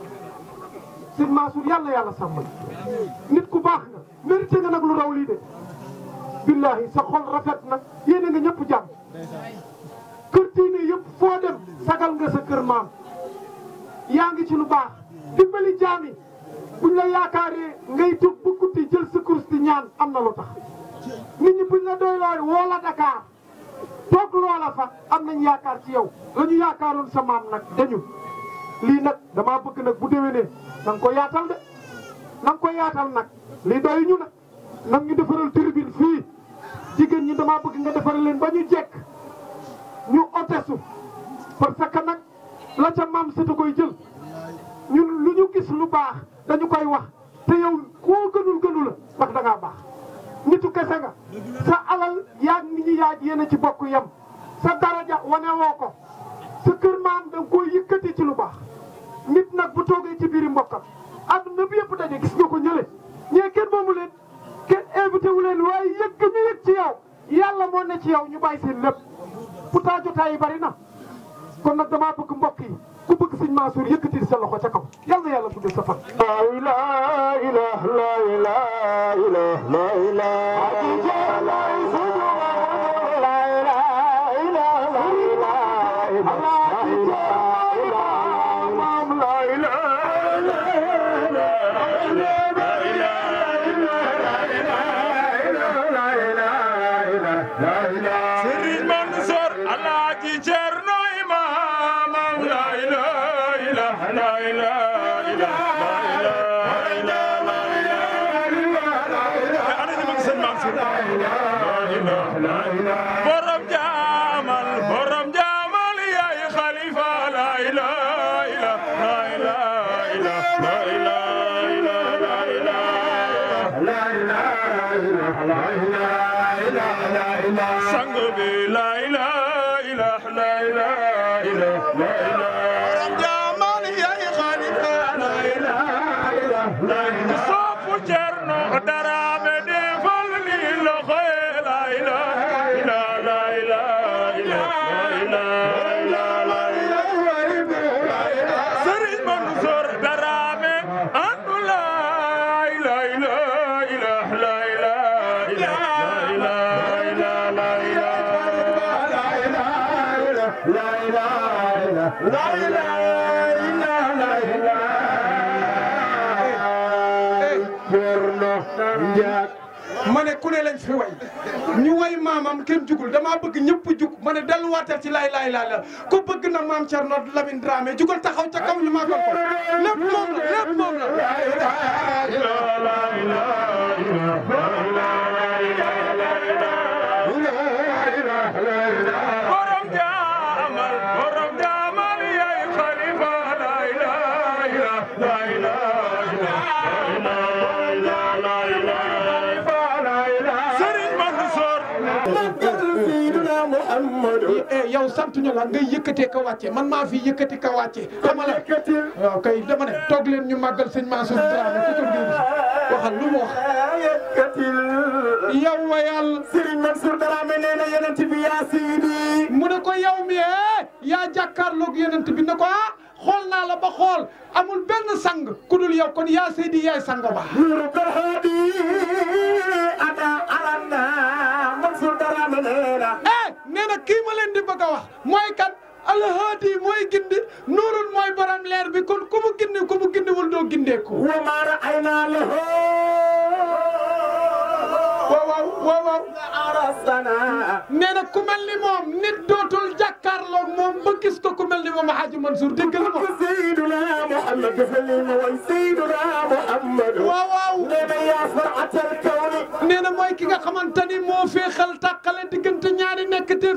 sëñ Mansour yàlla yàlla sàmm la nit ku baax nga mérité nga nag lu raw lii de billahi sa xol rafet na yéene nga ñëpp jàmm kër diine yëpp foo dem sagal nga sa kër maam yaa ngi ci lu baax dimbali jaami buñ la yaakaaree ngay tug bu guddi jël sa kurus di ñaan am na lu tax nit ñi buñ la doy looy woo la Dakar toog loola fa am nañ yaakaar ci yow la ñu yaakaaroon sa maam nag dañu lii nag damaa bëgg nag bu déwénee na nga ko yaatal de na nga ko yaatal nag lii doy ñu nag nag ñu defaral tribune fii jigéen ñi damaa bëgg nga defaral leen ba ñu jekk ñu otesu parce que nag la ca maam sëtu koy jël ñun lu ñu gis lu baax dañu koy wax te yow koo gënul gënu la ndax da ngaa baax nitu kese nga sa alal yaag nit ñi yaaj yéen ci bokk yem sa daraja wane woo ko sa kër maam da nga koy yëkkati ci lu baax nit nag bu toogee ci biiri mbokkam adduna bi yëpp daje gis nga ko ñële ñee kenn moomu leen kenn invité wu leen waaye yëg ñu yëg ci yow yàlla moo ne ci yow ñu bàyyi seen lépp pourtant jotaay yi bari na kon nag damaa bëgg mbokk yi ku bëgg sëñ Mansour yëkkati sa loxo ca kaw yal na yàlla guddal sa fan. la ilaha la ilaha la ilaha la Serigne Mansour Alaaji Cerno Imam la إله لا إله إله لا إله لا إله أنا اللي بقصد منصور لا إله لا إله برم جمال برم جمال يا خليفة لا إله إله لا إله إله لا إله لا إله لا إله sang bi la ilaha illallah la ilaha illallah la ilaha jamal yaay khalifa la ilaha illallah sofu cerno darame defal li lo khoy la ilaha illallah la ilaha illallah Serigne Mansour darame andu la ilaha illallah la ilaha ma ne ku ne lañ fi way ñu way maamam kenn jugul damaa bëgg ñëpp jug ma ne delluwaatal ci laay laay laay la ku bëgg na maam Thierno Lamine Dramé jugal taxaw ca kaw ñu màggal ko lépp moom la lépp moom la. borom jaamal borom jaamal yaay xalifa la ilaha la ilaha Serigne Mansour yow sant ñu la ngay yëkkatee ka wàcce man maa fi yëkkati ka wàcce xam nga la waaw kay dama ne toog leen ñu màggal sëñ Mansour Dramé ku ko déglu waxal lu mu wax yow wa yàlla Serigne Mansour Dramé nee na yonent bi yaa siidi mu ne ko yow mi eh yaa jàkkaarloog yonent bi ne ko ah xool naa la ba xool amul benn sang ku dul yow kon yaa seydi yaay sang ba ada alana Mansour Dramé nee na eh nee na kii ma leen di bëgg a wax mooy kan alhaadi mooy gindi nuurul mooy borom leer bi kon ku mu gindi ku mu gindiwul doo gindeeku wa ma ra'ayna lahu waaw waaw waaw waaw arasana nee na ku mel ni moom nit dootul jàkkaarloog moom ba gis ko ku mel ni moom Hadji Mansour dégg nga moom Seydina Muhammad dafa li ma way Seydina Muhammad waaw waaw nee na yaa faratal kawni nee na mooy ki nga xamante ni moo féexal tàqale diggante ñaari nekk te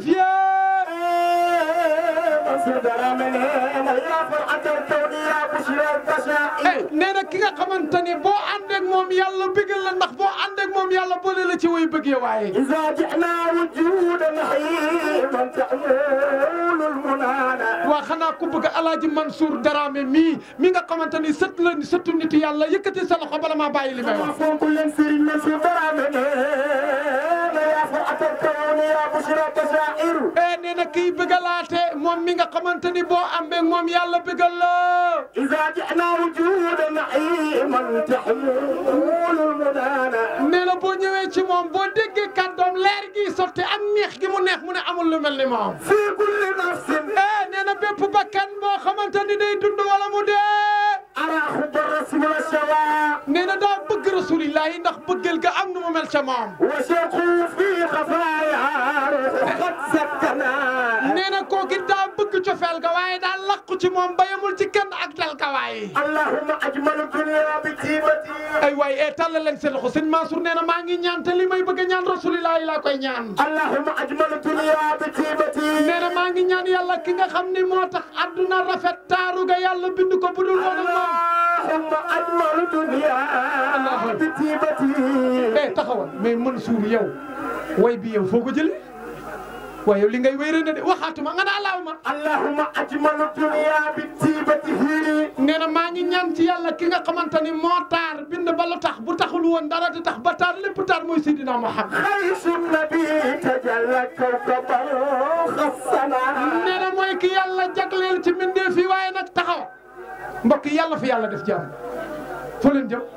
fie nee na ki nga xamante ni boo ànd ak moom yàlla bëggal la ndax boo ànd ak moom yàlla boole la ci way bëggee waaye iza ji'na wujudan hayman ta'mulul munana waa xanaa ku bëgg alaaji Mansour Dramé mii mi nga xamante ni sët la sëtu nit yàlla yëkkati sa loxo bala maa bàyyi li may wax fonk leen Serigne Mansour Dramé yaa fa atal kawni yaa bushra tasairu e nee na kii bëggalaate moom mi nga xamante ni boo amee moom yàlla bëggal la iza ji'na wujudan hayman ta'mulul munana nee na boo ñëwee ci moom boo déggee kàddoom leer gi sotti ak neex gi mu neex mu ne amul lu mel ni moom fii kulli nafsin eh nee na bépp bakkan boo xamante ni day dund wala mu dee araaxu ba rasul shawa nee na daa bëgg rasulillahi ndax bëggal ga am nu mu mel ca moom wa shaqu fi xafaaya xat sakkana nee na kooki daa bëgg cofeel ga waaye daa laqu ci moom ba yemul ci kenn ak dal ka waaye allahumma ajmalu dunya bi tiibati ay waay e tàllal leen seen loxo sëñ Mansour nee na maa ngi ñaan te li may bëgg a ñaan rasulillahi laa koy ñaan allahumma ajmalu dunya bi tiibati nee na maa ngi ñaan yàlla ki nga xam ni moo tax adduna rafet taaru ga yàlla bind ko budul woon ak moom allahumma ajmalu dunya bi tiibati eh taxawal mais Mansour yow way bi yow foo ko jëlee waaye yow li ngay wéy na de waxaatuma nga ne allahuma allahuma ajmalu dunya bi tiibatihi nee na maa ngi ñaan ci yàlla ki nga xamante ni moo taar bind ba lu tax bu taxul woon dara di tax ba taar lépp taar mooy Seydina Muhammad xaysu nabi tajalla kawkaban xassana nee na mooy ki yàlla jagleel ci mbindeef yi waaye nag taxaw mbokk yi yàlla fi yàlla def jàmm foo leen jëm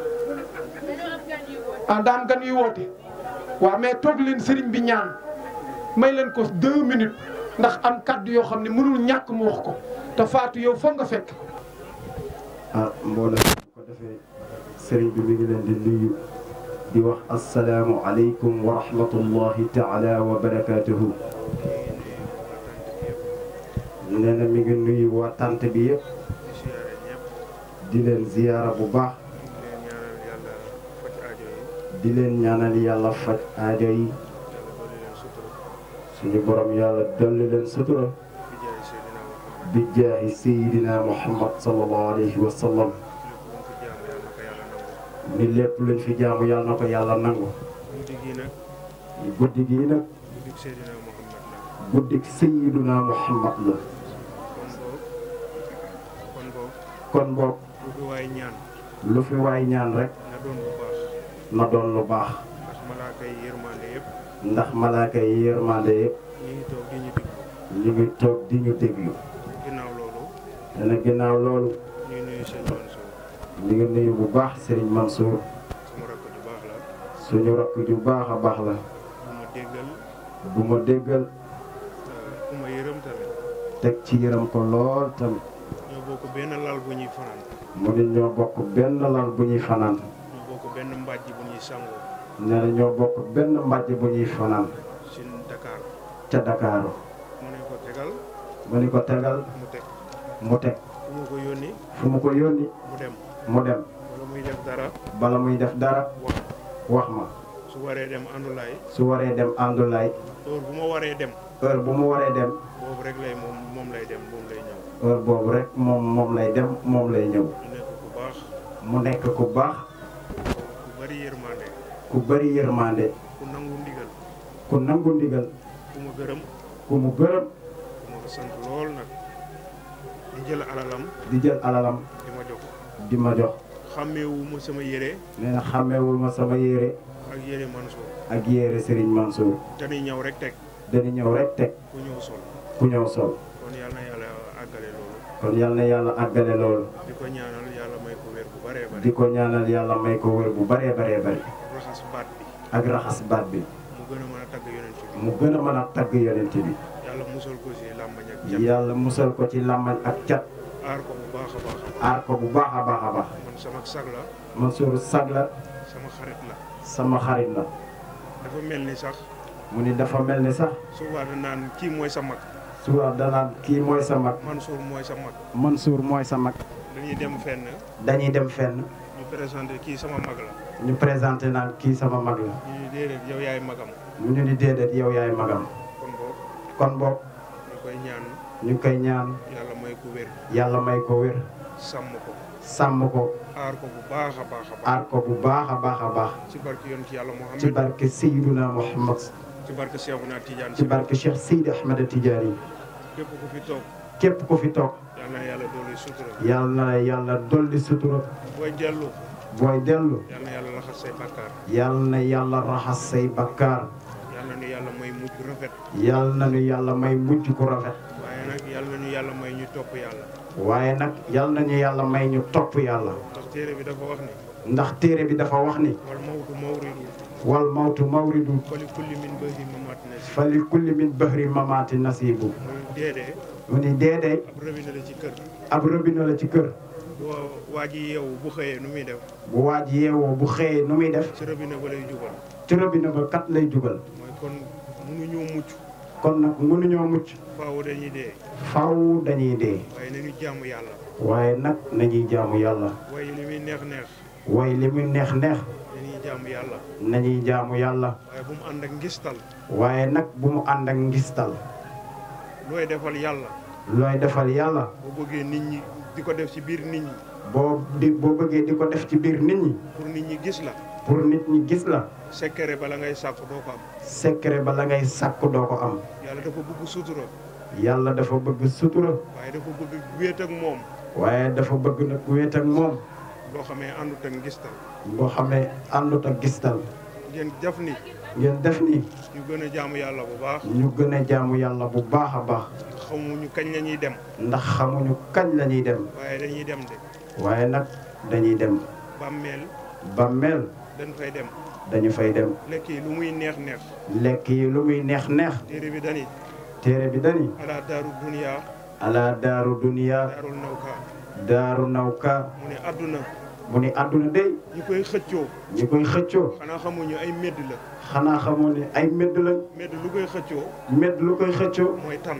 ah daam gan yu woote waaw mais toog leen sëriñ bi ñaan may leen ko deux minutes ndax am kaddu yoo xam ne mënul ñàkk mu wax ko te faatu yow foog nga fekk. ah mbooloo bu ko defee sëriñ bi mi ngi leen di nuyu di wax asalaamu aleykum wa rahmatullahi taala wa barakaatuhu. nee na mi ngi nuyu waa tant bi yëpp di leen ziyaara bu baax di leen ñaanal yàlla faj aajo yi suñu borom yàlla dolli leen sutura bi jaahi sayidina muhammad sallallahu alayhi wa sallam ni lépp luñ fi jaamu yàlla na ko yàlla nangu guddi gii nag guddik sayidina muhammad la kon boog lu fi waay ñaan rek na doon lu baax ndax malaaka yi yërmande yëpp ñu ngi toog di ñu déglu dana ginnaaw loolu ñu ngi nuyu bu baax Serigne Mansour suñu rakk ju baax a baax la bu ma déggal teg ci yërëm ko lool tamit ñoo bokk benn lal bu ñuy fanaan mu ne ñoo bokk benn lal bu ñuy fanaan ñoo bokk benn mbàjj bu ñuy sangoo nee na ñoo bokk benn mbàjj bu ñuy fanaan ci Dakar ca Dakaaru mu ne ko tegal mu ni ko tegal mu teg mu teg fu mu ko yónni fu mu ko yónni mu dem mu dem wala muy def dara bala muy def dara wax ma su waree dem àndulaay su waree dem àndulaay heure bu ma waree dem heure bu mu waree dem boobu rek lay moom moom lay dem moom lay ñëw heure boobu rek moom moom lay dem moom lay ñëw mu nekk ku baax mu nekk ku baax ku bari yërmande ku bari yërmande ku nangu ndigal ku nangu ndigal ku ma gërëm ku mu gërëm ku ma ko sant lool nag di jël alalam di jël alalam di ma jox di ma jox xàmmeewu ma sama yére nee na xàmmeewul ma sama yére ak yére Mansour ak yére Serigne Mansour dañuy ñëw rek teg dañu ñëw rek teg ku ñëw sol ku ñëw sol kon yal na yàlla àggale loolu kon yal na yàlla àggale loolu di ko ñaanal yàlla may ko wér bu baree bari di ko ñaanal yàlla may ko wér bu baree baree bari raxas baat bi ak raxas baat bi mu gën a mën a tagg yonent bi mu gën a mën a tagg yonent bi yàlla musal ko si làmbañ ak cat yàlla musal ko ci làmmañ ak cat aar ko bu baax a baax aar ko bu baax a baax a baax man sama sag la Mansour sag la sama xarit la sama xarit la dafa mel ni sax mu ni dafa mel ni sax souvent da naan kii mooy sa mag suba danaan kii mooy sa mag Mansour mooy sa mag Mansour mooy sa mag dañuy dem fenn dañuy dem fenn ñu présenté kii sama mag la ñu présenté naan kii sama mag la ñu ni déedéet yow yaay magam mu ñu ni déedéet yow yaay magam kon boog kon boog ñu koy ñaan ñu ngi koy ñaan yàlla may ko wér yàlla may ko wér sàmm ko sàmm ko aar ko bu baax a baax a baax aar ko bu baax a baax a baax ci barke yoon ci yàlla ci Muhammad barke Seydina Muhammad ci barke Cheikhouna Tidiane ci barke Cheikh Seydi Ahmed Tidiane képp ku fi toog képp ku fi toog yal na yàlla dooli sutura yàlla na yàlla dolli sutura booy dellu booy dellu yal na yàlla raxas say bàkkaar yàlla na yàlla raxas say bakkaar yal na nu yàlla may mujj rafet yàlla na nu yàlla may mujj ku rafet waaye nag yal na nu yàlla may ñu topp yàlla waaye nag yàlla nañu yàlla may ñu topp yàlla ndax téere bi dafa wax ni ndax téere bi dafa wax ni wal mawtu mawridu wal mawtu mawridu fali kulli min bahri mamaati nasi fali kulli min bahri mamaati nasibu muy deedee mu ni deedee ab robinet la ci kër ab robinet la ci kër boo waa ji yeewu bu xëyee nu muy def bu waaj yeewoo bu xëyee nu muy def ci robinet ba lay jubal ci robinet ba kat lay jugal mooy kon mënuñoo mucc kon nag mënuñoo mucc faaw dañuy dee faw dañuy dee waaye nañu jaamu yàlla waaye nag nañuy jaamu yàlla waaye li muy neex neex waaye li muy neex neex dañuy jaamu yàlla nañuy jaamu yàlla waaye bu mu ànd ak ngistal waaye nag bu mu ànd ak ngistal looy defal yàlla looy defal yàlla boo bëggee nit ñi di ko def ci biir nit ñi boo di boo bëggee di ko def ci biir nit ñi pour nit ñi gis la pour nit ñi gis la secret bala ngay sàkku doo ko am secret ba la ngay sàkku doo ko am yàlla dafa bëgg sutura yàlla dafa bëgg sutura waaye dafa bëgg wéet ak moom waaye dafa bëgg nag wéet ak moom loo xamee àndut ak ngistal boo xamee àndut ak gistal ngeen def ni ngeen def ni ñu gën a jaamu yàlla bu baax ñu gën a jaamu yàlla bu baax a baax xamuñu kañ la ñuy dem ndax xamuñu kañ la ñuy dem waaye dañuy dem de waaye nag dañuy dem bàmmeel bàmmeel dañ fay dem dañu fay dem lekk yi lu muy neex neex lekk yi lu muy neex neex téere bi dani téere bi dani ala daaru duniya ala daaru duniya daarul nawka daaru nawka mu ne àdduna mu ni àdduna day ñi koy xëccoo ñi koy xëccoo xanaa xamuñu ay medd la xanaa xamoo ni ay medd lañ medd lu koy xëccoo medd lu koy xëccoo mooy tan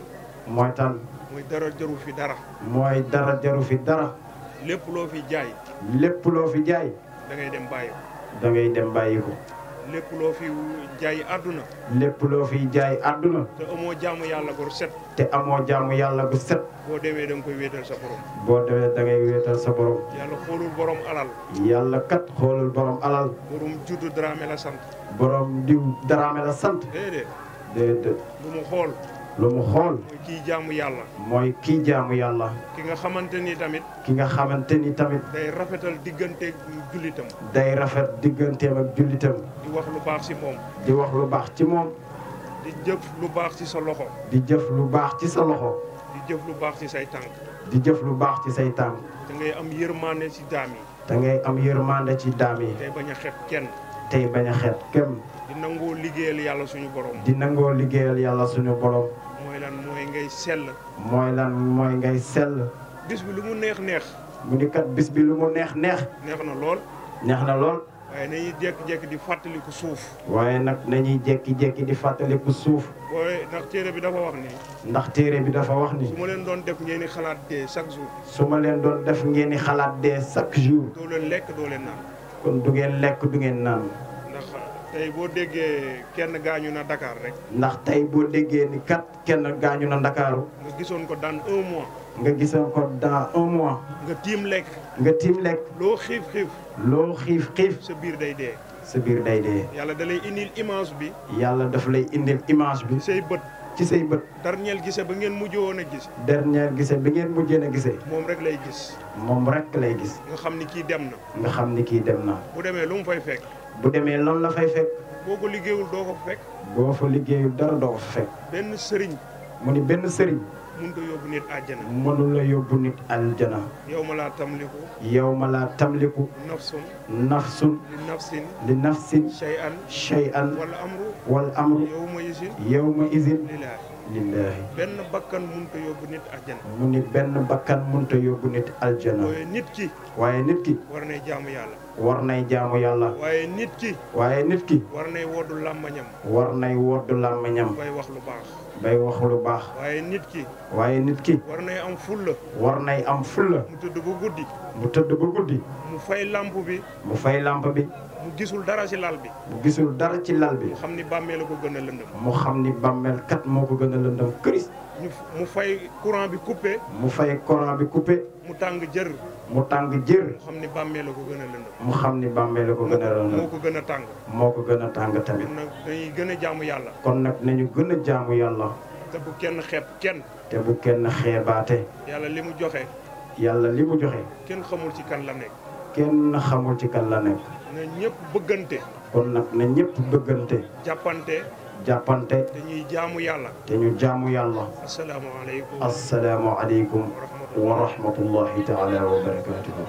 mooy tan mooy dara jaru fi dara mooy dara jaru fi dara lépp loo fi jaay lépp loo fi jaay da ngay dem bàyyi ko da ngay dem bàyyi ko lépp loo fi jaay àdduna lépp loo fi jaay àdduna te amoo jaamu yàlla gu set te amoo jaamu yàlla gu set boo demee da nga koy wéetal sa borom boo demee da ngay wéetal sa borom yàlla xoolul borom alal yàlla kat xoolul borom alal borom juddu Dramé la sant borom diw Dramé la sant déedéet déedéet lu mu xool lu mu xool mooy kii jaamu yàlla mooy kii jaamu yàlla ki nga xamante ni tamit ki nga xamante ni tamit day rafetal diggante jullitam day rafet digganteem ak jullitam di wax lu baax ci moom di wax lu baax ci moom di jëf lu baax ci sa loxo di jëf lu baax ci sa loxo di jëf lu baax ci say tànk di jëf lu baax ci say tànk da ngay am yërmande ci daam yi da ngay am yërmande ci daam yi tey bañ a xeeb kenn tey bañ a xeet kenn di nangoo liggéeyal yàlla suñu borom di nangoo liggéeyal yàlla suñu borom mooy lan mooy ngay sell mooy lan mooy ngay sell bis bi lu mu neex neex mu ni kat bis bi lu mu neex neex neex na lool neex na lool waaye nañuy jékki-jékki di fàttaliku suuf waaye nag nañuy jékki-jékki di fàttaliku suuf booy ndax téere bi dafa wax ni ndax téere bi dafa wax ni su ma leen doon def ngeen di xalaat dee chaque jour su ma leen doon def ngeen di xalaat dee chaque jour doo leen lekk doo leen naan kon du ngeen lekk du ngeen naan ndax tey boo déggee kenn gaañu na Dakar rek ndax tey boo déggee ni kat kenn gaañu na Ndakaaru nga gisoon ko dans un mois nga gisoon ko dans un mois nga tiim lekk nga tiim lekk loo xiif xiif loo xiif xiif sa biir day dee sa biir day dee yàlla da lay indil image bi yàlla daf lay indil image bi say bët ci say bët dernier gise ba ngeen mujj woon a gis dernier gise bi ngeen mujjee a gisee moom rek lay gis moom rek lay gis nga xam ni kii dem na nga xam ni kii dem na bu demee lu mu fay fekk bu demee loolu la fay fekk boo ko liggéeyul doo ko fekk boo fa liggéeyul dara doo ko fa fekk benn sëriñ mu ni benn sëriñ mënut a yóbbu nit àjjana mënu la yóbbu nit aljana yow ma laa tamliku yow ma laa tamliku nafsun nafsun li nafsin li nafsin shay'an shay'an wala amru wal amru yow ma isin yow ma izin lillaahi lillaahi benn bakkan mënut a yóbbu nit àjjana mu ni benn bakkan mënta yóbbu nit aljana waaye nit ki waaye nit ki war nay jaamu yàlla war nay jaamu yàlla waaye nit ki waaye nit ki war nay woddu làmmañam war nay woddu làmmiñam bay wax lu baax bay wax lu baax waaye nit ki waaye nit ki war nay am fulla war nay am fulla mu tëdd ba guddi mu tëdd ba guddi mu fay lamp bi mu fay lamp bi mu gisul dara ci lal bi mu gisul dara ci lal bi mu xam ni bàmmee la ko gën a lëndëm mu xam ni bàmmeel kat moo ko gën a lëndëm këris ñu mu fay courant bi coupé mu fay courant bi coupé mu tàng jër mu tàng jër mu xam ni bàmmee la ko gën a lëndëm mu xam ni bàmmeel la ko gën a lëndëm moo ko gën a tàng moo ko gën a tàng tamit kon nag dañuy gën a jaamu yàlla kon nag nañu gën a jaamu yàlla te bu kenn xeeb kenn te bu kenn xeebaate yàlla li mu joxe yàlla li mu joxe kenn xamul ci kan la nekk kenn xamul ci kan la nekk na ñëpp bëggante kon nag na ñëpp bëggante jàppante jàppante dañuy jaamu yàlla te ñu jaamu yàlla asalaamaaleykum assalaamu aleykum wa rahmatullahi taala wa barakatuhu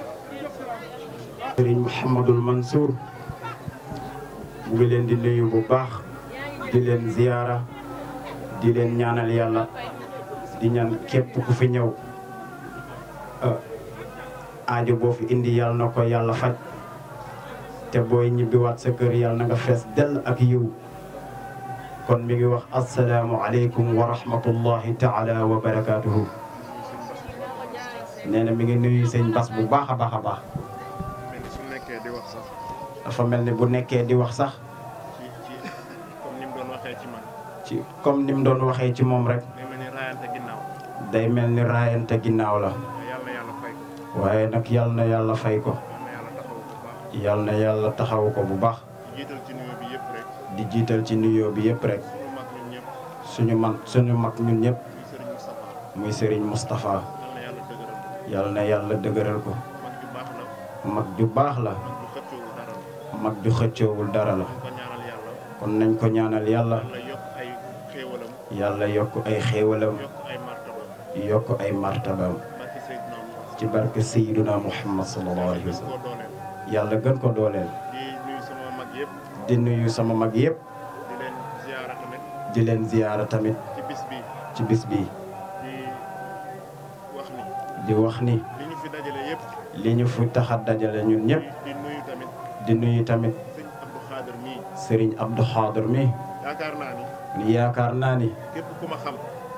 sëriñ Mouhamadul Mansour mu ngi leen di nuyu bu baax di leen ziyaara di leen ñaanal yàlla di ñaan képp ku fi ñëw aajo boo fi indi yàlla na ko yàlla faj te booy ñibbiwaat sa kër yàlla na nga fees dell ak yiw kon mi ngi wax asalaamu aleykum wa rahmatullahi taala wa barakatuhu nee na mi ngi nuyu sëñ Bas bu baax a baax a baax su nekkee di wax sax dafa mel ni bu nekkee di wax sax ci ci comme ni mu doon waxee ci man ci comme ni mu doon waxee ci moom rek day mel ni raayante ginnaaw day mel ni raayante ginnaaw la yàlla yàlla fay ko waaye nag yal na yàlla fay ko yal na yàlla taxaw ko bu baax di jiital ci nuyu bi yëpp rek di jiital ci nuyoo bi yëpp rek suñu mag ñun ñëpp suñu mag suñu mag ñun ñëpp muy Serigne Moustapha muy Serigne Moustapha yàlla na yàlla dëgëral ko yal na yàlla dëgëral ko mag ju baax la mag ju baax la mag ju xëccoowul dara la mag ju xëccoowul dara la ko ñaanal yàlla kon nañ ko ñaanal yàlla yàlla yokk ay xéewalam yàlla yokk ay xéewalam yokk ay martaba yokk ay martabaam barki Seydina Muhammad ci barke Seydina Muhammad sallallahu alayhi wa gën koo sallam dooleel yàlla gën ko dooleel di nuyu sama mag yëpp di nuyu sama mag yëpp di leen ziyaara tamit di leen ziyaara tamit ci bis bi ci bis bi di wax ni di wax ni li ñu fi dajale yëpp li ñu fi tax a dajale ñun ñëpp di nuyu tamit di nuyu tamit sëñ Abdou Khader mii Serigne Abdou Khader mi yaakaar naa ni ni yaakaar naa ni képp ku ma xam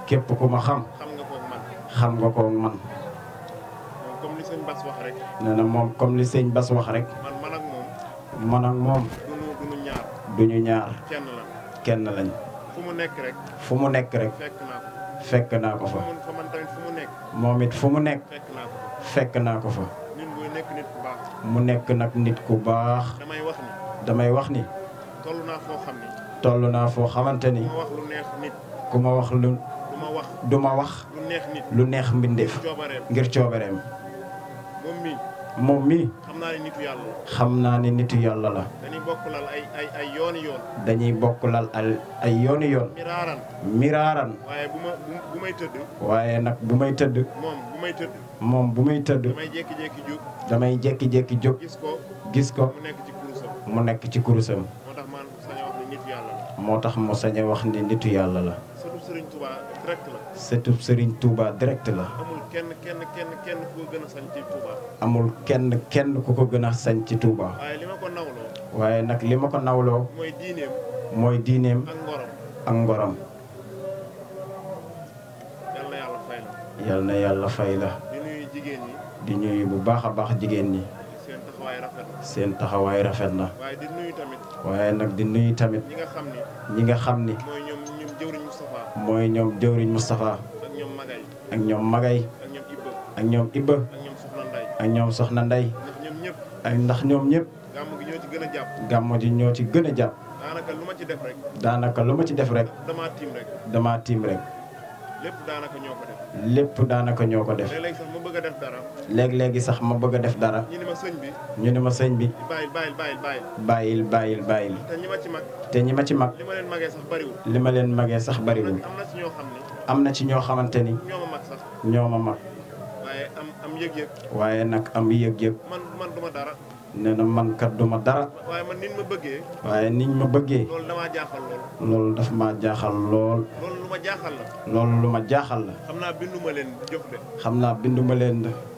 képp ku ma xam xam nga koog man xam nga ko man moom comme li sëñ Bass wax rek nee na moom comme li sëñ Bass wax rek man man ak moom man ak moom duñu duñu ñaar duñu ñaar kenn la kenn lañ fu mu nekk rek fu mu nekk rek fekk naa ko fekk naa ko fa fa fa man tamit fu mu nekk moom it fu mu nekk fekk naa ko fa fekk naa ko fa nit buy nekk nit ku baax mu nekk nag nit ku baax damay wax ni damay wax ni toll naa foo xam ni toll naa foo xamante ni ma wax lu neex nit ku ma wax lu du ma wax du ma wax lu neex nit lu neex mbindeef coobareem ngir coobareem moom mii moom mii xam naa ne nitu yàlla la xam naa ni nitu yàlla la dañuy bokk lal ay ay ay yooni yoon dañuy bokk lal al ay yooni yoon miraaran miraaran waaye bu ma bu bu may tëdd waaye nag bu may tëdd moom bu may tëdd moom bu may tëdd damay jékki-jékki jóg damay jékki-jékki jóg gis ko gis ko mu nekk ci kurusam mu nekk ci kurusam moo tax man sañ a wax ni nitu yàlla la moo tax mu sañ a wax ni nitu yàlla la surtout Serigne Touba direct la surtout Serigne Touba direct la amul kenn kenn kenn kenn ku ko gën a sañ ci Touba amul kenn kenn ku ko gën a sañ ci Touba waaye li ma ko nawloo waaye nag li ma ko nawloo mooy diineem mooy diineem ak ngorom ak ngorom yal na yàlla fay la yal na yàlla fay la di nuyu jigéen ñi di ñuy bu baax a baax jigéen ñi seen taxawaay rafet na seen taxawaay rafet na waaye di nuyu tamit waaye nag di nuyu tamit ñi nga xam ni ñi nga xam ni mooy ñoom ñoom jëwriñ Moustapha mooy ñoom jëwriñ Moustapha ak ñoom Magay ak ñoom Magay ak ñoom Ibba ak ñoom Ibba ak ñoom Soxna Nday ak ñoom Soxna Nday ndax ñoom ñëpp ak ndax ñoom ñëpp gàmmu gi ñoo ci gën a jàpp gàmmo ji ñoo ci gën a jàpp daanaka lu ma ci def rek daanaka lu ma ci def rek damaa tiim rek dama tiim rek lépp daanaka ñoo ko def lépp daanaka ñoo ko def léeg-léeg sax ma bëgg a def dara léeg-léegi sax ma bëgg a def dara ñu ni ma sëñ bi ñu ne ma sëñ bi bàyyil bàyyil bàyyil bàyyil bàyyil bàyyil bàyyil te ñi ma ci mag te ñi ma ci mag li ma leen magee sax bariwul li ma leen magee sax bariwul am na ci ñoo xam ni am na ci ñoo xamante ni ñoo ma mag sax ñoo ma mag waaye am am yëg-yëg waaye nag am yëg-yëg man man duma dara nee na man kat duma dara waaye man nit ma bëggee waaye niñ ma bëggee loolu damaa jaaxal loolu loolu daf ma jaaxal lool loolu lu ma jaaxal la loolu lu ma jaaxal la xam naa binduma leen jox de xam naa binduma leen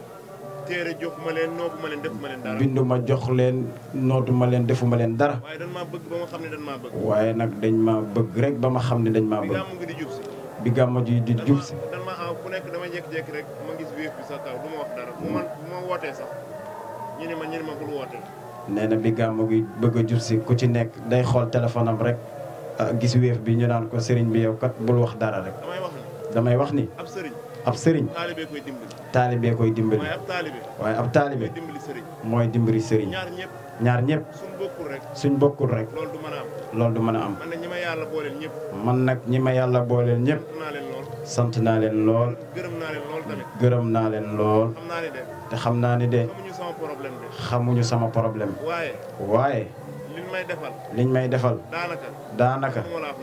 téere joxuma leen noobuma leen defuma leen dara binduma jox leen nootuma leen defuma leen dara waaye dañ maa bëgg ba ma xam ne dañ maa bëgg waaye nag dañ ma bëgg rek ba ma xam ne dañ maa bi bëgg gàmmu ngi di jub si bi gàmmo ji di jub si dan ma aw ku nekk damay jékki-jékki rek ma gis wéef bi sa kaw du ma wax dara bu man bu ma wootee sax ñu ne ma ñu ne ma bul wootee nee na bi gàmmo gi bëgg a jub si ku ci nekk day xool téléphone am rek ah, gis wéef bi ñu naan ko sëriñ bi yow kat bul wax dara rek damay wax ni damay wax ni ab sëriñ ab sëriñ taalibee koy dimbali taalibee koy dimbali waaye ab taalibe waaye ab taalibe koy dimbali sëriñ mooy dimbali sëriñ ñaar ñëpp ñaar ñëpp suñ bokkul rek suñ bokkul rek loolu du mën a am loolu du mën a am man ne ñi ma yàlla booleel ñëpp man nag ñi ma yàlla booleel ñëpp sant naa leen lool sant naa leen lool gërëm naa leen lool tamit gërëm naa leen lool xam naa ne de te xam naa ni de xamuñu sama problème de xamuñu sama problème waaye waaye liñ may defal liñ may defal daanaka daanaka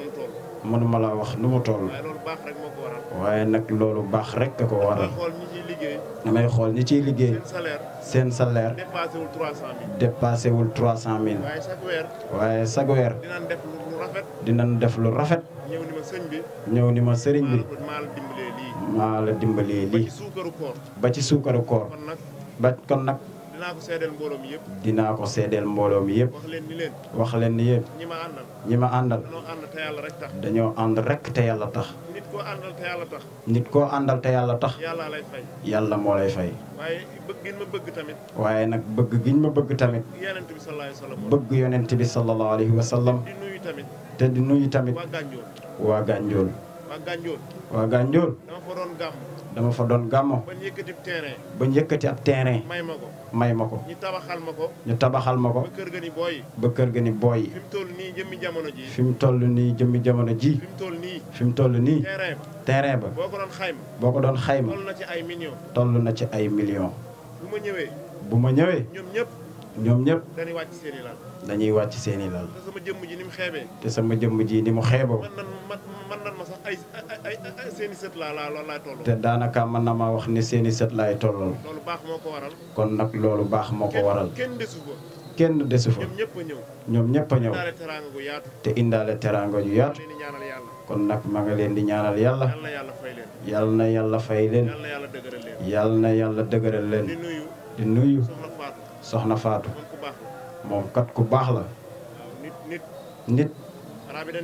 xamuma laa wax nu mu toll mënuma laa wax nu mu toll waaye loolu baax rek moo ko waral waaye nag loolu baax rek a ko damay waral xool ñi ciy liggéey damay xool ñi ciy liggéey seen salaire seen salaire dépassé wul 300000 dépassé wul 300000 waaye chaque weer waaye chaque weer dinañ def lu lu rafet dinañ def lu rafet ñëw ni ma sëñ bi ñëw ni ma sëriñ bi maa la dimbalee lii maa la dimbalee ba lii ci suukaru koor ba ci suukaru koor kon nag ba kon nag dinaa ko seedeel mbooloo mi yëpp dinaa ko seedeel mbooloo mi yëpp wax leen ni leen wax leen ni yéen ñi ma àndal ñi ma àndal danoo ànd te yàlla rek tax dañoo ànd rek te yàlla tax nit koo àndal te yàlla tax nit koo àndal te yàlla tax yàlla lay fay yàlla moo lay fay waaye bëgg ngeen ma bëgg tamit waaye nag bëgg giñ ma bëgg tamit yenent bi sallallahu alayhi wa sallam bëgg yonent bi sallallahu alayhi wa sallam di nuyu tamit te di nuyu tamit waa Gànjool waa Gànjool waa Gànjool waa Gànjool dama fa doon gàmm dama fa doon gàmmo ba yëkkati terrain ba njëkkati ab terrain may ma ko may ma ko ñu tabaxal ma ko ñu tabaxal ma ko ba kër ga ni booy ba kër ga ni booy fi mu toll nii jëmmi jamono ji fi mu toll nii jëmmi jamono ji fi mu toll nii fi mu toll nii terrain terrain ba boo ko doon xayma boo ko doon xayma toll na ci ay millions toll na ci ay millions bu ma ñëwee bu ma ñëwee ñoom ñëpp ñoom ñëpp dañuy wàcc seeni lal dañuy wàcc seeni lal te sama jëmm ji ni mu xeebee te sama jëmm ji ni mu xeeboo man nan man man nan ma sax ay ay ay seeni sët laa laa loolu laay toll te daanaka mën na maa wax ni seeni sët laay tollal loolu baax moo ko waral kon nag loolu baax moo ko waral kenn desu ko kenn desu fa ñoom ñëpp a ñëw ñoom ñëpp a ñëw daale teraanga gu yaatu te indaale teraanga ju yaatu leen di ñaanal yàlla kon nag ma nga leen di ñaanal yàlla yal na yàlla fay leen yal na yàlla fay leen yal na yàlla dëgëral leen yal na yàlla dëgëral leen di nuyu di nuyu soxna Fatou soxna Faatu moom ku baax la moom kat ku baax la waaw nit nit nit arab yi dañuy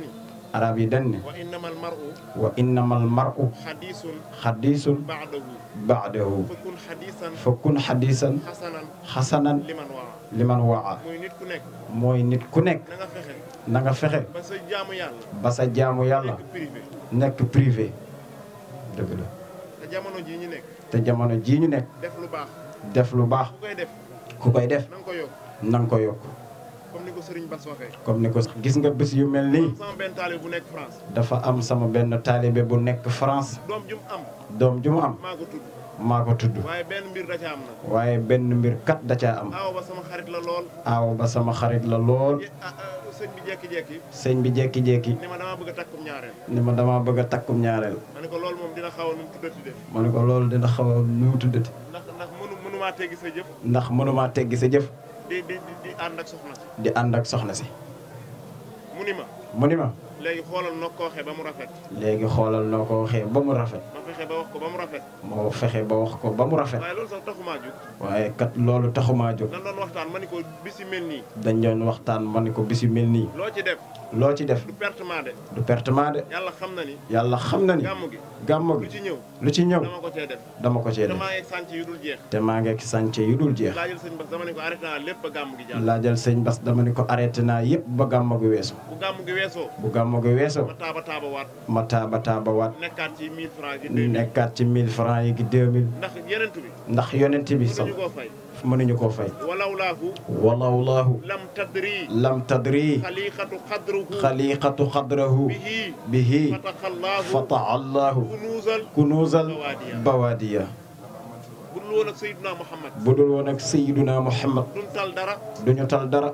arab yi dañ ne wa innamal mar'u wa innamal mar'u hadisun xadiisun ba'dahu baadahu fakun hadisan fa kun xadiisan hasanan xasanan liman waa liman waa muy nit ku nekk mooy nit ku nekk na nga fexe na nga fexe ba sa jaamu yàlla ba sa jaamu yàlla nekk privé nekk privé dëgg la te jamono jii ñu nekk te jamono jii ñu nekk def lu baax def lu baax ku koy def ku koy def na nga ko yokk na nga ko yokk comme ni ko Serigne Bass waxee comme ni ko gis nga bés yu mel nii sama benn taalibe bu nekk France dafa am sama benn taalibe bu nekk France doom ju mu am doom ju mu am maa ko tudd maa ko tudd waaye benn mbir da ca am na waaye benn mbir kat da caa am aaw ba sama xarit la lool aaw ba sama xarit la lool ah ah, sëñ bi jekki-jekki sëñ bi jekki-jekki ni ma damaa bëgg a takkum ñaareel ni ma dama bëgg a takkum ñaareel ma ne ko loolu moom dina xaw a nu mu tuddati de ma ne ko loolu dina xaw a nu mu tuddati ndax ndax mënu mënumaa teggi sa jëf ndax mënumaa teggi sa jëf di di di di ànd ak soxna si di ànd ak soxna si mu ni ma mu ni ma léegi xoolal noo ko waxee ba mu rafet léegi xoolal noo ko waxee ba mu rafet ma fexe ba wax ko ba mu rafet moo fexe ba wax ko ba mu rafet waaye loolu sax taxumaa jóg waaye kat loolu taxumaa jóg nan doon waxtaan ma ni ko bisi mel nii dañ doon waxtaan ma ni ko bis yu mel nii loo ci def loo ci def du pertement de du pertement de yàlla xam na ni yàlla xam na ni gàmm gi gàmmu lu gi ci ñëw lu ci ñëw dama ko cee def dama ko cee te def maa ngi sànc yu dul jeex te maa ngi ak sànce yu dul jeex laajal sëñ Bass dama ne ko arrêté naa lépp ba gàmm gi jàll laajal sëñ Bass dama ni ko arrêté naa yëpp ba gàmmu gi weesu bu gàmm gi weesoo bu gàmmu gi weesoo ma taaba taaba waat ma taaba taaba waat nekkaat ci 1000 francs gi 2000 nekkaat ci 1000 francs yi gi 2000 ndax yenent bi ndax yonent bi mënuñu sax koo fay mënuñu koo fay walaw laahu walawlaahu lam tadri lam tadri xaliqatu xadruhu xaliqatu xadrahu bihi bihi fataxallaahu fataallahu kunuuzal kunuuzal bawaadiya. bawaadiya bu dul woon ak Seydina Muhammad bu dul woon ak Seydina Muhammad duñ tal dara duñu tal dara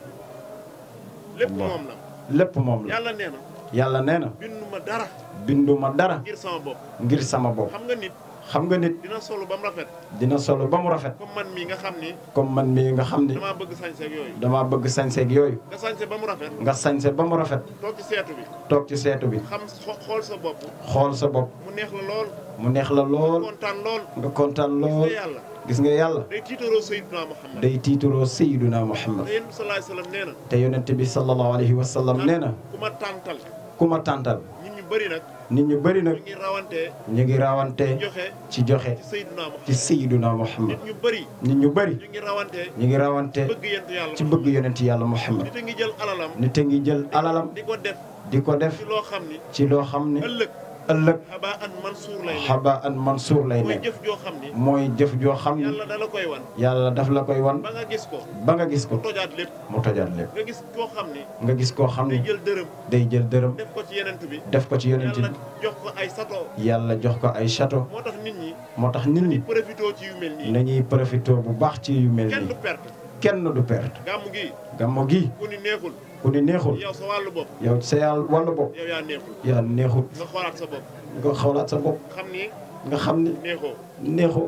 lépp moom la lépp moom la yàlla nee na yàlla nee na bindu ma dara binduma dara ngir sama bopp ngir sama bopp xam nga nit xam nga nit dina solo ba mu rafet dina solo ba mu rafet comme man mii nga xam ni comme man mii nga xam ni damaa bëgg sañse ak yooyu dama bëgg sañseeg yooyu nga sañse ba mu rafet nga sañse ba mu rafet toog ci seetu bi toog ci seetu bi xam xo- xool sa bopp xool sa bopp mu neex la lool mu neex la lool kontaan lool nga kontaan lool gis nga yàlla gis nga yàlla day tiitaroo Seydina Muhammad day tiituroo Seydina Muhammad te yéen sallallahu alayhi wasallam nee na te yonent bi sallallahu alayhi wa sallam nee na ku ma tàntal ku ma tàntal nit ñu bëri nag nit ñu bëri nag ñu ngi rawantee ñu ngi rawante joxe ci joxe ci Seydina Muhammad ci Seydina Muhammad nit ñu bëri nit ñu bëri ñu ngi rawantee ñu ngi rawante bëgg yent yàlla ci bëgg yonent yàlla Muhammad nit a ngi jël alalam nit a ngi jël alalam di ko def di ko def ci loo xam ni ci loo xam ne ëllëg ëllëg xabaa an mansuur lay nekk xaba an mansuur lay mooy nekk jëf joo xam ni mooy jëf joo xam ne yàlla dala koy wan yàlla daf la koy wan ba nga gis ko ba nga gis ko mu tojaat lépp mu tojaat lépp nga gis koo xam ni nga gis koo xam day ne jël dërëm day jël dërëm def ko ci yenent bi def ko ci yonent yàlla bi jox ko ay sato yàlla jox ko ay château moo tax nit ñi moo tax nit ñi profité ci yu mel nii nañuy profité bu baax ci yu mel kenn du nii perte kenn du perte gàmmu gi gàmmo gi ku ni neexul ku ni neexul yow sa wàllu bopp yow sa yàlla wàllu bopp yow yaa neexul yaa neexut nga xoolaat sa bopp nga xoolaat sa bopp xam ni nga xam ni neexoo neexoo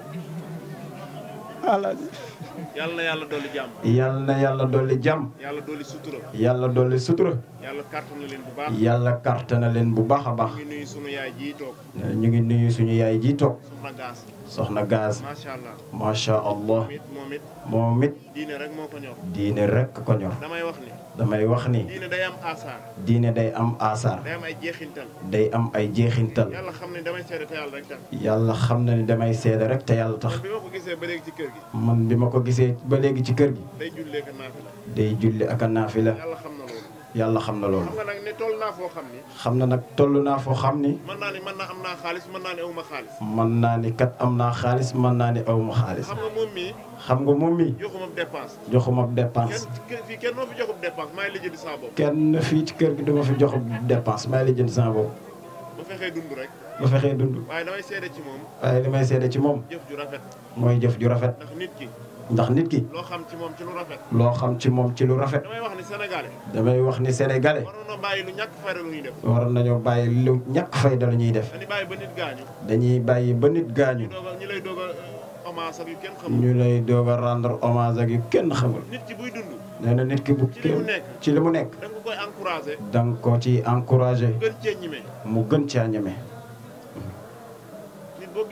yàlla na yàlla dolli jàmm yàlla na yàlla dolli jàmm yàlla dolli sutura yàlla dolli sutura yàlla kàttan na leen bu baax yàlla karte na leen bu baax a baax ñu ngi nuyu sunu yaay jii toog ñu ngi nuyu suñu yaay ji toog soxna gaas soxna gaz macha allah macha allah moom it moom it moom it diine rek moo ko ñor diine rek ko ñor damay wax ni damay wax ni diine day am asaar diine day am asaar day am ay jeexintal day am ay jeexintal yàlla xam ne damay seede te yàlla rek tax yàlla xam na ni damay seede rek te yàlla tax man bi ma ko gisee ba léegi ci kër gi man bi ma ko gisee ba léegi ci kër gi day jullee ka naafi la day julli ak a naafila yàlla xam na loolu yàlla xam na loolu xam nga nag ne toll naa foo xam ni xam na nag toll naa foo xam ni mën naa ni mën naa am naa xaalis mën naa ni awma xaalis mën naa ni kat am naa xaalis mën naa ni awma xaalis xam nga moom mii xam nga moom mi joxuma dépense joxuma dépense kenn fii kenn moo fi joxub dépense maa ngi lijjanti saa bopp kenn fii ci kër gi duma fi jox dépense may la jënd sama bopp ba fexee dund rek ba fexee dund waaye damay seede ci moom waaye li may seede ci moom jëf ju rafet mooy jëf ju rafet ndax nit ki ndax nit ki loo xam ci moom ci lu rafet loo xam ci moom ci lu rafet damay wax ni sénégalais damay wax ni sénégalais waroon na bàyyi lu ñàkk fayda lu ñuy def war nañoo bàyyi lu ñàkk fayda la ñuy def dañuy bàyyi ba nit gaañu dañuy bàyyi ba nit gaañu doog a ñi lay doog a hommage ak yu kenn xamul ñu lay doog a rendre hommage ak yu kenn xamul nit ki buy dund nee na nit ki bu ci li mu nekk ci li mu nekk da nga ko koy encouragé da nga ko ci encouragé gën cee ñime mu gën caa ñeme nit boo gisee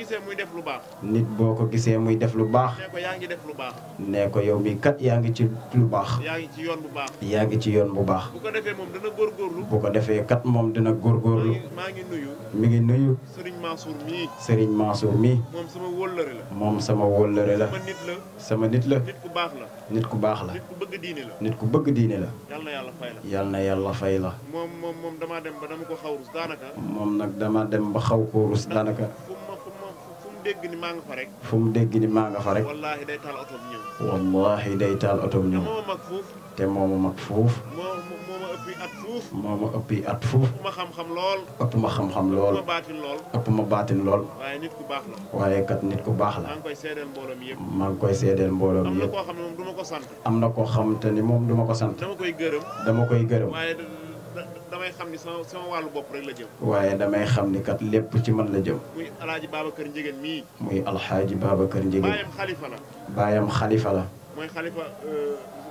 gisee muy def lu baax nit boo ko gisee muy def lu baax nee ko yaa ngi def lu baax nee ko yow mi kat yaa ngi ci lu baax yaa ngi ci yoon bu baax yaa ngi ci yoon bu baax bu ko defee moom dana góorgóorlu bu ko defee kat moom dina góorgóorlu maa ngi nuyu mi ngi nuyu Serigne Mansour mii Serigne Mansour mi moom sama wóllëre la moom sama wóllëre la sama nit la sama nit la nit ku baax la nit ku baax la nit ku bëgg diine la nit ku bëgg diine la yal na yàlla fay la yal na yàlla fay la moom moom moom damaa dem ba dama ko xaw rus daanaka moom nag dama dem ba xaw koo rus daanaka fu mu ma fu mu fu mu dégg ni maa nga fa rek fu mu dégg ni maa nga fa rek wallaahi day taal otoom ñëw wallahi day taal otom ñëw moo ma mag fuuf te moo ma mag fuuf moo moo ma ëppi at fuuf moo ma ëppi at fuuf ëpp ma xam-xam lool ëpp ma xam-xam lool ëpp ma baatin lool ëpp ma baatin lool waaye nit ku baax la waaye kat nit ku baax la maa ngi koy seedeel mbooloo mi yëpp maa ngi koy seedeel mbooloo am mi na yëpp koo xam ne moom du ma ko sant am na koo xam te ni moom duma ko sant dama koy gërëm dama koy gërëm waaye da- da- damay xam ni sama sama wàllu bopp rek la jëm waaye damay xam ni kat lépp ci man la jëm muy alaaji Babacar Njigéen mii muy alxaaji Babacar Njigéen baayam xalifa la baayam xalifa la mooy xalifa euh,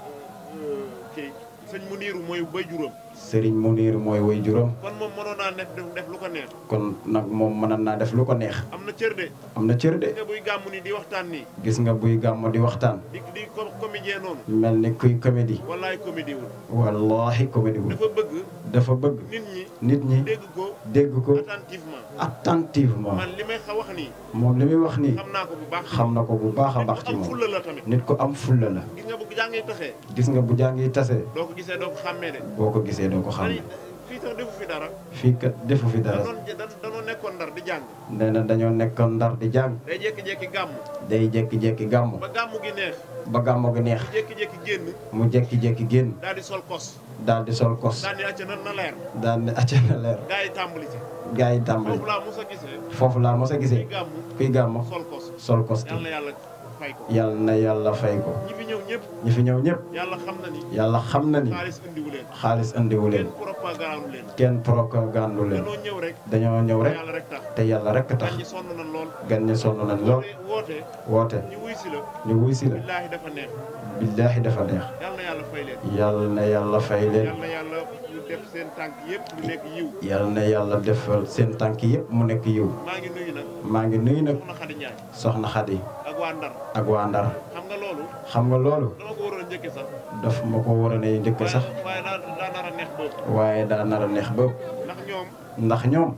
euh, kii sëñ Muniiru mooy bay juróom Serigne Muniir mooy way juróom kon moom mënoon naa def def lu ko neex kon nag moom mënoon naa def lu ko neex am na cër de am na cër de nga buy gàmmu ni di waxtaan nii gis nga buy gàmmu di waxtaan di di com comédien noonu mel ni kuy comédie wallaay comédie wul wallahi comédie wul dafa bëgg dafa bëgg nit ñi nit ñi dégg ko dégg ko attentivement attentivement man li may xa wax nii moom li muy wax nii xam naa ko bu baax xam na ko bu baax a baax ci am moom fulla la tamit nit ko am fulla la gis nga bu jàngee taxee gis nga bu jàngi tase doo ko gisee doo ko xàmmee de boo ko gisee doo ko xam Ani- fii sax defu fi dara fii kat defu fi dara danoon da- danoo nekkoon ndar di jàng nee na dañoo nekkoon ndar di jàng day jékki-jékki gàmmu day jékki-jékki gàmmu ba gàmmu gi neex ba gàmmu gi neex mu jékki-jékki génn mu jékki-jékki génn daal di sol kos daal di sol kos daal di acca na na leer daal di acca na leer gars yi tàmbali ci gaa yi tàmbali foofu laa mos a gisee foofu laa mos a gisee kuy gàmmu kuy gàmmu sol kos sol kos yàlla na yàlla fay ko yàlla na yàlla fay ko ñi fi ñëw ñëpp ñi fi ñëw ñëpp yàlla xam na ni yàlla xam na ni xaalis indiwu leen xaalis andiwu leen kenn propagande leen kenn propagande leen danoo ñëw rek dañoo ñëw rek yàlla rek tax te yàlla rek tax gan ñi sonn nañ lool gan ñi sonn nañ lool woote woote ñu wuy si la ñu wuy si la billaahi dafa neex billaahi dafa neex yàlla na yàlla fay leen yàlla na yàlla fay leen yàlla na yàlla ñu def seen tànk yëpp lu nekk yiw yàlla na yàlla defal seen tànk yëpp mu nekk yiw maa ngi nuyu nag maa ngi nuyu nag soxna Xadi Njaay soxna Xadi ak waa Ndar ak waa Ndar xam nga loolu xam nga loolu dama ko waroon a njëkke sax daf ma ko war a ne njëkk sax waaye daa daa nar a neex boobu waaye daa nar a neex ba ndax ñoom ndax ñoom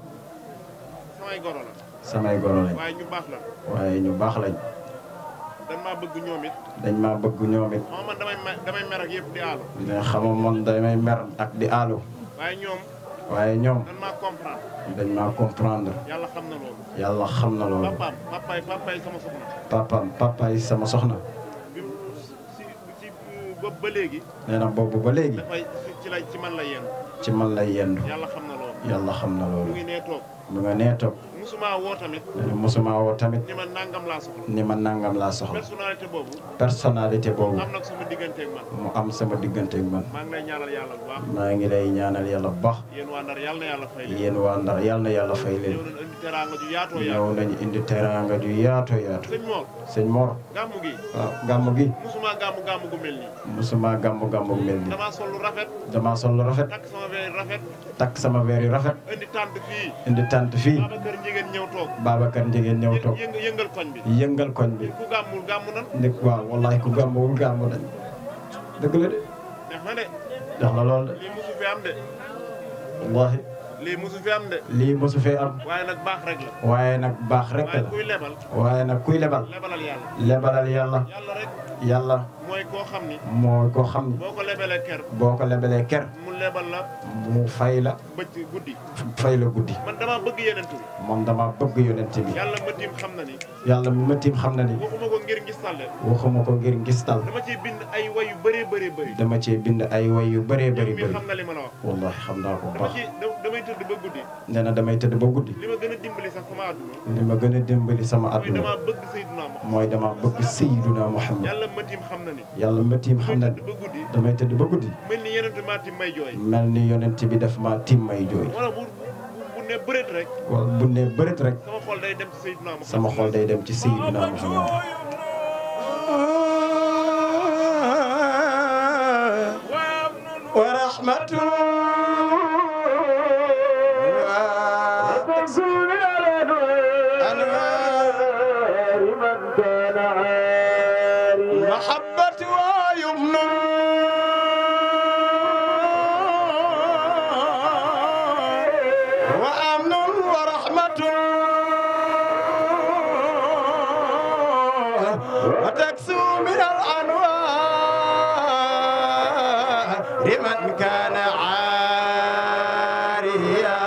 samay goro la samay goro lañ waaye ñu baax la waaye ñu baax lañ dañ maa bëgg ñoom it dañ maa bëgg ñoom it xam man damay me- damay mer ak yëpp di aalu ne xama man damay mer ak di aalu waaye ñoom waaye ñoom dañ maa comprendre dañ maa comprendre yàlla xam na loolu yàlla xam na loolu papaam papaay papaay sama soxna papaam papaay sama soxna bi mu si si bopp ba léegi nee na boobu ba léegi dafay ci la ci man la yenn ci man lay yendu yàlla xam na loolu yàlla xam na mu loolu ngi nee toog mu nga nee toog musuma woo tamit nee na mosuma woo tamit ni ma nangam laa soxla ni ma nangam laa soxla personnalité boobu personnalité boobu am nag sama digganteeg man mu am sama digganteeg man maa ngi lay ñaanal yàlla bu baax maa ngi lay ñaanal yàlla bu baax yéen waa Ndar yàlla na yàlla fay leen yéen waa Ndar yàlla na yàlla fay leen ñëw nañ indi teraanga ju yaatoo ñëw yaatoo nañu indi teraanga ju yaatu yaatu sëñ Mor sëñ Mor gàmmu gi waaw gàmmu gi musuma gàmmu gàmmu gu mel nii mosuma gàmmu gàmmu mel nii damaa sol lu rafet damaa sol lu rafet takk sama veer rafet takk sama weer yu rafet indi tànt fii indi tànt fii Babacar Njigéen ñëw toog Babacar Njigéen ñëw toog yëng yëngal koñ bi yëngal koñ bi ku gàmmul gàmmu nan ndik waaw wallahi ku gàmmuwul gàmmu dañ dëgg la de neex na de jox la lool de lii musu fi am de wallahi lii musu fi am de lii mosu fee am waaye nag baax rek la waaye nag baax rek waaye la kuy lebal waaye nag kuy lebal lebalal yàlla lebalal yàlla yàlla rek yàlla mooy koo xam ni moo ko xam ni boo ko lebalee ker boo ko lebalee ker mu lebal la mu fay la bëcc guddi fay la guddi man damaa bëgg yenentu moom dama bëgg yonent bi yàlla ma tiim xam na ni yàlla mi ma tiim xam na ni waxuma ko ngir ngis talle waxuma ko ngir ngistal dama ciy bind ay way yu bëree bëree bëri dama cee bind ay way yu bëree bëri mi bëri xam na li ma la wax wallahi xam naa ko bu dama baax ci da- damay tëdd ba guddi nee na damay tëdd ba guddi li ma gën a dimbali sax sama àdduna li ma gën a dimbali sama mooy àdduna damaa bëgg Seydina Muhammad mooy dama bëgg Seydina Muhammad yàlla ma tiim xam na ni yàlla ma tiim xam na ni ba guddi damay tëdd ba guddi mel ni yenentu maa tiim may jooy mel ni yonent bi daf ma tiim may jooy wala bu bu bu ne bëreet rek wala bu ne bëreet rek sama xol day dem ci Seydina Muhammad sama xol day dem ci Seydina Muhammad ورحمة وتكسر الأنوار لمن كان عاريا محبة ويمن وأمن ورحمة وتكسو من الأنوار لمن كان عاريا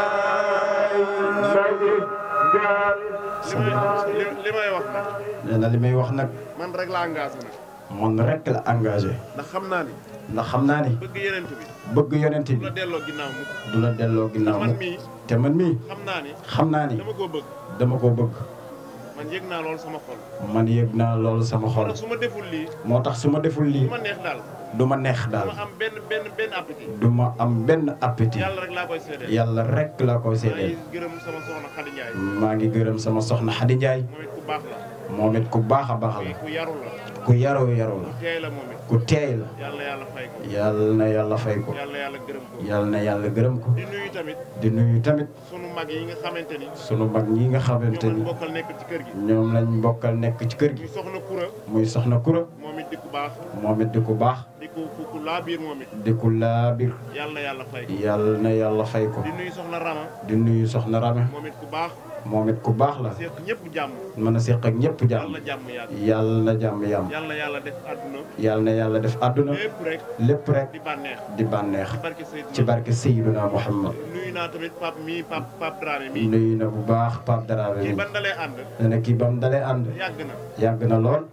li may wax nag nee na li may wax nag man rek la engagé nag man rek la engagé ndax xam naa ni ndax xam naa ni bëgg yeneen bi bëgg yonent du bi la delloo ginnaaw mu du la delloo ginnaaw man mukk mii te man mii xam naa ni xam naa ni dama koo bëgg dama koo bëgg man yëg naa loolu sama xol man yëg naa loolu sama xol su ma deful lii moo tax su ma deful lii du ma neex daal du ma neex daal ma am benn benn benn appétit du ma am benn appétit yàlla rek laa koy seedeel yàlla rek laa koy maa seedeel ngi gërëm sama soxna Khady Ndiaye maa ngi gërëm sama soxna Xadi Njaay moom it ku baax la moom it ku baax a baax la ku yaru la ku yaru yaru la ku teey la moom it ku teey la yàlla yàlla fay ko yàlla na yàlla fay ko yàlla yàlla gërëm ko yàlla na yàlla gërëm ko di nuyu tamit di nuyu tamit sunu mag yi nga xamante ni sunu mag ñi nga xamante ñoom ni lañ bokkal nekk ci kër gi ñoom lañ bokkal nekk ci kër gi muy soxna Kura muy soxna Kura moom it di ku baax moom it di ku baax di ku ku ku laa biir moom it di ku laabir yàlla na yàlla fay ko yàlla na yàlla fay ko di nuyu soxna Rama di nuyu soxna Rame moom it ku baax moom it ku baax la seq ñëpp jàmm mën a seq ak ñëpp jàmm yàlla jàmm yàgg yàlla na jàmm yàmm yàlla na yàlla def àdduna yàlla na yàlla def àdduna lépp rek lépp rek di bànneex di bànneex ci barke Seydina ci barke Seydina Muhammad nuyu naa tamit Pape mii Pape Pape Dramé mii nuyu na bu baax Pape Darabe kii mi ban dalee ànd ne na kii bam dalee ànd yàgg na yàgg na lool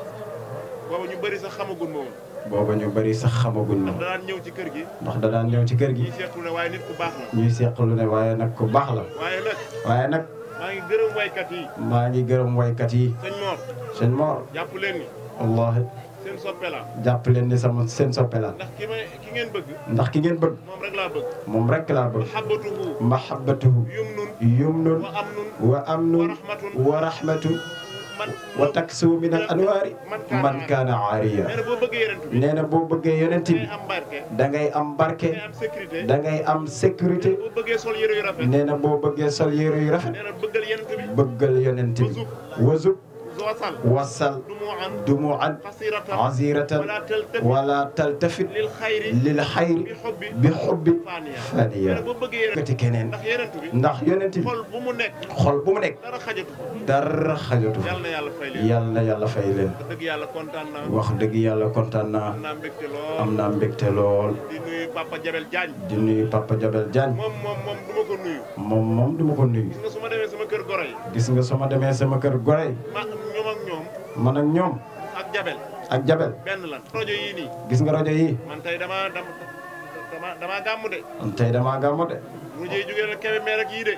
booba ñu bëri sax xamagun ma woon booba ñu bari sax xamaguñ ma ndax danaan ñëw ci kër gi ndax da daan ñëw ci kër gi ñuy seetlu ne waaye nit ku baax la ñuy seqalu ne waaye nag ku baax la waaye nag waaye nag maa ngi gërëm waykat yi maa ngi gërëm waykat yi sëñ Mor sëñ Mor jàpp leen ni wallahi seen soppe la jàpp leen ni sama seen soppe la ndax ki may ki ngeen bëgg ndax ki ngeen bëgg moom rek laa bëgg moom rek laa bëgg mahabbatuhu mahabbatuhu yumnun wa amnun wa amnun wa rahmatun wa taksu min al anwaari man kaana aariya nee na boo bëggee yeneen bi nee na boo bëggee yonent bi am barke da ngay am barke am sécurité da ngay am sécurité boo bëggee sol yére yu rafet nee na boo bëggee sol yére yu rafet nee na bëggal yeneen bi bëggal yonent bi wazub wasal wasal dumuan dumuan xasiratan aziratan wala taltafit wala taltafit lil xayri lil xayri bi xubbi bi xubbi faniya faniya nee na boo bëggee yeneen kati keneen ndax yeneen bi ndax yonent bi xol bu mu nekk xol bu mu nekk dara xajatu ko dara xajatu yàlla na yàlla fay leen yàlla na yàlla fay leen wax dëgg yàlla kontaan naa wax dëgg yàlla kontaan naa am naa mbégte lool am naa mbégte lool di nuyu Papa Jabel Diagne di nuyu Papa Jabel Diagne moom moom moom du ma ko nuyu moom moom du ma ko nuyu gis nga su ma demee sama kër goro yi gis nga su ma demee sama kër gore ma ñoom ak ñoom man ak ñoom ak Jabel ak Jabel benn lan rajo yii nii gis nga rajo yi man tey dama dama dama damaa gàmm de tey damaa gàmmu de rajo yi jógee na kebe meer ak yii de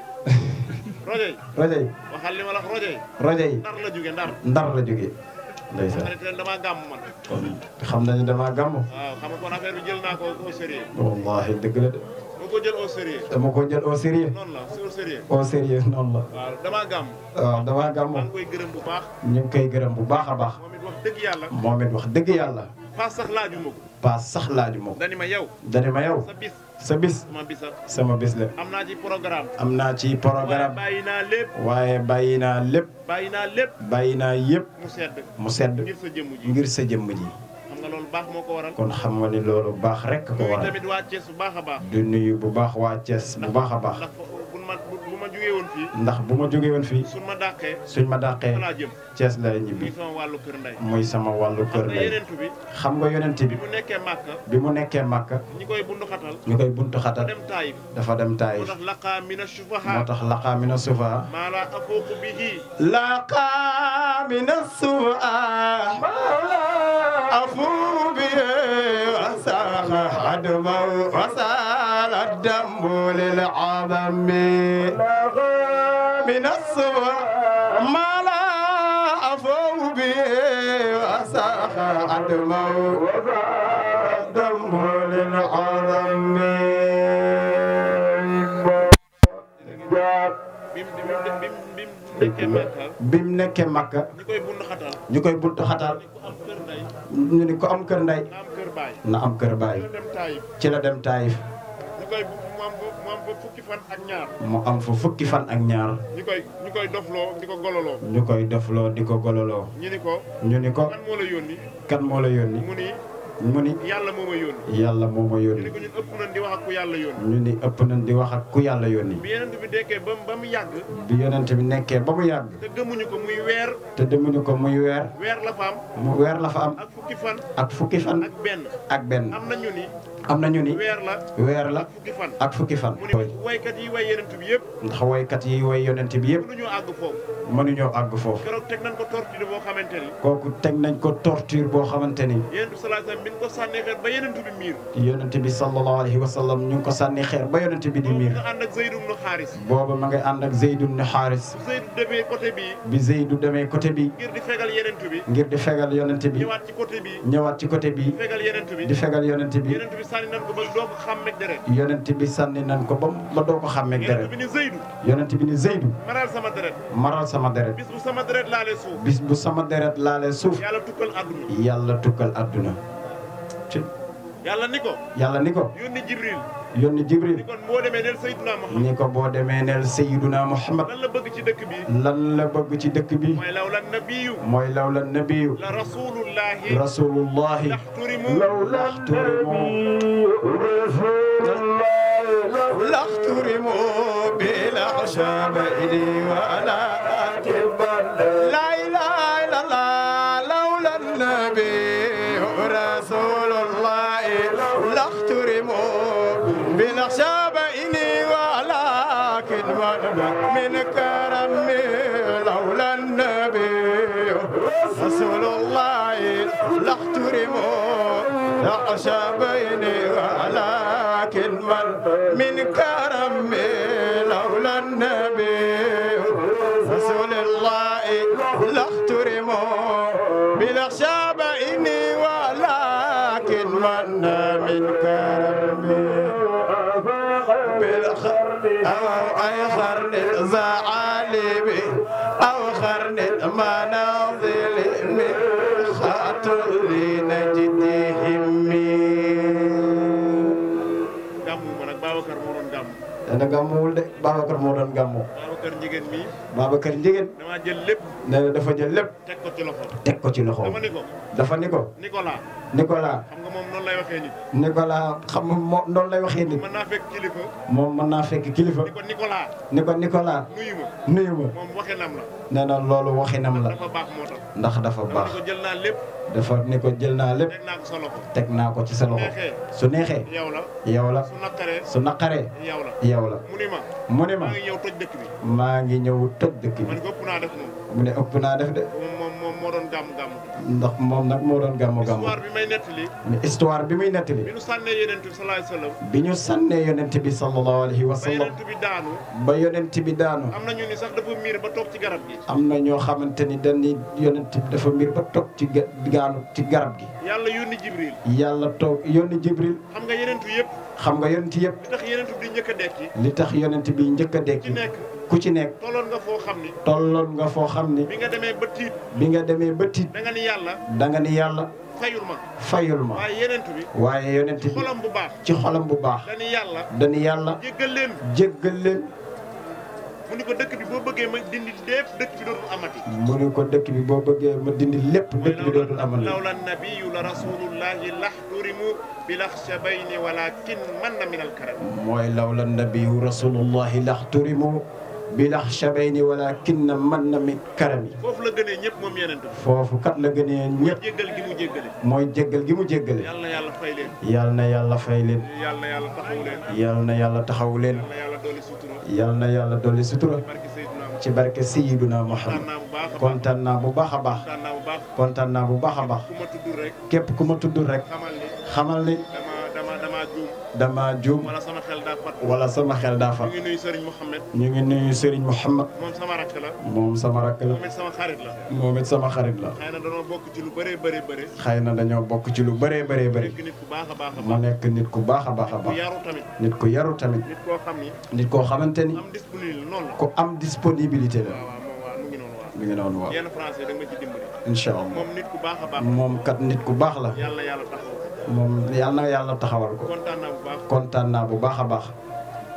rajo yi rajo yi waxal li ma la wax rajo yi rajo yi ndar la jóge ndar ndar la jógee ndeysaan xarit ren damaa gàmm man kon xam nañu damaa gàmmu waaw xam nga kon affaire bi jël naa ko au sérieux wallahi dëgg la de ma ko jël au sérieux dama ko jël au sérieux noonu la c'est au sérieux au sérieux noonu la waaw damaa gàmm waaw damaa gàmmu maa ngi koy gërëm bu baax ñu ngi koy gërëm bu baax a baax moom it wax dëgg yàlla moom it wax dëgg yàlla paas sax laaju ma ko paas sax laaju ma ko dani ma yow dani ma yow sa bis sa bis sama bisa sama bis la am naa ci programme am naa ci waaye programme bàyyi naa lépp waaye bàyyi naa lépp bàyyi naa lépp bàyyi naa yëpp mu sedd mu sedd ngir sa jëmm ji ngir sa jëmm ji xam nga loolu baax moo ko waral kon xam nga ni loolu baax rek ko nuyu waral tamit waa Thiès bu baax a baax du nuyu bu baax waa Thiès bu baax a baax ndax bu ma bu ma jógee woon fii ndax bu ma jógee woon fii suñ ma dàqee suñ ma dàqee falaa jëm Thiès lay muy ñibbi sama wàllu kër ndey muy sama wàllu kër xam nga ndey yeneentu bi xam nga yonent bi bi mu nekkee Màkka bi mu nekkee Màkka ñi koy bundu xatal ñu koy buntu xatal dem Taayif dafa dem moo Taayif tax laqaa mina sufaha moo tax laqaa mina sufa maa laa afooqu bihi laqaa mina sufa أفو به وساخ عدما وسال الدم للعظم من الصبر ما لا أفو به وساخ عدما وسال الدم للعظم nekkee Màkka bi mu nekkee Makka ñi koy bundu xatal ñu koy buntu xatal am kër ndey ñu ni ko am kër ndey am kër baay na am kër baay dem Taayif ci la dem Taayif ñu koy mu am mu am fa fukki fan ak ñaar mu am fa fukki fan ak ñaar ñu koy ñu koy dofloo di ko gololoo ñu koy dofloo di ko gololoo ñu ni ko ñu ni ko kan moo la yónni kan moo la yónni mu ni mu ni yàlla moo ma yónni yàlla moo ma ñu yónni ni ko ñun ëpp nañ di wax ak ku yàlla yónni ñu ni ëpp nañ di wax ak ku yàlla yónni bi yeneen bi dekkee ba ba mu yàgg bi yonent bi nekkee ba mu yàgg te gëmuñu ko muy weer te demuñu ko muy weer weer la fa am mu weer la fa am ak fukki fan ak fukki fan ak benn ak benn am nañu ni am nañu ni weer la weer la fukki fan ak fukki fan mu ni waykat yi way yeneen bi yëpp ndax waykat yi way yonent bi yëpp mënuñoo àgg foofu mënuñoo àgg foofu keroog teg nañ ko torture boo xamante ni kooku teg nañ ko torture boo xamante ni yeneen bi sallallahu alayhi wasallam bi ñu ko sànnee xeer ba yeneen bi miir yonent bi sallallahu alayhi wa sallam ñu ngi ko sànni xeer ba yonent bi di miir nga ànd ak Zayd ibn Xaaris booba ma ngay ànd ak Zeyd ibn Xaaris Zayd demee côté bii bi Zeydu demee côté bi ngir di fegal yeneen bi ngir di fegal yonent bi ñëwaat ci côté bii ñëwaat ci côté bi di fegal yeneen bi di fegal yonent bi yeneen bi sànni nañ ko ba doo ko xàmmeeg deret yonent bi sànni nañ ko ba ba doo ko xàmmeeg yeneen deret bi ni Zeydu yonent bi ni Zeydu maral sama deret maral sama deret bis bu sama deret laalee suuf bis bu sama deret laalee suuf yàlla tukkal àdduna yàlla tukkal àdduna ci yàlla ni ko yàlla ni ko yónni Jibril yónni Jibril ni kon boo demee neel Seydina Muhammad ni ko boo demee neel Seyduna Muhammad lan la bëgg ci dëkk bi lan la bëgg ci dëkk bi mooy law la nabiyu mooy lawla nabiyu la rasulullahi rasulullahi laxturimu لاخترموا بالعشاب إلي ولا لا إله إلا الله لولا النبي رسول الله لاخترموا بالعشاب إلي ولكن من كرمي لولا النبي رسول الله لاخترموا العشابين ولكن من من كرمي لولا النبي رسول الله لاخترموا بالاخشاب اني ولكن من من كرمي بالخرن او اي خرن الزعالب او خرن المناظل من خاطر لنجدهم gàmmu ma nag Babacar moo doon gàmmu dana gàmmuwul de Babacar moo doon gàmmu Babacar njigéen mi Babacar Njigéen damaa jël lépp nee na dafa jël lépp teg ko ci loxo teg ko ci loxo dama ni ko dafa ni ko Nicolas Nicolas xam nga moom noonu lay waxee nit Nicolas xam nga moo noonu lay waxee nit mën naa fekk kilifa moom mën naa fekk kilifa ni ko Nicolas ni ko Nicolas nuyu ma nuyu ma moom waxinam la nee na loolu waxinam la dafa baax moo tax ndax dafa dama baax ni ko jël naa lépp dafa ni ko jël naa lépp teg naa ko sa loxo teg naa ko ci sa loxo neexee su neexee yow la yow la su naqaree su naqaree yow la yow la mu ni ma mu ni ma maa ngi ñëw toj dëkk bi maa ngi ñëw toj dëkk ma bi ni ko ëpp naa def moom mu ne ëpp naa def de moom moom moom moo doon gàmmu gàmmu ndax moom nag moo doon gàmmu gàmmu histoire bi may nettali mais histoire bi muy nettali bi nu sànnee yeneen bi sallallahu alayhi wasallam bi ñu sànnee yonent bi sallallahu alayhi wa ba sallam yeneen bi daanu ba yonent bi daanu am na ñu ni sax dafa miir ba toog ci garab gi am na ñoo xamante ni dañuy yonent bi dafa mbir ba toog ci ga- gaanu ci garab gi yàlla yónni Jibril yàlla toog yónni Jibril xam nga yeneen yëpp xam nga yonent yëpp li tax yeneen di njëkk a dekki li tax yonent bi njëkk a ci dekki nekk ku ci nekk tolloon nga foo xam ni tolloon nga foo xam ni bi nga demee ba tiit bi nga demee ba tiit da nga ni yàlla da nga ni yàlla fayul ma fayul ma waaye yeneen bi waaye yonent bi xolam bu baax ci xolam bu baax dañu yàlla dañu yàlla jéggal leen jéggal leen mu ni ko dëkk bi boo bëggee ma dindi lépp dëkk bi dootul amati mu ne ko dëkk bi boo bëggee ma dindi lépp dëkk bi dootul amal lawla nabiyu la rasulullahi laxturimu bilaxshabayni walakin man na min alkaram mooy lawla nabiyu rasulullahi laxturimu bilaxshabayni walakin man na mi karami foofu la gënee ñëpp moom yeneen bi foofu kat la gënee ñëpp jéggal gi mu jéggale mooy jéggal gi mu jéggale yàlla na yàlla fay leen yal na yàlla fay leen yàlla na yàlla taxaw leen yal na yàlla taxaw leen yàlla na yàlla dooli sutura yal na yàlla dolli sutura barke Seydina ci barke Sayyiduna Muhammad kontaan naa bu baax a baax kontaan naa bu baax kontaan naa bu baax a baax ku ma tudd rek képp ku ma tudd rek xamal ni xamal ni dama dama dama juum dama juum wala sama xel daa fat wala sama xel daa fat ñu ngi nuyu Serigne Mohamed ñu ngi nuyu Serigne Mouhamed moom sama rakk la moom sama rakk la moom it sama xarit la moom it sama xarit la xëy na danoo bokk ci lu bëree bëri bëri xëy na dañoo bokk ci lu bëree bëree bëri nekk nit ku baax a baax a mu baax nekk nit ku baax a baax a ku baax yaru tamit nit ku yaru tamit nit koo xam ni nit koo xamante ni am disponible noonu la ku am disponibilité la waaw moom waaw mu ngi noonu waaw mi ngi noonu waaw yenn français da nga ma ci dimbali incha allah moom nit ku baax a baax moom kat nit ku baax la yàlla yàlla taxaw moom yàlla na yàlla taxawal ko kontaan naa bu baax kontaan naa bu baax a baax yéen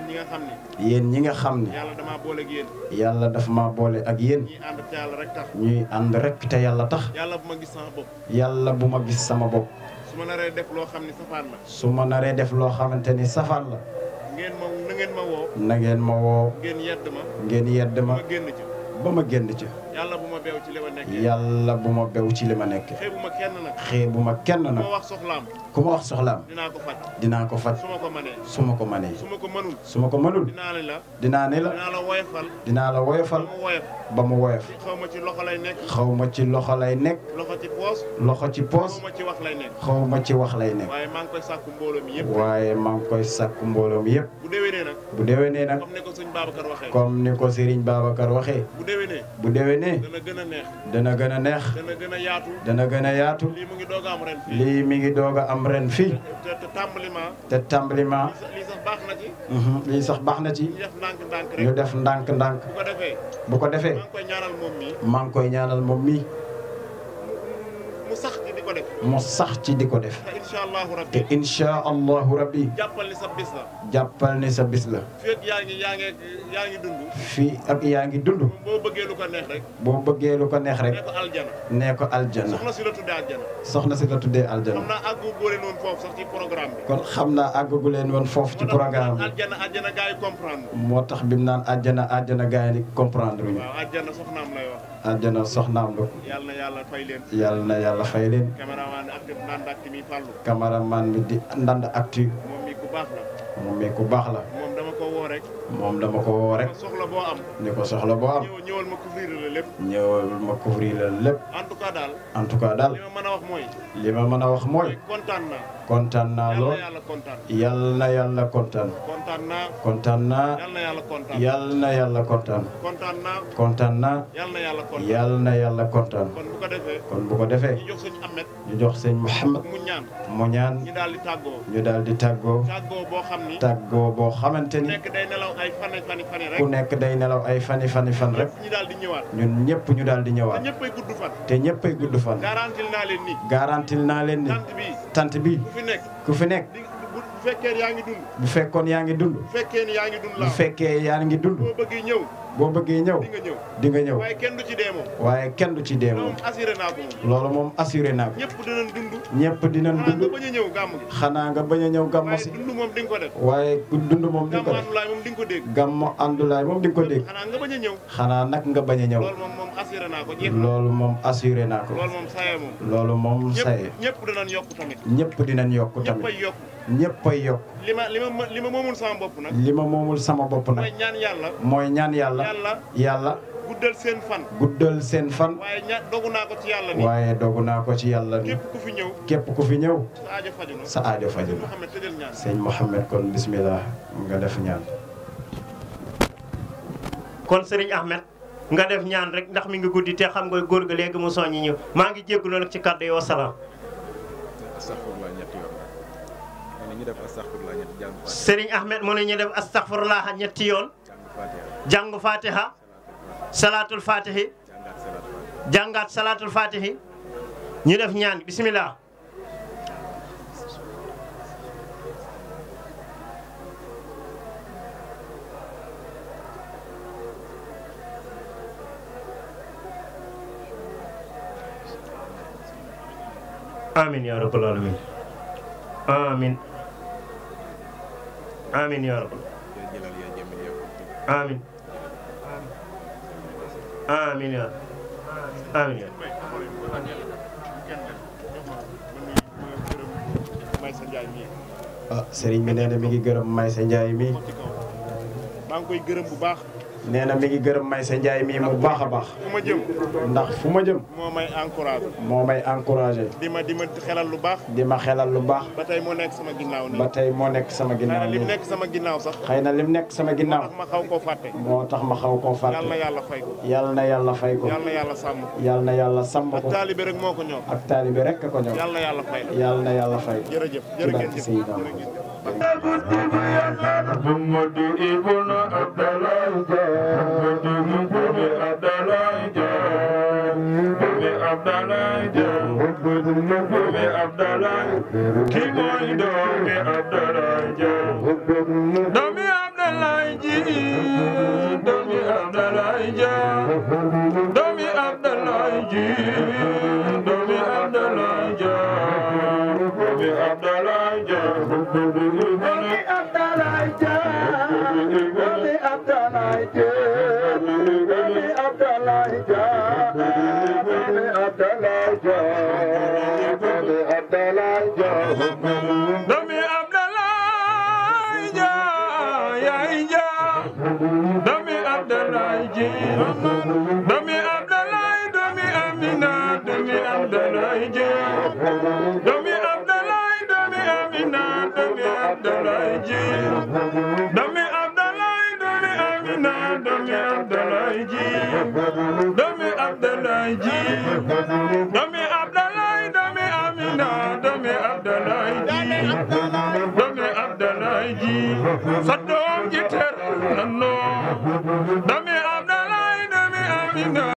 ñi nga xam ne yéen ñi nga xam ne yàlla damaa boole ak yéen yàlla daf ma boole ak yéen ñi ànd te yàlla rek tax ñuy ànd rek te yàlla tax yàlla bu ma gis sama bopp yàlla bu ma gis sama bopp su ma naree def loo xam ne safaan la su ma naree def loo xamante ni safaan la ngeen ma na ngeen ma woo na ngeen ma woo ngeen yedd ma ngeen yedd ma ma génn ci ba ma génn ci yàlla bu ma beew ci li ma nekkee yàlla bu ma bew ci li ma nekk xeebu ma kenn nag xeebu ma kenn ku nag ma wax soxlaam ku ma wax soxlaam dinaa ko faj dinaa ko faj su ma ko manee su ma ko manee su ma ko mënul su ma ko mënul dinaa ne la dinaa ne la dinaa la woyofal dinaa la woyofal ba mu woyof ba mu woyof xaw ma ci loxo lay nekk xaw ma ci loxo lay nekk loxo ci poos loxo ci poos xaw ma ci wax lay nekk xaw ma ci wax lay nekk waaye maa ngi koy sàkku mbooloo mi yëpp waaye maa ngi koy sàkku mbooloo mi yëpp bu déwénee nag bu déwénee nag comme ne ko sëñ Babacar waxee comme ni ko Serigne Babacar waxee bu déwénee bu déwénee dana gën a neex dana gën a neex dana gën a yaatu dana gën a yaatu lii mu ngi doog a am ren fii lii mi ngi doog a am ren fii te te tàmbaliment te tàmbaliment lii sax baax na ci mhm, lii sax baax na ci ñu def ndànk-ndànk rek ñu def ndànk-ndànk bu ko defee bu ko defee maa ngi koy ñaanal moom mi maa ngi koy ñaanal moom mii mu sax ci di ko def mu sax ci di ko def te incha allahu rabbi te incha allahu rabbi jàppal ni sa bis la jàppal ni sa bis la fii ak yaa ngi yaa ngi yaa ngi dund fii ak yaa ngi dund boo bëggee lu ko neex rek boo bëggee lu ko neex rek ne ko aljana nee ko aljana soxna si la tuddee aljana soxna si la tuddee aljana xam naa àggu góore noonu foofu sax ci programme bi kon xam naa àggagu leen woon foofu ci programme bi aljana aljana gars yi comprendre moo tax bi mu naan àjjana àjjana gars yi comprendre ñu waaw aljana soxnaam lay wax àjjana soxnaam la yàlla na yàlla fay leen yàlla na yàlla fay leen caméraman ak def naan dak mi fàllu cameraman bi di ndand actu moom mi ku baax la moom mi ku baax la moom dama ko woo rek moom dama ko woo rek soxla boo am ni ko soxla boo am ñëw ñëwal ma couvrir la lépp ñëwal ma couvrir la lépp en tout cas daal en tout cas daal li ma mën a wax mooy li ma mën a wax mooy kontaan naa kontaan naa yàlla lool na yàlla kontaan yàlla na yàlla kontaan kontaan naa kontaan naa yàlla na yàlla kontaan yàlla na yàlla kontaan kontaan naa kontaan naa yàlla na yàlla kontaan yàlla na yàlla kontaan kon bu ko defee kon bu ko defee ñu jox sëñ Ahmed ñu jox sëñ Mouhamed mu ñaan mu ñaan ñu daal di tàggoo ñu daal di tàggoo tàggoo boo xam ni tàggoo boo xamante ku ni nekk day nelaw ay fani fani fani rek ku nekk day nelaw ay fani fani fan rek ñu daal di ñëwaat ñun ñëpp ñu daal di te ñëwaat ñëppay gudd fan te ñëppay gudd fan garantil naa leen ni garantil naa leen ni tant bi tant bi ku fi nekk ku fi nekk di bu bu fekkee yaa ngi dund bu fekkoon yaa ngi dund bu fekkee ni yaa ngi dund bu laa fekkee yaa ngi dund boo bëggee ñëw boo bëggee ñëw di nga ñëw di nga ñëw waaye kenn du ci dee moom waaye kenn du ci dee loolu moom moom assuré naa ko moom loolu moom assuré naa ko ñëpp dinañ dund ñëpp dinañ xanaa dund nga bañ a ñëw gàmm gi xanaa nga bañ a ñëw gàmmo waaye si dund moom di nga ko def waaye ku dund moom di nga ko gàmmu def àndulaay moom di nga ko dégg gàmmo àndulaay moom di nga ko dégg xanaa nga bañ a ñëw xanaa nag nga bañ a ñëw loolu moom moom assuré naa ko jeex na loolu moom assuré naa ko loolu moom saye moom loolu moom saye ñëpp ñëpp dinañ yokk tamit ñëpp dinañ yokk ñëpp tamit ay yokk ñëpp ay yokk li ma li ma li ma moomul sama bopp nag li ma moomul sama bopp mooy nag ñaan yàlla mooy ñaan yàlla yàlla yàlla guddal seen fan guddal seen fan waaye ña dogu naa ko ci yàlla ni waaye dogu naa ko ci yàlla ni képp ku fi ñëw képp ku fi ñëw sa aajo faju na sa aajo faju na Mouhamed tëjal ñaan sëñ Mouhamed kon bismillah nga def ñaan kon Serigne Ahmed nga def ñaan rek ndax mi ngi guddi te xam nga góor ga léegi mu soññi ñu maa ngi jégalu nag ci kàddu yi wasalaam. astaghfirullah ñetti yoon ma ne ñu def astaghfirullah ñetti jàng Serigne Ahmed mu ne ñu def astaghfirullah ñetti yoon jàngu fatiha salaatul fatihi jàngaat salaatul fatihi ñu def ñaan bismillah. amin ya rabbal alamin amin amin ya rabbal amin amin ya amin ya may sa njaay mii ah sëriñ bi nee na mi ngi gërëm Maysa Njaay mi maa ngi koy gërëm bu baax nee na mi ngi gërëm Maysa Njaay mi mu baax a baax fu ma jëm ndax fu ma jëm moo may encouragé moo may encouragé di ma di ma xelal lu baax di ma xelal lu baax ba tey moo nekk sama ginnaaw nii ba tey moo nekk sama xëy na ginnaaw lim nii nekk sama ginnaaw sax xëy na lim nekk sama ginnaaw ma xaw koo fàtte moo tax ma xaw koo yàlla na fàtte yàlla fay ko yàlla na yàlla fay ko yàlla na yàlla sàmm ko yàlla na yàlla sàmm ak ko taalibe rek moo ko ñor ak taalibe rek ko ñëw yàlla na yàlla fay la yàlla na yàlla fay ko jërëjëf ci jërë ngeen barke jëf Seydina jërë ngeen jëf محمد ابن عبد الله محمد ابن عبد الله ابن عبد الله ابن عبد الله كي موي دومي عبد الله دومي عبد الله Abdoulaye Dia doomi Abdoulaye ji doomi Abdoulaye Dia doomi Abdoulaye Dia doomi Abdoulaye Dia doomi Abdoulaye Dia doomi Abdoulaye Dia doomi Abdoulaye Dia doomi Abdoulaye Dia doomi Abdoulaye Dia yaay Dia doomi Abdoulaye ji doomi Abdoulaye doomi Amina doomi Abdoulaye ji doomi Abdoulaye doomi Amina doomi Abdoulaye ji doomi Abdoulaye doomi Amina doomi Abdoulaye ji doomi Abdoulaye ji doomi Abdoulaye doomi Amina doomi Abdoulaye ji doomi Abdoulaye ji sa doom ji teral na noo doomi Abdoulaye doomi Amina